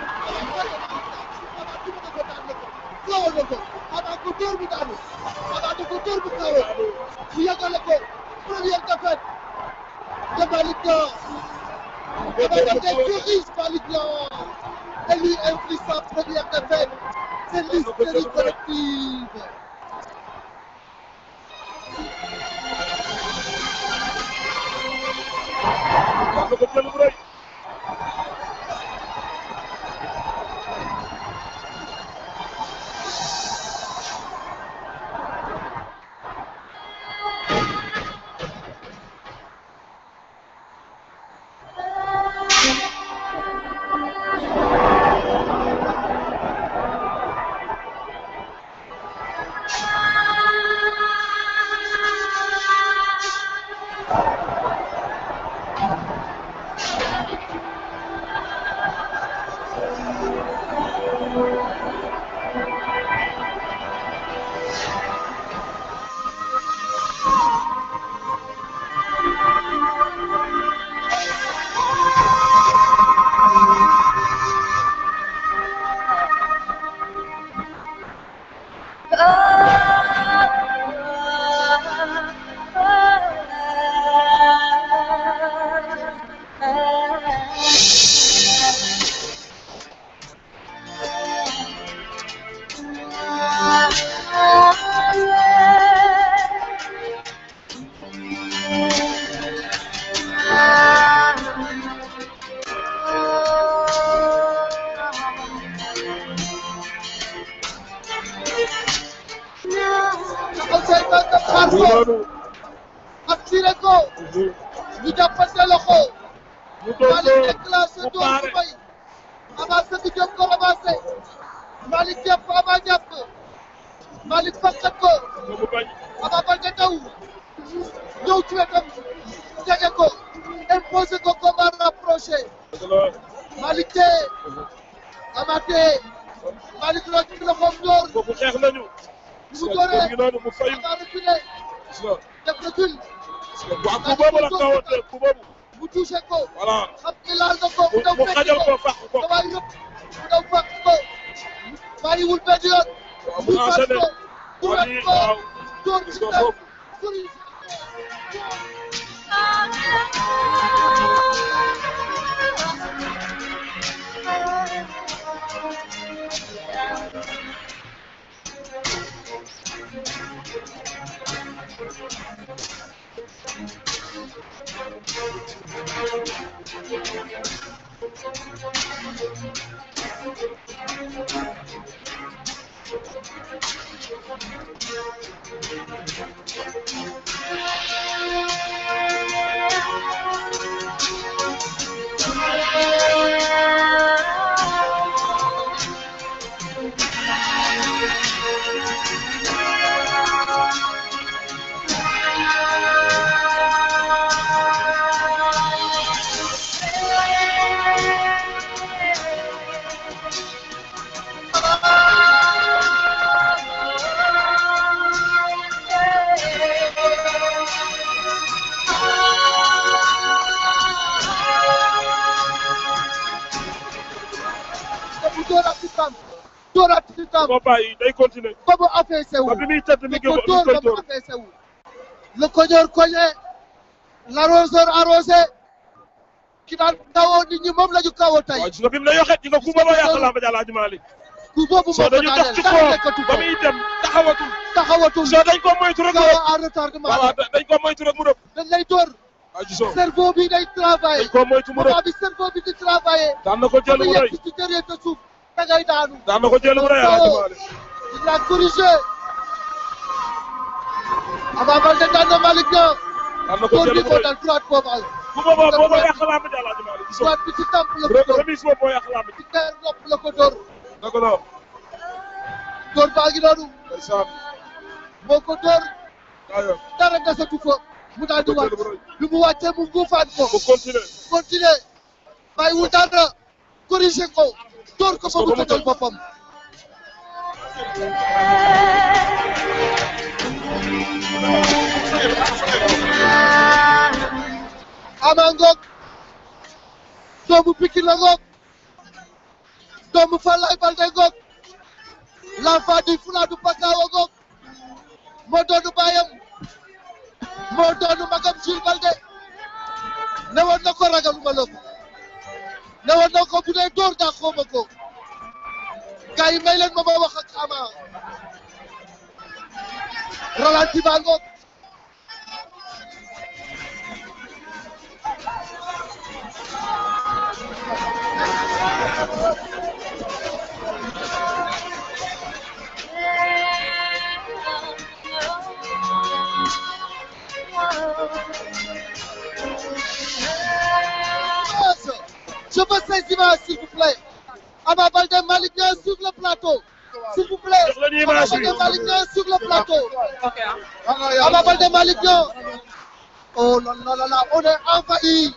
Ama duma na ko daan na ko floor na ko Ama ko door bu daanu Ama da ko door bu kawe mu yàggale ko première défaite de Malick Niang Ama était furieux Malick Niang et lui inflige sa première défaite c'est l'hystérie collective wax na ko jël bu rëy taxaw say tànk xaar ko assuré ko ñu jàppante loxo mu doon Malick ko déclenché mu door paare bu bay avancé bi jëm ko avancé Malick jàpp Ama jàpp Malick fakkat ko mu bañ Ama Baldé daw ñëw ci wetam jege ko imposé ko combat rapproché dëgg la Malick tee Ama tee Malick loo ci loxoom door kooku xeex nañu mu dooree ngi noonu mu fayu Ama reculé gis nga def recul waaw ku boobu la kawate ku boobu mu touché ko voilà xam nga laal na ko mu daw mu fekk xajal ko fàq ko damay yëpp mu daw fekk ko bàyyiwul benn yoon waaw mu mu fàq enchaîné ko mu waa wet lii ko waaw door gis ci nga kaw foofu sori mu dóoraat ci tam dóoraat ci tam ko bàyyi day continuer ba mu affaissé wu ba bi muy tëdd mi ngi ko mi ngi dóor koy ba mu dóor affaissé wu le cogneur cogné l'arroseur arrosé ki daan kawoo nit ñi moom la ñu kawoo tey waaw gis nga bi mu la yoxet gis nga ku booba yàq làmb ji Alaaji Maalik ku boobu soo moo ko dañu dox daaneel ci dara kawam nekkatu ba ko muy dem taxawatul taxawatul soo dañ ko moytu rek mu kaw rëb en retardement waaw dañ ko moytu rek mu rëb dañ lay dóor waaw gisoo cerveau bi day travailler dañ ko moytu mu rëb moment bi cerveau bi di travailler daan na ko jël ba mu mu rëy yegg ci derrière te suuf da ngay daanu daan na ko jël mu rëy Alaaji Maalik il l'a corrigé Ama Baldé daan na Malick Niang daan na ko dóor jël bi mu moo rëy dal droite boobu al bu boobaa booba yàq làmb ji Alaaji Maalik gisoo droite bi ci tàmp la ko rëb dóor remise boobu moo yàq làmb ji ci teer nopp la ko dóor dëgg la dóor baa ngi noonu ndeysaan moo ko dóor aywa dara desatu ko mu daal di wàcc bi mu wàccee mu nguufaat ko mu continuer continuer bàyyiwul dara corrigé ko dóor ko ba mu tëjal boppam ama ngoog doomu Pikine la ngoog doomu Falaye Baldé ngoog l'enfant du Fouladou Bakawa ngoog moo doonu baayam moo doonu magam Jules Baldé ne woon na ko ragaluma la ko ne woon na ko bu dee dóor daa xooma ko gars yi may leen ma ma wax ak Ama ralenti baa ngoog Je veux ces images, s'il vous plaît. Ama Baldé Malick Niang sur le plateau. S'il vous plaît. Jox leen Ama image Baldé bi. Malick Niang sur le plateau. Ama Baldé Malick Niang. Oh là là là là, on est envahi.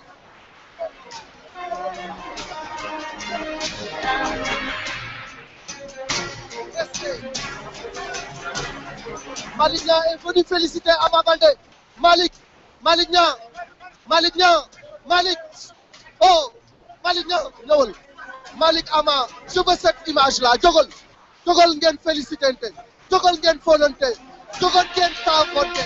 Malick Niang est venu féliciter Ama Baldé. Malick, Malick Niang, Malick Niang, Malick. Oh, Malick Niang, ñëwal. Malick Ama, je veux cette image-là. Jógal, jógal ngeen félicitante, jógal ngeen fóonante, jógal ngeen saafonte.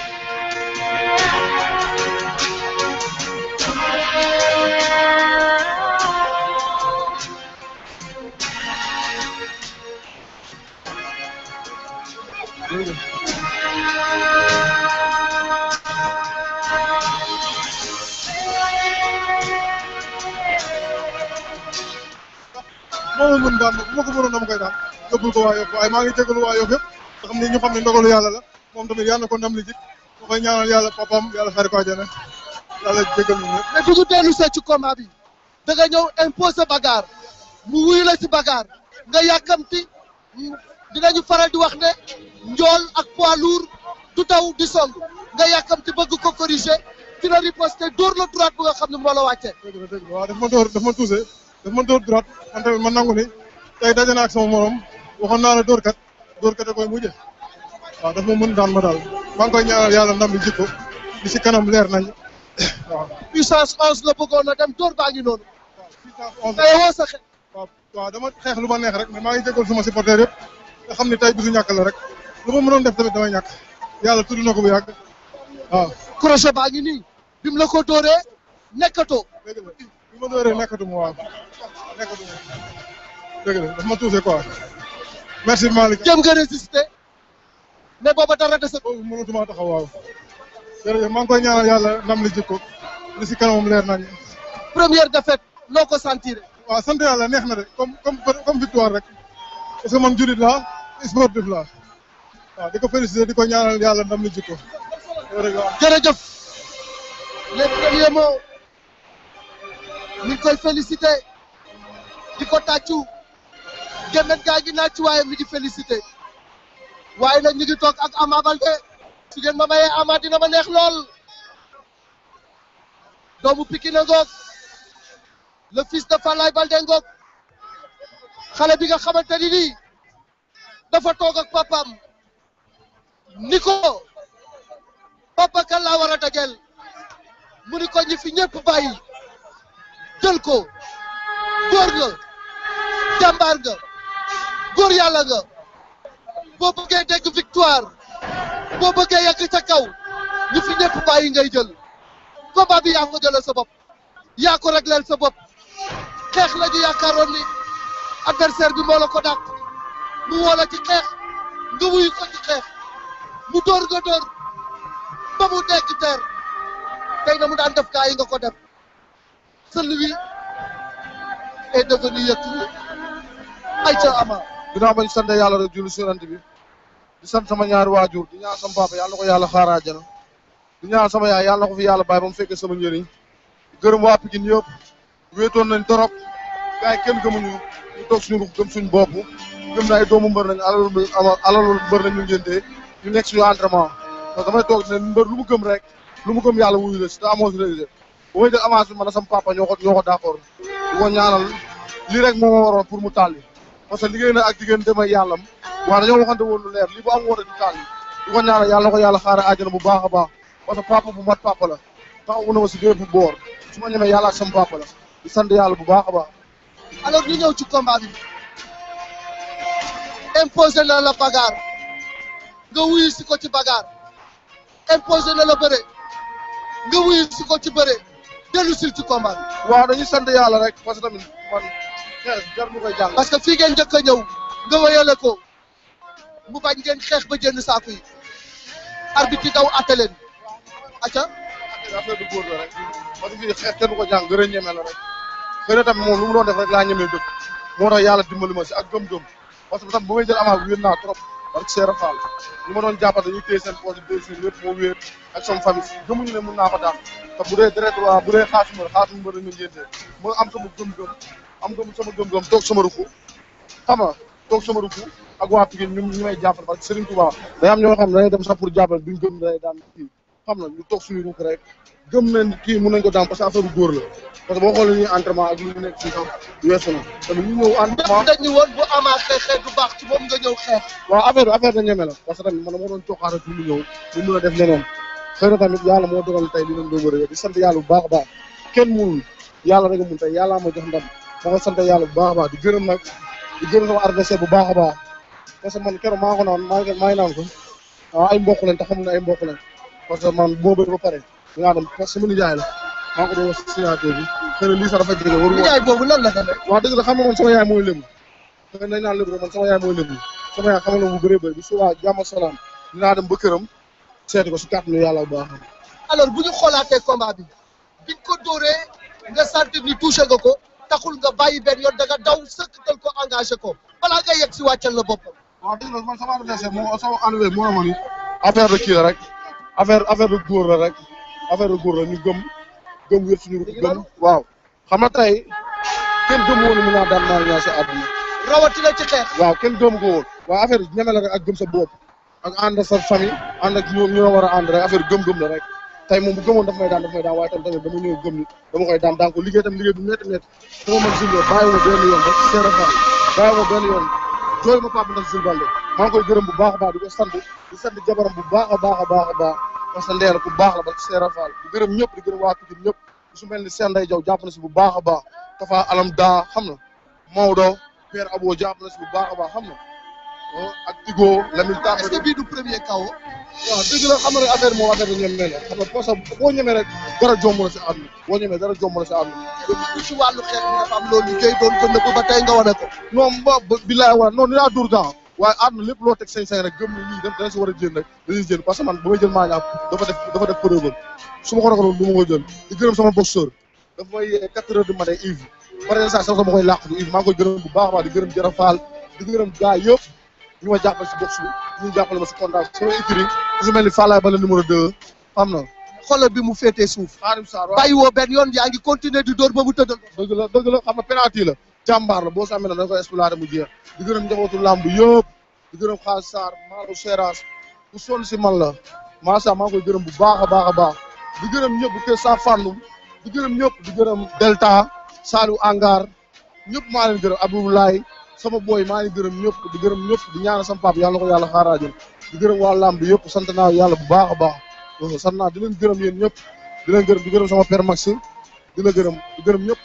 moo ma mën daan bu ma ko mënoon dama koy daan yóbbul ko waa Yoff waaye maa ngi jégalu waa Yoff yëpp te xam ne ñu xam ne ndogalu yàlla la moom tamit yàlla na ko ndam li jik ma koy ñaanal yàlla papaam yàlla xaari ko àjjana yàlla jégal ñu ñëpp mais bu ñu dellu see ci combat bi da nga ñëw imposer bagarre mu wuyu la ci bagarre nga yàkkamti dinañu faral di wax ne njool ak poids lourd du taw di song nga yàkkamti bëgg ko corriger dina riposte dóor la droite bu nga xam ne moo la wàcce dëgg la dëgg la waaw daf ma dóor daf ma tuuse daf ma dóor droite man tamit ma nangu ni tey daje naa ak sama morom waxoon naa la dóorkat dóorkat a koy mujje waaw daf ma mën daan ma daal maa ngi koy ñaanal yàlla ndam li jikko li si kanam leer nañ waaw puissance 11 la bëggoon a dem dóor baa ngi noonu tey woo sa xel waaw waaw dama xeex lu ma neex rek mais maa ngi jégal suma supporter yëpp nga xam ni tey bisu ñàkk la rek lu ma mënoon def tamit damay ñàkk yàlla tudd na ko bu yàgg waaw crochet baa ngi nii bi mu la ko dóoree nekkatoo dëgg la bi ma dóoree nekkatuma waaw nekkatuma dëgg la daf ma tuuse quoi merci Malick jëm nga résister mais booba dara dese boobu mënatuma taxaw waaw jërëjëf maa ngi koy ñaanal yàlla ndam li jikko li si kanamam leer nañ première défaite noo ko sentir waaw sant yàlla neex na de comme comme comme victoire rek parce que man jurit laa sportif laa waaw di ko féliciter di ko ñaanal yàlla ndam li jikko jërëjëf les premiers mots ñu ngi koy féliciter di ko tàccu gémmet gaa ngi naaj ci waaye mi di féliciter waaye nag ñu ngi toog ak Ama Baldé su ngeen ma mayee Ama dina ma neex lool doomu Pikine ngoog le fils de Falaye Baldé ngoog xale bi nga xamante ni nii dafa toog ak papaam ni ko papa kan laa war a dajel mu ni ko ñi fi ñëpp bàyyi jël ko góor nga jàmbaar nga góor yàlla nga boo bëggee dégg victoire boo bëggee yegg ca kaw ñi fi ñëpp bàyyi ngay jël combat bi yaa ko jëlee sa bopp yaa ko régleel sa bopp xeex la ñu yaakaaroon ni adversaire bi moo la ko dàq mu woo la ci xeex nga wuyu ko ci xeex mu dóor nga dóor ba mu nekk teer tey na mu daan def kaa yi nga ko def celui est devenu Yékini ayca Ama ginnaaw bañ sant yàlla rek julli si yonent bi di sant sama ñaari waajur di ñaan sama papa yàlla na ko yàlla xaaraa jana di ñaan sama yaay yàlla na ko fi yàlla bàyyi ba mu fekkee sama njëriñ gërëm waa Pikine yëpp wéetoon nañ torop gars yi kenn gëmuñu ñu toog suñu ruux gëm suñu bopp gëm na ay doomu mbër nañ alalu alalu mbër nañ ñu ngéntee ñu nekk suñu entraînement parce que damay toog ne mbër lu mu gëm rek lu mu gëm yàlla wuyu la si te amoo si réalisé bu may jël avance bi man sama papa ñoo ko ñoo ko d'accord di ko ñaanal lii rek moo ma waroon pour mu tàlli parce que liggéey na ak jigéen demay yàllam waaw dañoo waxante woon lu leer lii bu am woon di tàlli di ko ñaanal yàlla na ko yàlla xaare àjjana bu baax a baax parce que papa bu mat papa la taxawu na ma si bépp boor su ma ñemee yàlla ak sama papa la di sant yàlla bu baax a baax alors ñu ñëw ci combat bi imposé na la bagarre nga wuyu si ko ci bagarre imposé na la bëre nga wuyu si ko ci bëre dellu sil ci combat bi. waaw dañuy sant yàlla rek parce que tamit man xeex jar mu koy jàng. parce que fii ngeen njëkk a ñëw nga wéyale ko mu bañ ngeen xeex ba jënd saako yi arbitre yi daw atte leen acca affaire du góor la rek parce que fii xeex kenn du ko jàng gën a ñeme la rek xëy na tamit moom lu mu doon def rek laa ñemee dëkk moo tax yàlla dimbali ma si ak gëm-gëm parce que tam bu may jël avance bi wéet naa trop parce que Seera Fall ñu ma doon jàppal dañuy téye seen poche deux jours lépp moo wéet ak sama famille gëmuñu ne mun naa ko daan te bu dee deret waa bu dee xaasuma xaasuma mbër nañu ngéntee ma am sama gëm-gëm am gëm sama gëm-gëm toog sama ruku xam nga toog sama ruku ak waa Pikine ñu ñu may jàppale parce que Serigne Touba day am ñoo xam ne dañuy dem sax pour jàppale duñ gëm day daan kii xam na ñu toog suñu ruku rek gëm nañ kii mun nañ ko daan parce que affaire góor la parce que boo xoolee ñuy entraînement ak lu ñu nekk ci sax weesu na tamit ñu ñëw entraînement dañ ñu woon bu Ama xeexee du baax ci moom nga ñëw xeex waaw affaire bi affaire da ñeme la parce que tamit man moo doon cooxaara pour mu ñëw ñu mën a def leneen xëy na tamit yàlla moo dogal tey li leen doon bëri di sant yàlla bu baax a baax kenn mënul yàlla rek a mun tey yàlla ma jox ndam ma ko sant yàlla bu baax a baax di gërëm nag di gërëm sama adversaire bu baax a baax parce que man keroog maa ngi ko naan maa ngi maa ngi naan ko waaw ay mbokk lañ te xamul ne ay mbokk lañ parce que man boo bëri ba pare dinaa dem parce que sama nijaay la maa ngi ko doon wax signature bi xëy na lii sax dafa jóge waru nijaay boobu lan la demee waaw dëgg la xam nga man sama yaay mooy lébu xëy na dañ naan lébu rek man sama yaay mooy lébu sama yaay xamal na bu bëree bëri bi subaa jàmm ak salaam dinaa dem ba këram seeti ko si kàttanu yàlla bu baax alors bu ñu xoolaatee combat bi biñ ko dóoree nga sentir ni touché nga ko taxul nga bàyyi benn yoon da nga daw sëkkatal ko engagé ko balaa nga yegg si wàccal la boppam waaw dëgg la man sama adversaire moo sama enlevé moo ma ni affaire de kii la rek affaire affaire de góor la rek affaire de góor la ñu gëm gëm wér suñu gëm waaw xam nga tey kenn gëm woon mu naa daan maa ñaa si àdduna rawatina ci xeex waaw kenn gëm ko woon waaw affaire yi ñeme la rek ak gëm sa bopp ak ànd sa famille ànd ak ñoom ñoo war a ànd rek affaire gëm-gëm la rek tey moom bu gëmoon daf may daan daf may daan waaye tam tamit dama ñëw gëm ni dama koy daan daan ko liggéey tam liggéey bu métti métti sama man Zillo bàyyi ma benn yoon rek Seera Fall bàyyi ma benn yoon jooy ma Pape ndax Zil Balde maa ngi koy gërëm bu baax a baax di ko sant di sant jabaram bu baax a baax a baax a baax parce que ndeela ku baax la ba Seera Fall di gërëm ñëpp di gërëm waa Pikine ñëpp su mel ni Seen Ndey Jaw jàpp na si bu baax a baax Tafa Alam daa xam na Maodo Père Abo jàpp na si bu baax a baax xam na ak Tigo Lamine Tamba est-ce que bii du premier kaw waaw dëgg la xam nga rek affaire moom affaire bi ñoom nee na xam nga parce que boo ñemee rek dara jomb la si àdduna boo ñemee dara jomb la si àdduna lu ci wàllu xeex bi dafa am loolu liggéey doon ko nëbb ba tey nga wane ko non ba bilaay wala non dinaa dur temps waaye àdduna lépp loo teg sañ-sañ rek gëm ni lii daf dana si war a jël rek dañuy jël parce que man ba may jël maa ñaar dafa def dafa def preuve su ma ko ragaloon du ma ko jël di gërëm sama boxeur dafa may quatre heures du matin Yves par exemple sax sama koy làq du Yves maa ngi koy gërëm bu baax a baax di gërëm Jara Fall di gërëm gars yëpp ñu ma jàppale si box bi ñu jàppale ma si contact sama écrit ku si mel ni Fallaye Bala numéro 2 am na xoolal bi mu féetee suuf Xaadim Sarr waaw bàyyi woo benn yoon yaa ngi continuer di dóor ba mu tëddal dëgg la dëgg la xam nga penalty la jàmbaar la boo sàmmee na da koy exploité mu jeex di gërëm njabootu làmb yëpp di gërëm Xaalis Sarr Maalo Seras ku sonn si man la macha maa ngi koy gërëm bu baax a baax a baax di gërëm ñëpp bu kee saa fànnum di gërëm ñëpp di gërëm Delta Saliou Angar ñëpp maa leen gërëm Abdoulaye sama boy maa ngi gërëm ñëpp di gërëm ñëpp di ñaanal sama papa yàlla na ko yàlla xaaraajal di gërëm waa làmb yëpp sant naa yàlla bu baax a baax donc sant naa di leen gërëm yéen ñëpp di leen gërëm di gërëm sama père Maxime di la gërëm di gërëm ñëpp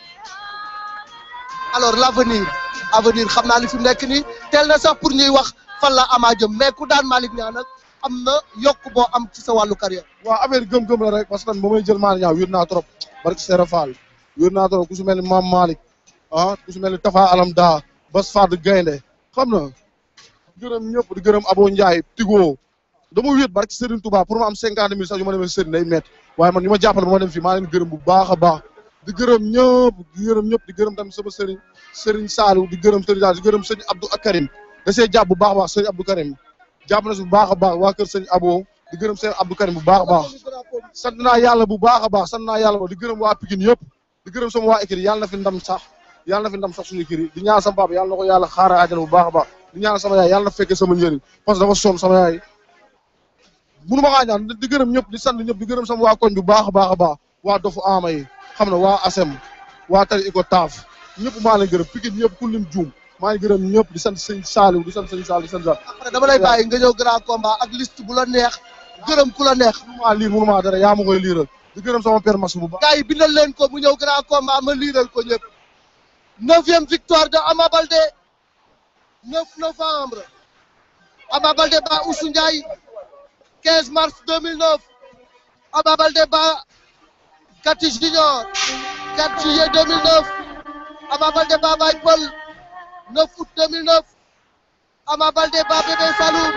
alors l'avenir avenir xam naa li fi mu nekk nii teel na sax pour ñuy wax fan la Ama jëm mais ku daan Malick Niang nag am na yokk boo am ci sa wàllu carrière waaw affaire gëm-gëm la rek parce que tamit ba may jël Malick Niang wér naa trop barki Serap Fall wér naa trop ku si mel ni Mame Malick ah ku si mel ni Tafa Alam Da Bas Fad Gaynde xam na di gërëm ñëpp di gërëm Abo Ndiaye Tigo dama wéet barki Serigne Touba pour ma am cinquante mille sax yu ma demee Serigne day métti waaye man ñu ma jàppale ba ma dem fii maa leen gërëm bu baax a baax di gërëm ñëpp di gërëm ñëpp di gërëm tamit sama Serigne Serigne Saliou di gërëm Serigne Saliou di gërëm Serigne Abdou Karim da see jàpp bu baax a baax Serigne Abdou Karim jàpp na si bu baax a baax waa kër Serigne Abo di gërëm Serigne Abdou Karim bu baax a baax sant naa yàlla bu baax a baax sant naa yàlla di gërëm waa Pikine yëpp di gërëm sama waa écrit yàlla na fi ndam sax yàlla na fi ndam sax suñu écrit di ñaan sama papa yàlla na ko yàlla xaara àjjana bu baax a baax di ñaan sama yaay yàlla na fekkee sama njëriñ parce que dafa sonn sama yaay munu ma kaa ñaan di gërëm ñëpp di sant ñëpp di gërëm sama waa koñ bu baax a baax a baax waa dofu ama yi xam na waa asem waa tari iko taaf ñëpp maa leen gërëm Pikine ñëpp ku lim juum maa ngi gërëm ñëpp di sant sëñ Saliou di sant sëñ Saliou di sant Saliou après dama lay bàyyi nga ñëw grand combat ak liste bu la neex gërëm ku la neex munu maa liir munu maa dara yaa ma koy liiral di gërëm sama père Massou bu baax gars yi bindal leen ko mu ñëw grand combat ma liiral ko ñëpp neuvième victoire de Ama Baldé 9 novembre Ama Baldé ba Oussou Ndiaye 15 mars 2009 Ama Baldé ba Kati Junior 4 juillet 2009 Ama Baldé ba Baye Paul 9 août 2009 Ama Baldé ba Bébé Saloum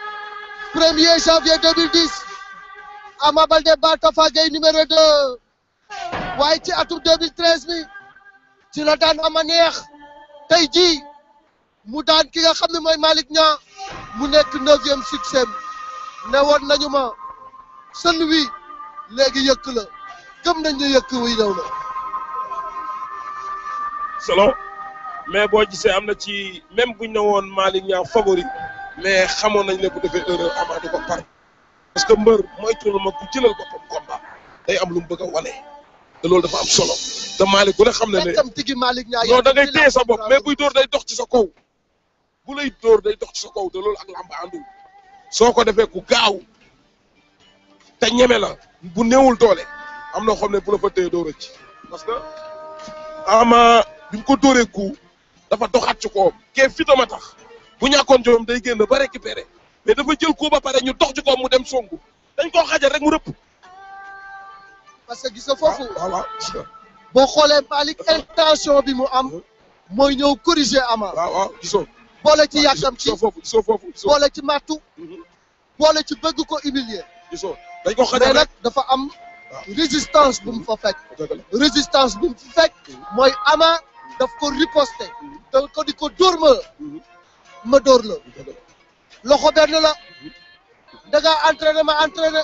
1er janvier 2010 Ama Baldé ba Tafa Gueye numéro 2 waaye ci atum 2013 bi ci la daan ama neex tey jii mu daan ki nga xam ne mooy Malick Niang mu nekk neuvième succès ne woon nañu ma sën wi léegi yëkk la gëm nañ ne yëkk wi ñëw na solo mais boo gisee am na ci même buñ ne woon Malick Niang favori mais xamoon nañ ne bu defee erreur Ama du ko par parce que mbër moytuwul ma ku jëlal boppam combat day am lu mu bëgg a wane te loolu dafa am solo te Malick ku ne xam na ne tam tigi Malick Niang non da ngay téye sa bopp mais buy dóor day dox ci sa kaw bu lay dóor day dox ci sa kaw te loolu ak làmb àndul soo ko defee ku gaaw te ñeme la bu néewul doole am na xam ne bu la fa téye dóor ci parce que ama bi mu ko dóoree ku dafa doxaat ci kawam kee fitama tax bu ñàkkoon jomam day génn ba récupéré mais dafa jël ko ba pare ñu dox ci kawam mu dem songu dañ koo xajal rek mu rëpp. parce que gis nga foofu waaw waaw gis nga. boo xoolee Malick intention bi mu am mooy ñëw corriger Ama waaw waaw gisoo. boole ci yàkkam ci gisoo foofu gisoo foofu gisoo. boole ci mattu boole ci bëgg ko humilier gisoo dañ ko xajal mais rek nag dafa am résistance bu mu fa fekk résistance bu mu fa fekk mooy Ama daf ko riposter da ko di ko dóor ma ma dóor la loxo benn la da ngaa entraîné ma entraîné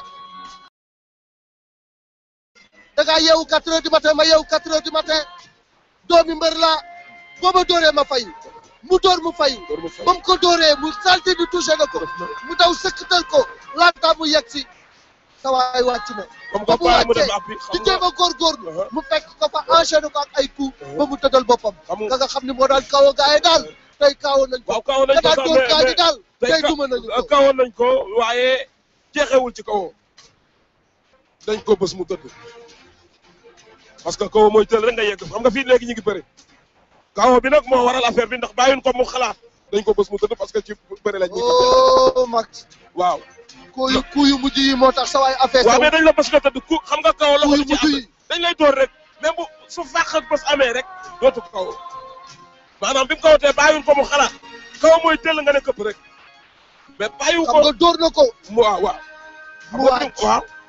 da ngaa yeewu quatre heures du matin ma yeewu quatre heures du matin doomi mbër la boo ma dóoree ma fayu mu dóor mu fayu ba mu ko dóoree mu salté di touché na ko mu daw sëkkatal ko laata mu yegg si sa waay wàcc na comme ba que mu bàyyi mu wàccee dem appui xam di nga jéem a góorgóorlu mu fekk ko fa enchaîné ko ak ay coup ba mu tëddal boppam nga nga xam ne moo daan kaw a gaaye daal tey kaaw nañ ko waaw kawoon nañ nga ko daan sax dóor mais gaa ñi mais daal tey tey ka- duma nañu ko kawoon nañ ko waaye jeexewul ci kawoo dañ ko bës mu tëdd parce que kaw mooy tël rek nga yegg xam nga fii léegi ñu ngi bëri kaw bi nag moo waral affaire bi ndax bàyyun ko mu xalaat dañ ko bës mu tëdd parce que ci bëri lañ ñu oh Max waaw ku yu ku yu mujj yi moo tax sa waay affaire waaw mais dañ la bës nga tëdd ku xam nga kaw loxo yu bi ci mujj am yi dañ lay door rek même bu su fàq ak bës amee rek dootu ko kaw maanaam bi mu kawatee bàyyun ko mu xalaat kaw mooy tëll nga ne këpp rek mais bàyyiwu xam ko nga dóor na ko mu waaw waaw mu xam nga wàcc waaw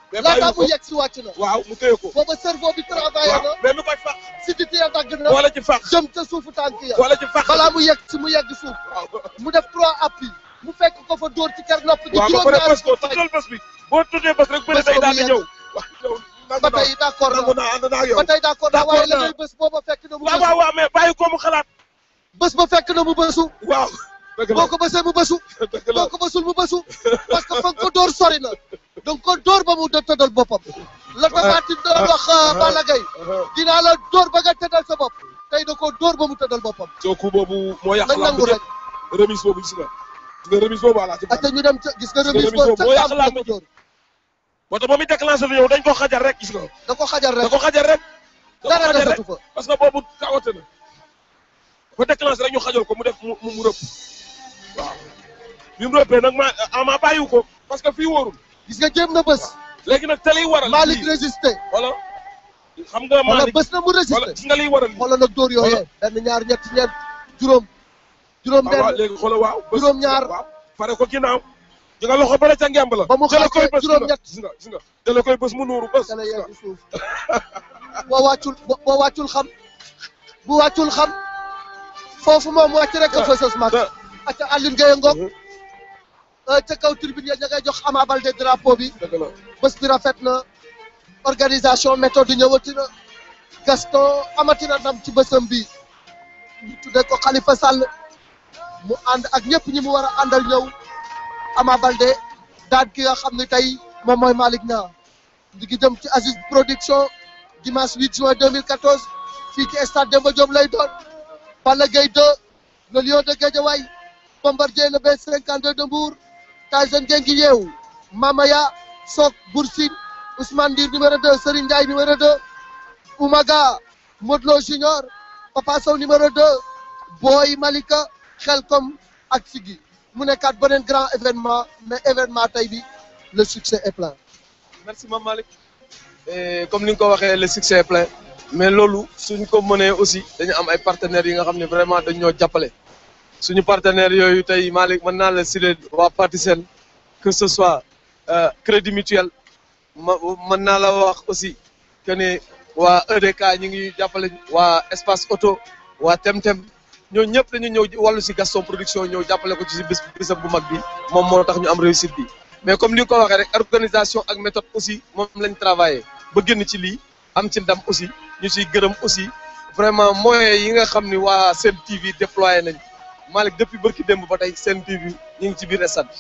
mais laata bàyyi ko mu yegg si wàcc na waaw mu téye ko booba cerveau bi travaillé na mais mi koy fàq si di tee dagg na wala ci fàq jëm ca suufu tànk ya wala ci fàq balaa mu yegg si mu yegg suuf mu def trois appuis mu fekk ko fa dóor ci ker nopp gi waaw ba pare juróom-ñaari bës ko tuddal bës bi boo tuddee bës rek bëri day daal di ñëw ba tey d'accord nangu naa ànd naa ak yow ba tey d'accord na D'accord waaye la naa. ngay bës booba fekk na mu waaw bësu waaw waaw mais bàyyi ko mu xalaat bës ba fekk na mu bësu waaw dëgg la boo ko bësee mu bësu boo ko bësul mu bësu parce que fa nga ko dóor sori na donc ko dóor ba mu dë- tëddal boppam la tafaati doon wax Balla Gaye dinaa la dóor ba nga tëddal sa bopp tey da ko dóor ba mu tëddal boppam soo ku boobu moo yàq nañ lamb nangu ji rek remise boobu gis nga gis nga remise boobu ala ci ate ñu dem ca gis nga remise remise boobu boobu moo yàq ca lamb ko ji dóor moo tax moom it déclenché na ñëw dañ ko xajar rek gis nga da ko xajar rek da ko xajar rek da ko dara xajar rek desatu fa parce que boobu kawote na dafa déclenché rek ñu xajal ko mu def mu mu rëpp waaw bi mu rëppee nag ma ama bàyyiwu ko parce que fii wóorul gis nga jéem na bës léegi nag te liy waral Malick résisté wala xam nga wala Malick bës na mu résisté gis nga liy waral wala nag dóor yooyee benn ñaar ñett ñeent juróom juróom waaw waaw benn léegi xoolal waaw bës juróom ñaar waaw pare ko ginnaaw ji nga loxo bare ca ngemb la ba mu jële koy xaajee bës juróom ñett gis nga gis nga jële koy bës mu nuuru bës dala yegg suuf boo wàccul boo wàccul xam bu wàccul xam foofu moom wàcc rek a fësës mat ak Aline Gueye Ngom ca kaw tribune ya ña ngay jox Ama Baldé drapeau bi dëgg la bés bi rafet na organisation méthode ñëwati na Gaston amati na ndam ci bésam bi ñu tuddee ko Khalifa Sall mu ànd ak ñëpp ñi mu war a àndal ñëw Ama Baldé daan ki nga xam ne tey moom mooy Malick Niang di ngi jëm ci Aziz production dimanche 8 juin 2014 fii ci stade Demba Diop lay doon Balla Gaye 2 le lion de Guédiawaye Bombardier le B52 de Mbour Tyson Gengi yeewu Mamaya Sok Boursine Ousmane Ndir numéro 2 Serigne Ndiaye numéro 2 Oumaga Modlo Junior Papa Sow numéro 2 Boy Malika Khelcom ak Sigi mu nekkaat beneen grand événement mais événement tey bi le succès est plein. merci Mame Malick Et comme ni nga ko waxee le succès est plein mais loolu suñ ko mënee aussi dañu am ay partenaires yi nga xam ne vraiment dañ ñoo jàppale suñu partenaires yooyu tey Malick mën naa la citer waa Patisen que ce soit euh, Crédit Mutuel ma mën naa la wax aussi que ne waa EDK ñi ngi jàppale waa Espace Auto waa Temtem ñooñu ñëpp dañu ñëw wàllu si Gaston Production ñëw jàppale ko ci si bés bésam bu mag bi moom moo tax ñu am réussite bi mais comme ni nga ko waxee rek organisation ak méthode aussi moom lañ travaillé ba génn ci lii am ci ndam aussi ñu siy gërëm aussi vraiment moyens yi nga xam ni waa Sen TV déployé nañ Malick depuis bërki démb ba tey Sen TV ñu ngi ci biir stade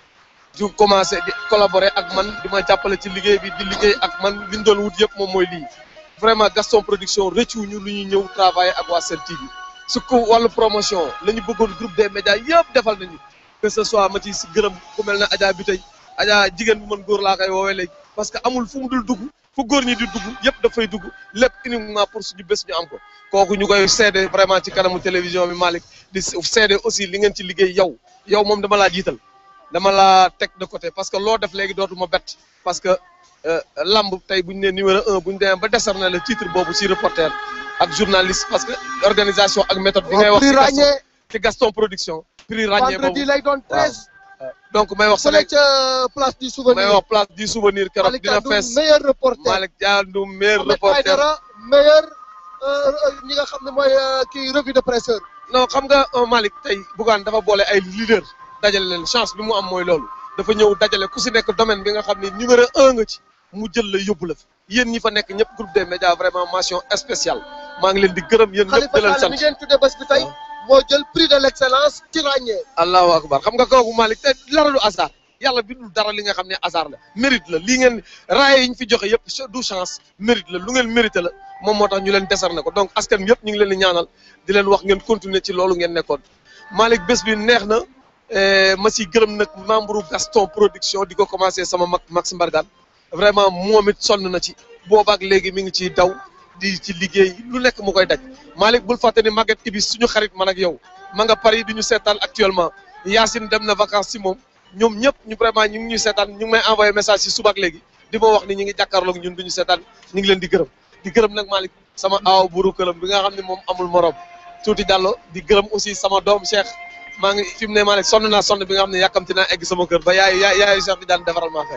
bi du commencé di collaborer ak man di ma jàppale ci liggéey bi di liggéey ak man li ñu doon wut yëpp moom mooy lii vraiment Gaston Production rëccu ñu lu ñuy ñëw travailler ak waa Sen TV su ko wàllu promotion la ñu bëggoon groupe des médias yëpp defal nañu que ce soit ma ci si gërëm ku mel ne Adja bi tey Adja jigéen bu mën góor laa koy woowee léegi parce que amul fu mu dul dugg fu góor ñi di dugg yëpp dafay dugg lépp uniquement pour suñu bés ñu am ko kooku ñu koy seede vraiment ci kanamu télévision bi Malick di seede aussi li ngeen ci liggéey yow yow moom dama laa jiital dama laa teg de côté parce que loo def léegi dootuma bett parce que lamb tey bu ñu nee numéro un bu ñu demee ba décerner le titre boobu ci reporter ak journaliste parce que organisation ak méthode bi ngay wax prix ci Gaston ràññee ci Gaston production prix ràññee vendredi boobu lay doon treize. donc may wax fële Sénégal ca place du souvenir. may wax place du souvenir keroog Malick dina Thiandoum, fees meilleur reporter. Malick Thiandoum meilleur Ahmed reporter Aïdara meilleur euh, euh, ñi nga xam ne mooy euh, kii revue de presseur. non xam nga euh, Malick tey Bougane dafa boole ay leader dajale leen chance bi mu am mooy loolu dafa ñëw dajale ku si nekk domaine bi nga xam ne numéro un nga ci mu jël la yóbbu la fi yéen ñi fa nekk ñëpp groupe des médias vraiment mention spéciale maa ngi leen di gërëm yéen ñëpp di leen Khalifa Sall sant mi ngeen tuddee bés bi tey moo jël prix de l' excellence ci ràññee. allahu akbar xam nga kooku Malick te dara du hasard yàlla bindul dara li nga xam ne hasard la mérite la lii ngeen raaye yi ñu fi joxe yëpp du chance mérite la lu ngeen mérité la moom moo tax ñu leen décerné ko donc askan bi yëpp ñu ngi leen di ñaanal di leen wax ngeen continuer ci loolu ngeen nekkoon Malick bés bi neex na eh, ma si gërëm nag membre Gaston production di ko commencé sama mag Max Mbargane vraiment moom it sonn na ci boobaak léegi mi ngi ciy daw di ci liggéey lu nekk mu koy daj Malick bul fàtte ni Maguette Ibis suñu xarit man ak yow ma nga Paris di ñu seetaan actuellement Yacine dem na vacances si moom ñoom ñëpp ñu vraiment ñu ngi ñuy seetaan ñu ngi may envoyé message si suba ak léegi di ma wax ni ñu ngi jàkkaarloog ñun du ñu seetaan ñu ngi leen di gërëm di gërëm nag Malick sama aaw buru këlam bi nga xam ne moom amul morom tuuti Diallo di gërëm aussi sama doom Cheikh maa ngi fi mu ne Malick sonn naa sonn bi nga xam ne yàkkamti naa egg sama kër ba yaay yaay yaayu Cheikh di daan defaral maa fekk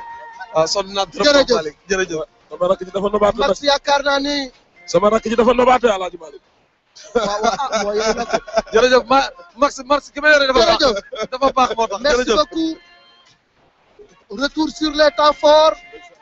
waaw sonn naa trop Jërëjëf. Malick jërëjëf sama rakk ji dafa nobaate nag Max yaakaar naa ni sama rakk ji dafa nobaate Alaaji Malick waaw waaw ah mooy yow nag jërëjëf ma Max Max ki ma yore dafa baax Jërëjëf. dafa baax moo tax merci jërëjëf beaucoup retour sur les temps forts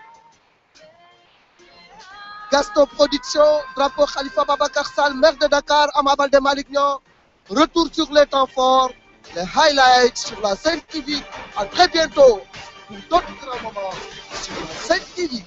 Gaston Production drapeau Khalifa Babacar Sall maire de Dakar Ama Baldé Malick Niang retour sur les temps forts les highlights sur la Sen TV à très bientôt pour d'autres grands moments sur la Sen TV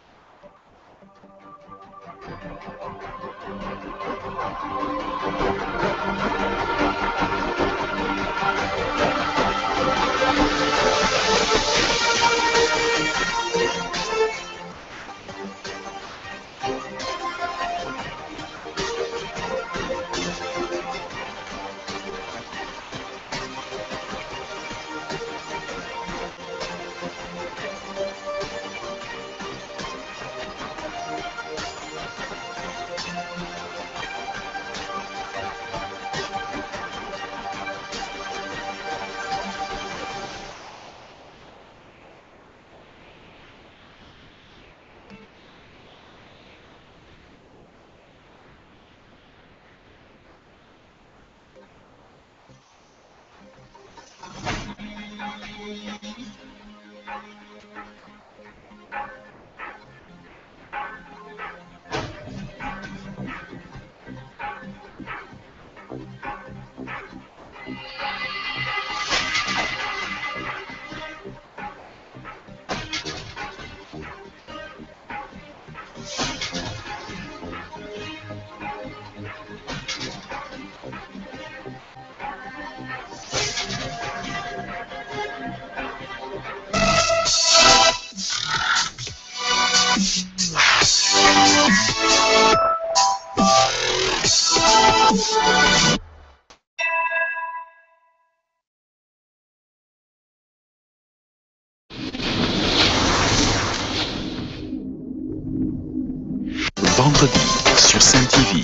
Vendredi sur Sen TV.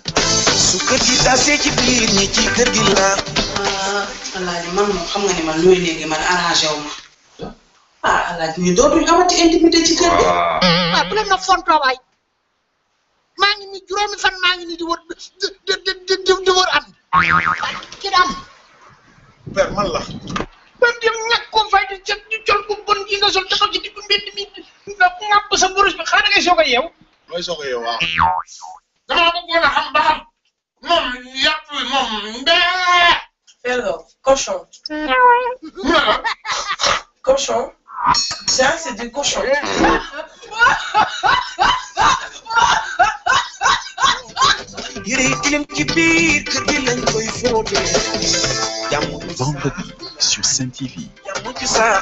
su kër gi tasee ci biir ñi ci kër gi la. alaaji man moom xam nga ni man looy léegi man arrangé wu ma ah alaaji ñu dootuñ amati intimité ci kër gi. waaw bu leen ma fontoo waay maa ngi ni juróomi fan maa ngi ni di wër di di di di di wër am ki am père man la. ba dem ñàkk ko fay di ca di jol bu bon gi nga sol taxaw ci diggu mbedd mi nga ŋàpp sa boros bi xaaral ngay soog a yeew mooy soog a yow waaw. dama bëggoon a xam ba xam moom yàpp wi moom mbee Alors, cochon. Cochon. Ça, c'est du cochon. yére yi tilim ci biir kër gi lañ koy fóote. jàmm Vendredi sur Sen TV. jàmm ci saax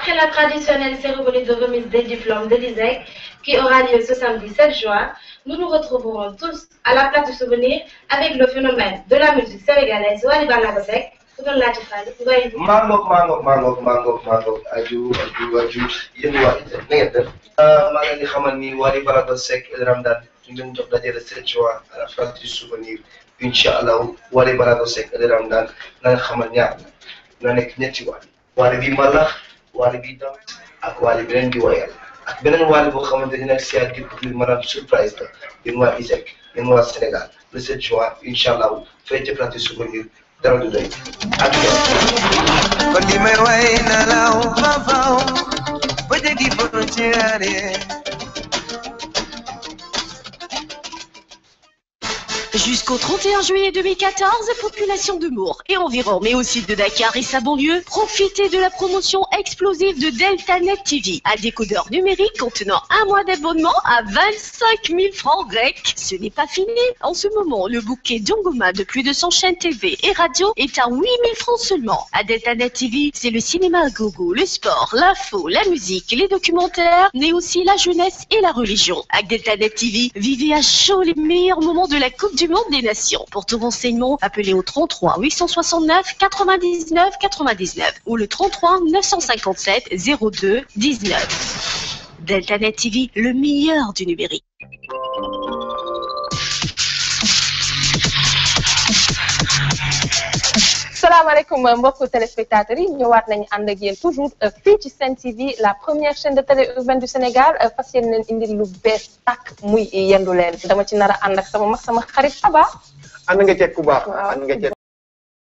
Après la traditionnelle cérémonie de remise des diplômes de l'ISEC, qui aura lieu ce samedi 7 juin, nous nous retrouverons tous à la place du souvenir avec le phénomène de la musique sénégalaise Wally Ballago Seck ku doon laajte Fally ngay mangoog mangoog mangoog mangoog mangoog aju aju aju yéen waa ISEC na ngeen def maa ngi leen di xamal ni Wally Ballago Seck El Ramdan ñu ngi leen jox daje le 7 juin à la place du souvenir incha allah Wally Ballago Seck El Ramdan na nga xamal ñaar la na nekk ñetti Wally Wally bi mbalax Wally bi dam ak Wally beneen di woyal ak beneen Wally boo xamante ni nag si ak di maanaam surprise la yéen waa ISEC yéen waa Sénégal le 7 juin incha allah fay ci place du souvenir dara du doy kon li may way na law fafaw ba jegi frontière Jusqu'au 31 juillet 2014, population de Mour et environ, mais aussi de Dakar et sa banlieue, profitez de la promotion explosive de DeltaNet TV. Un décodeur numérique contenant un mois d'abonnement à 25 000 francs grecs. Ce n'est pas fini. En ce moment, le bouquet Djongoma de plus de 100 chaînes TV et radio est à 8 000 francs seulement. À DeltaNet TV, c'est le cinéma à gogo, le sport, l'info, la musique, les documentaires, mais aussi la jeunesse et la religion. Avec DeltaNet TV, vivez à chaud les meilleurs moments de la Coupe du Monde des Nations. Pour tout renseignement, appelez au 33 869 99 99 ou le 33 957 02 19. DeltaNet TV, le meilleur du numérique. salaamaaleykum mbokku téléspectateurs yi ñëwaat nañu ànd ak yéen toujours fii ci Sen TV la première chaîne de télé urbaine du Sénégal fas yéene leen indil lu bees tàkk muy yendu leen dama ci nar a ànd ak sama mag sama xarit Aba. ànd nga ceeg ku baax ànd nga ceeg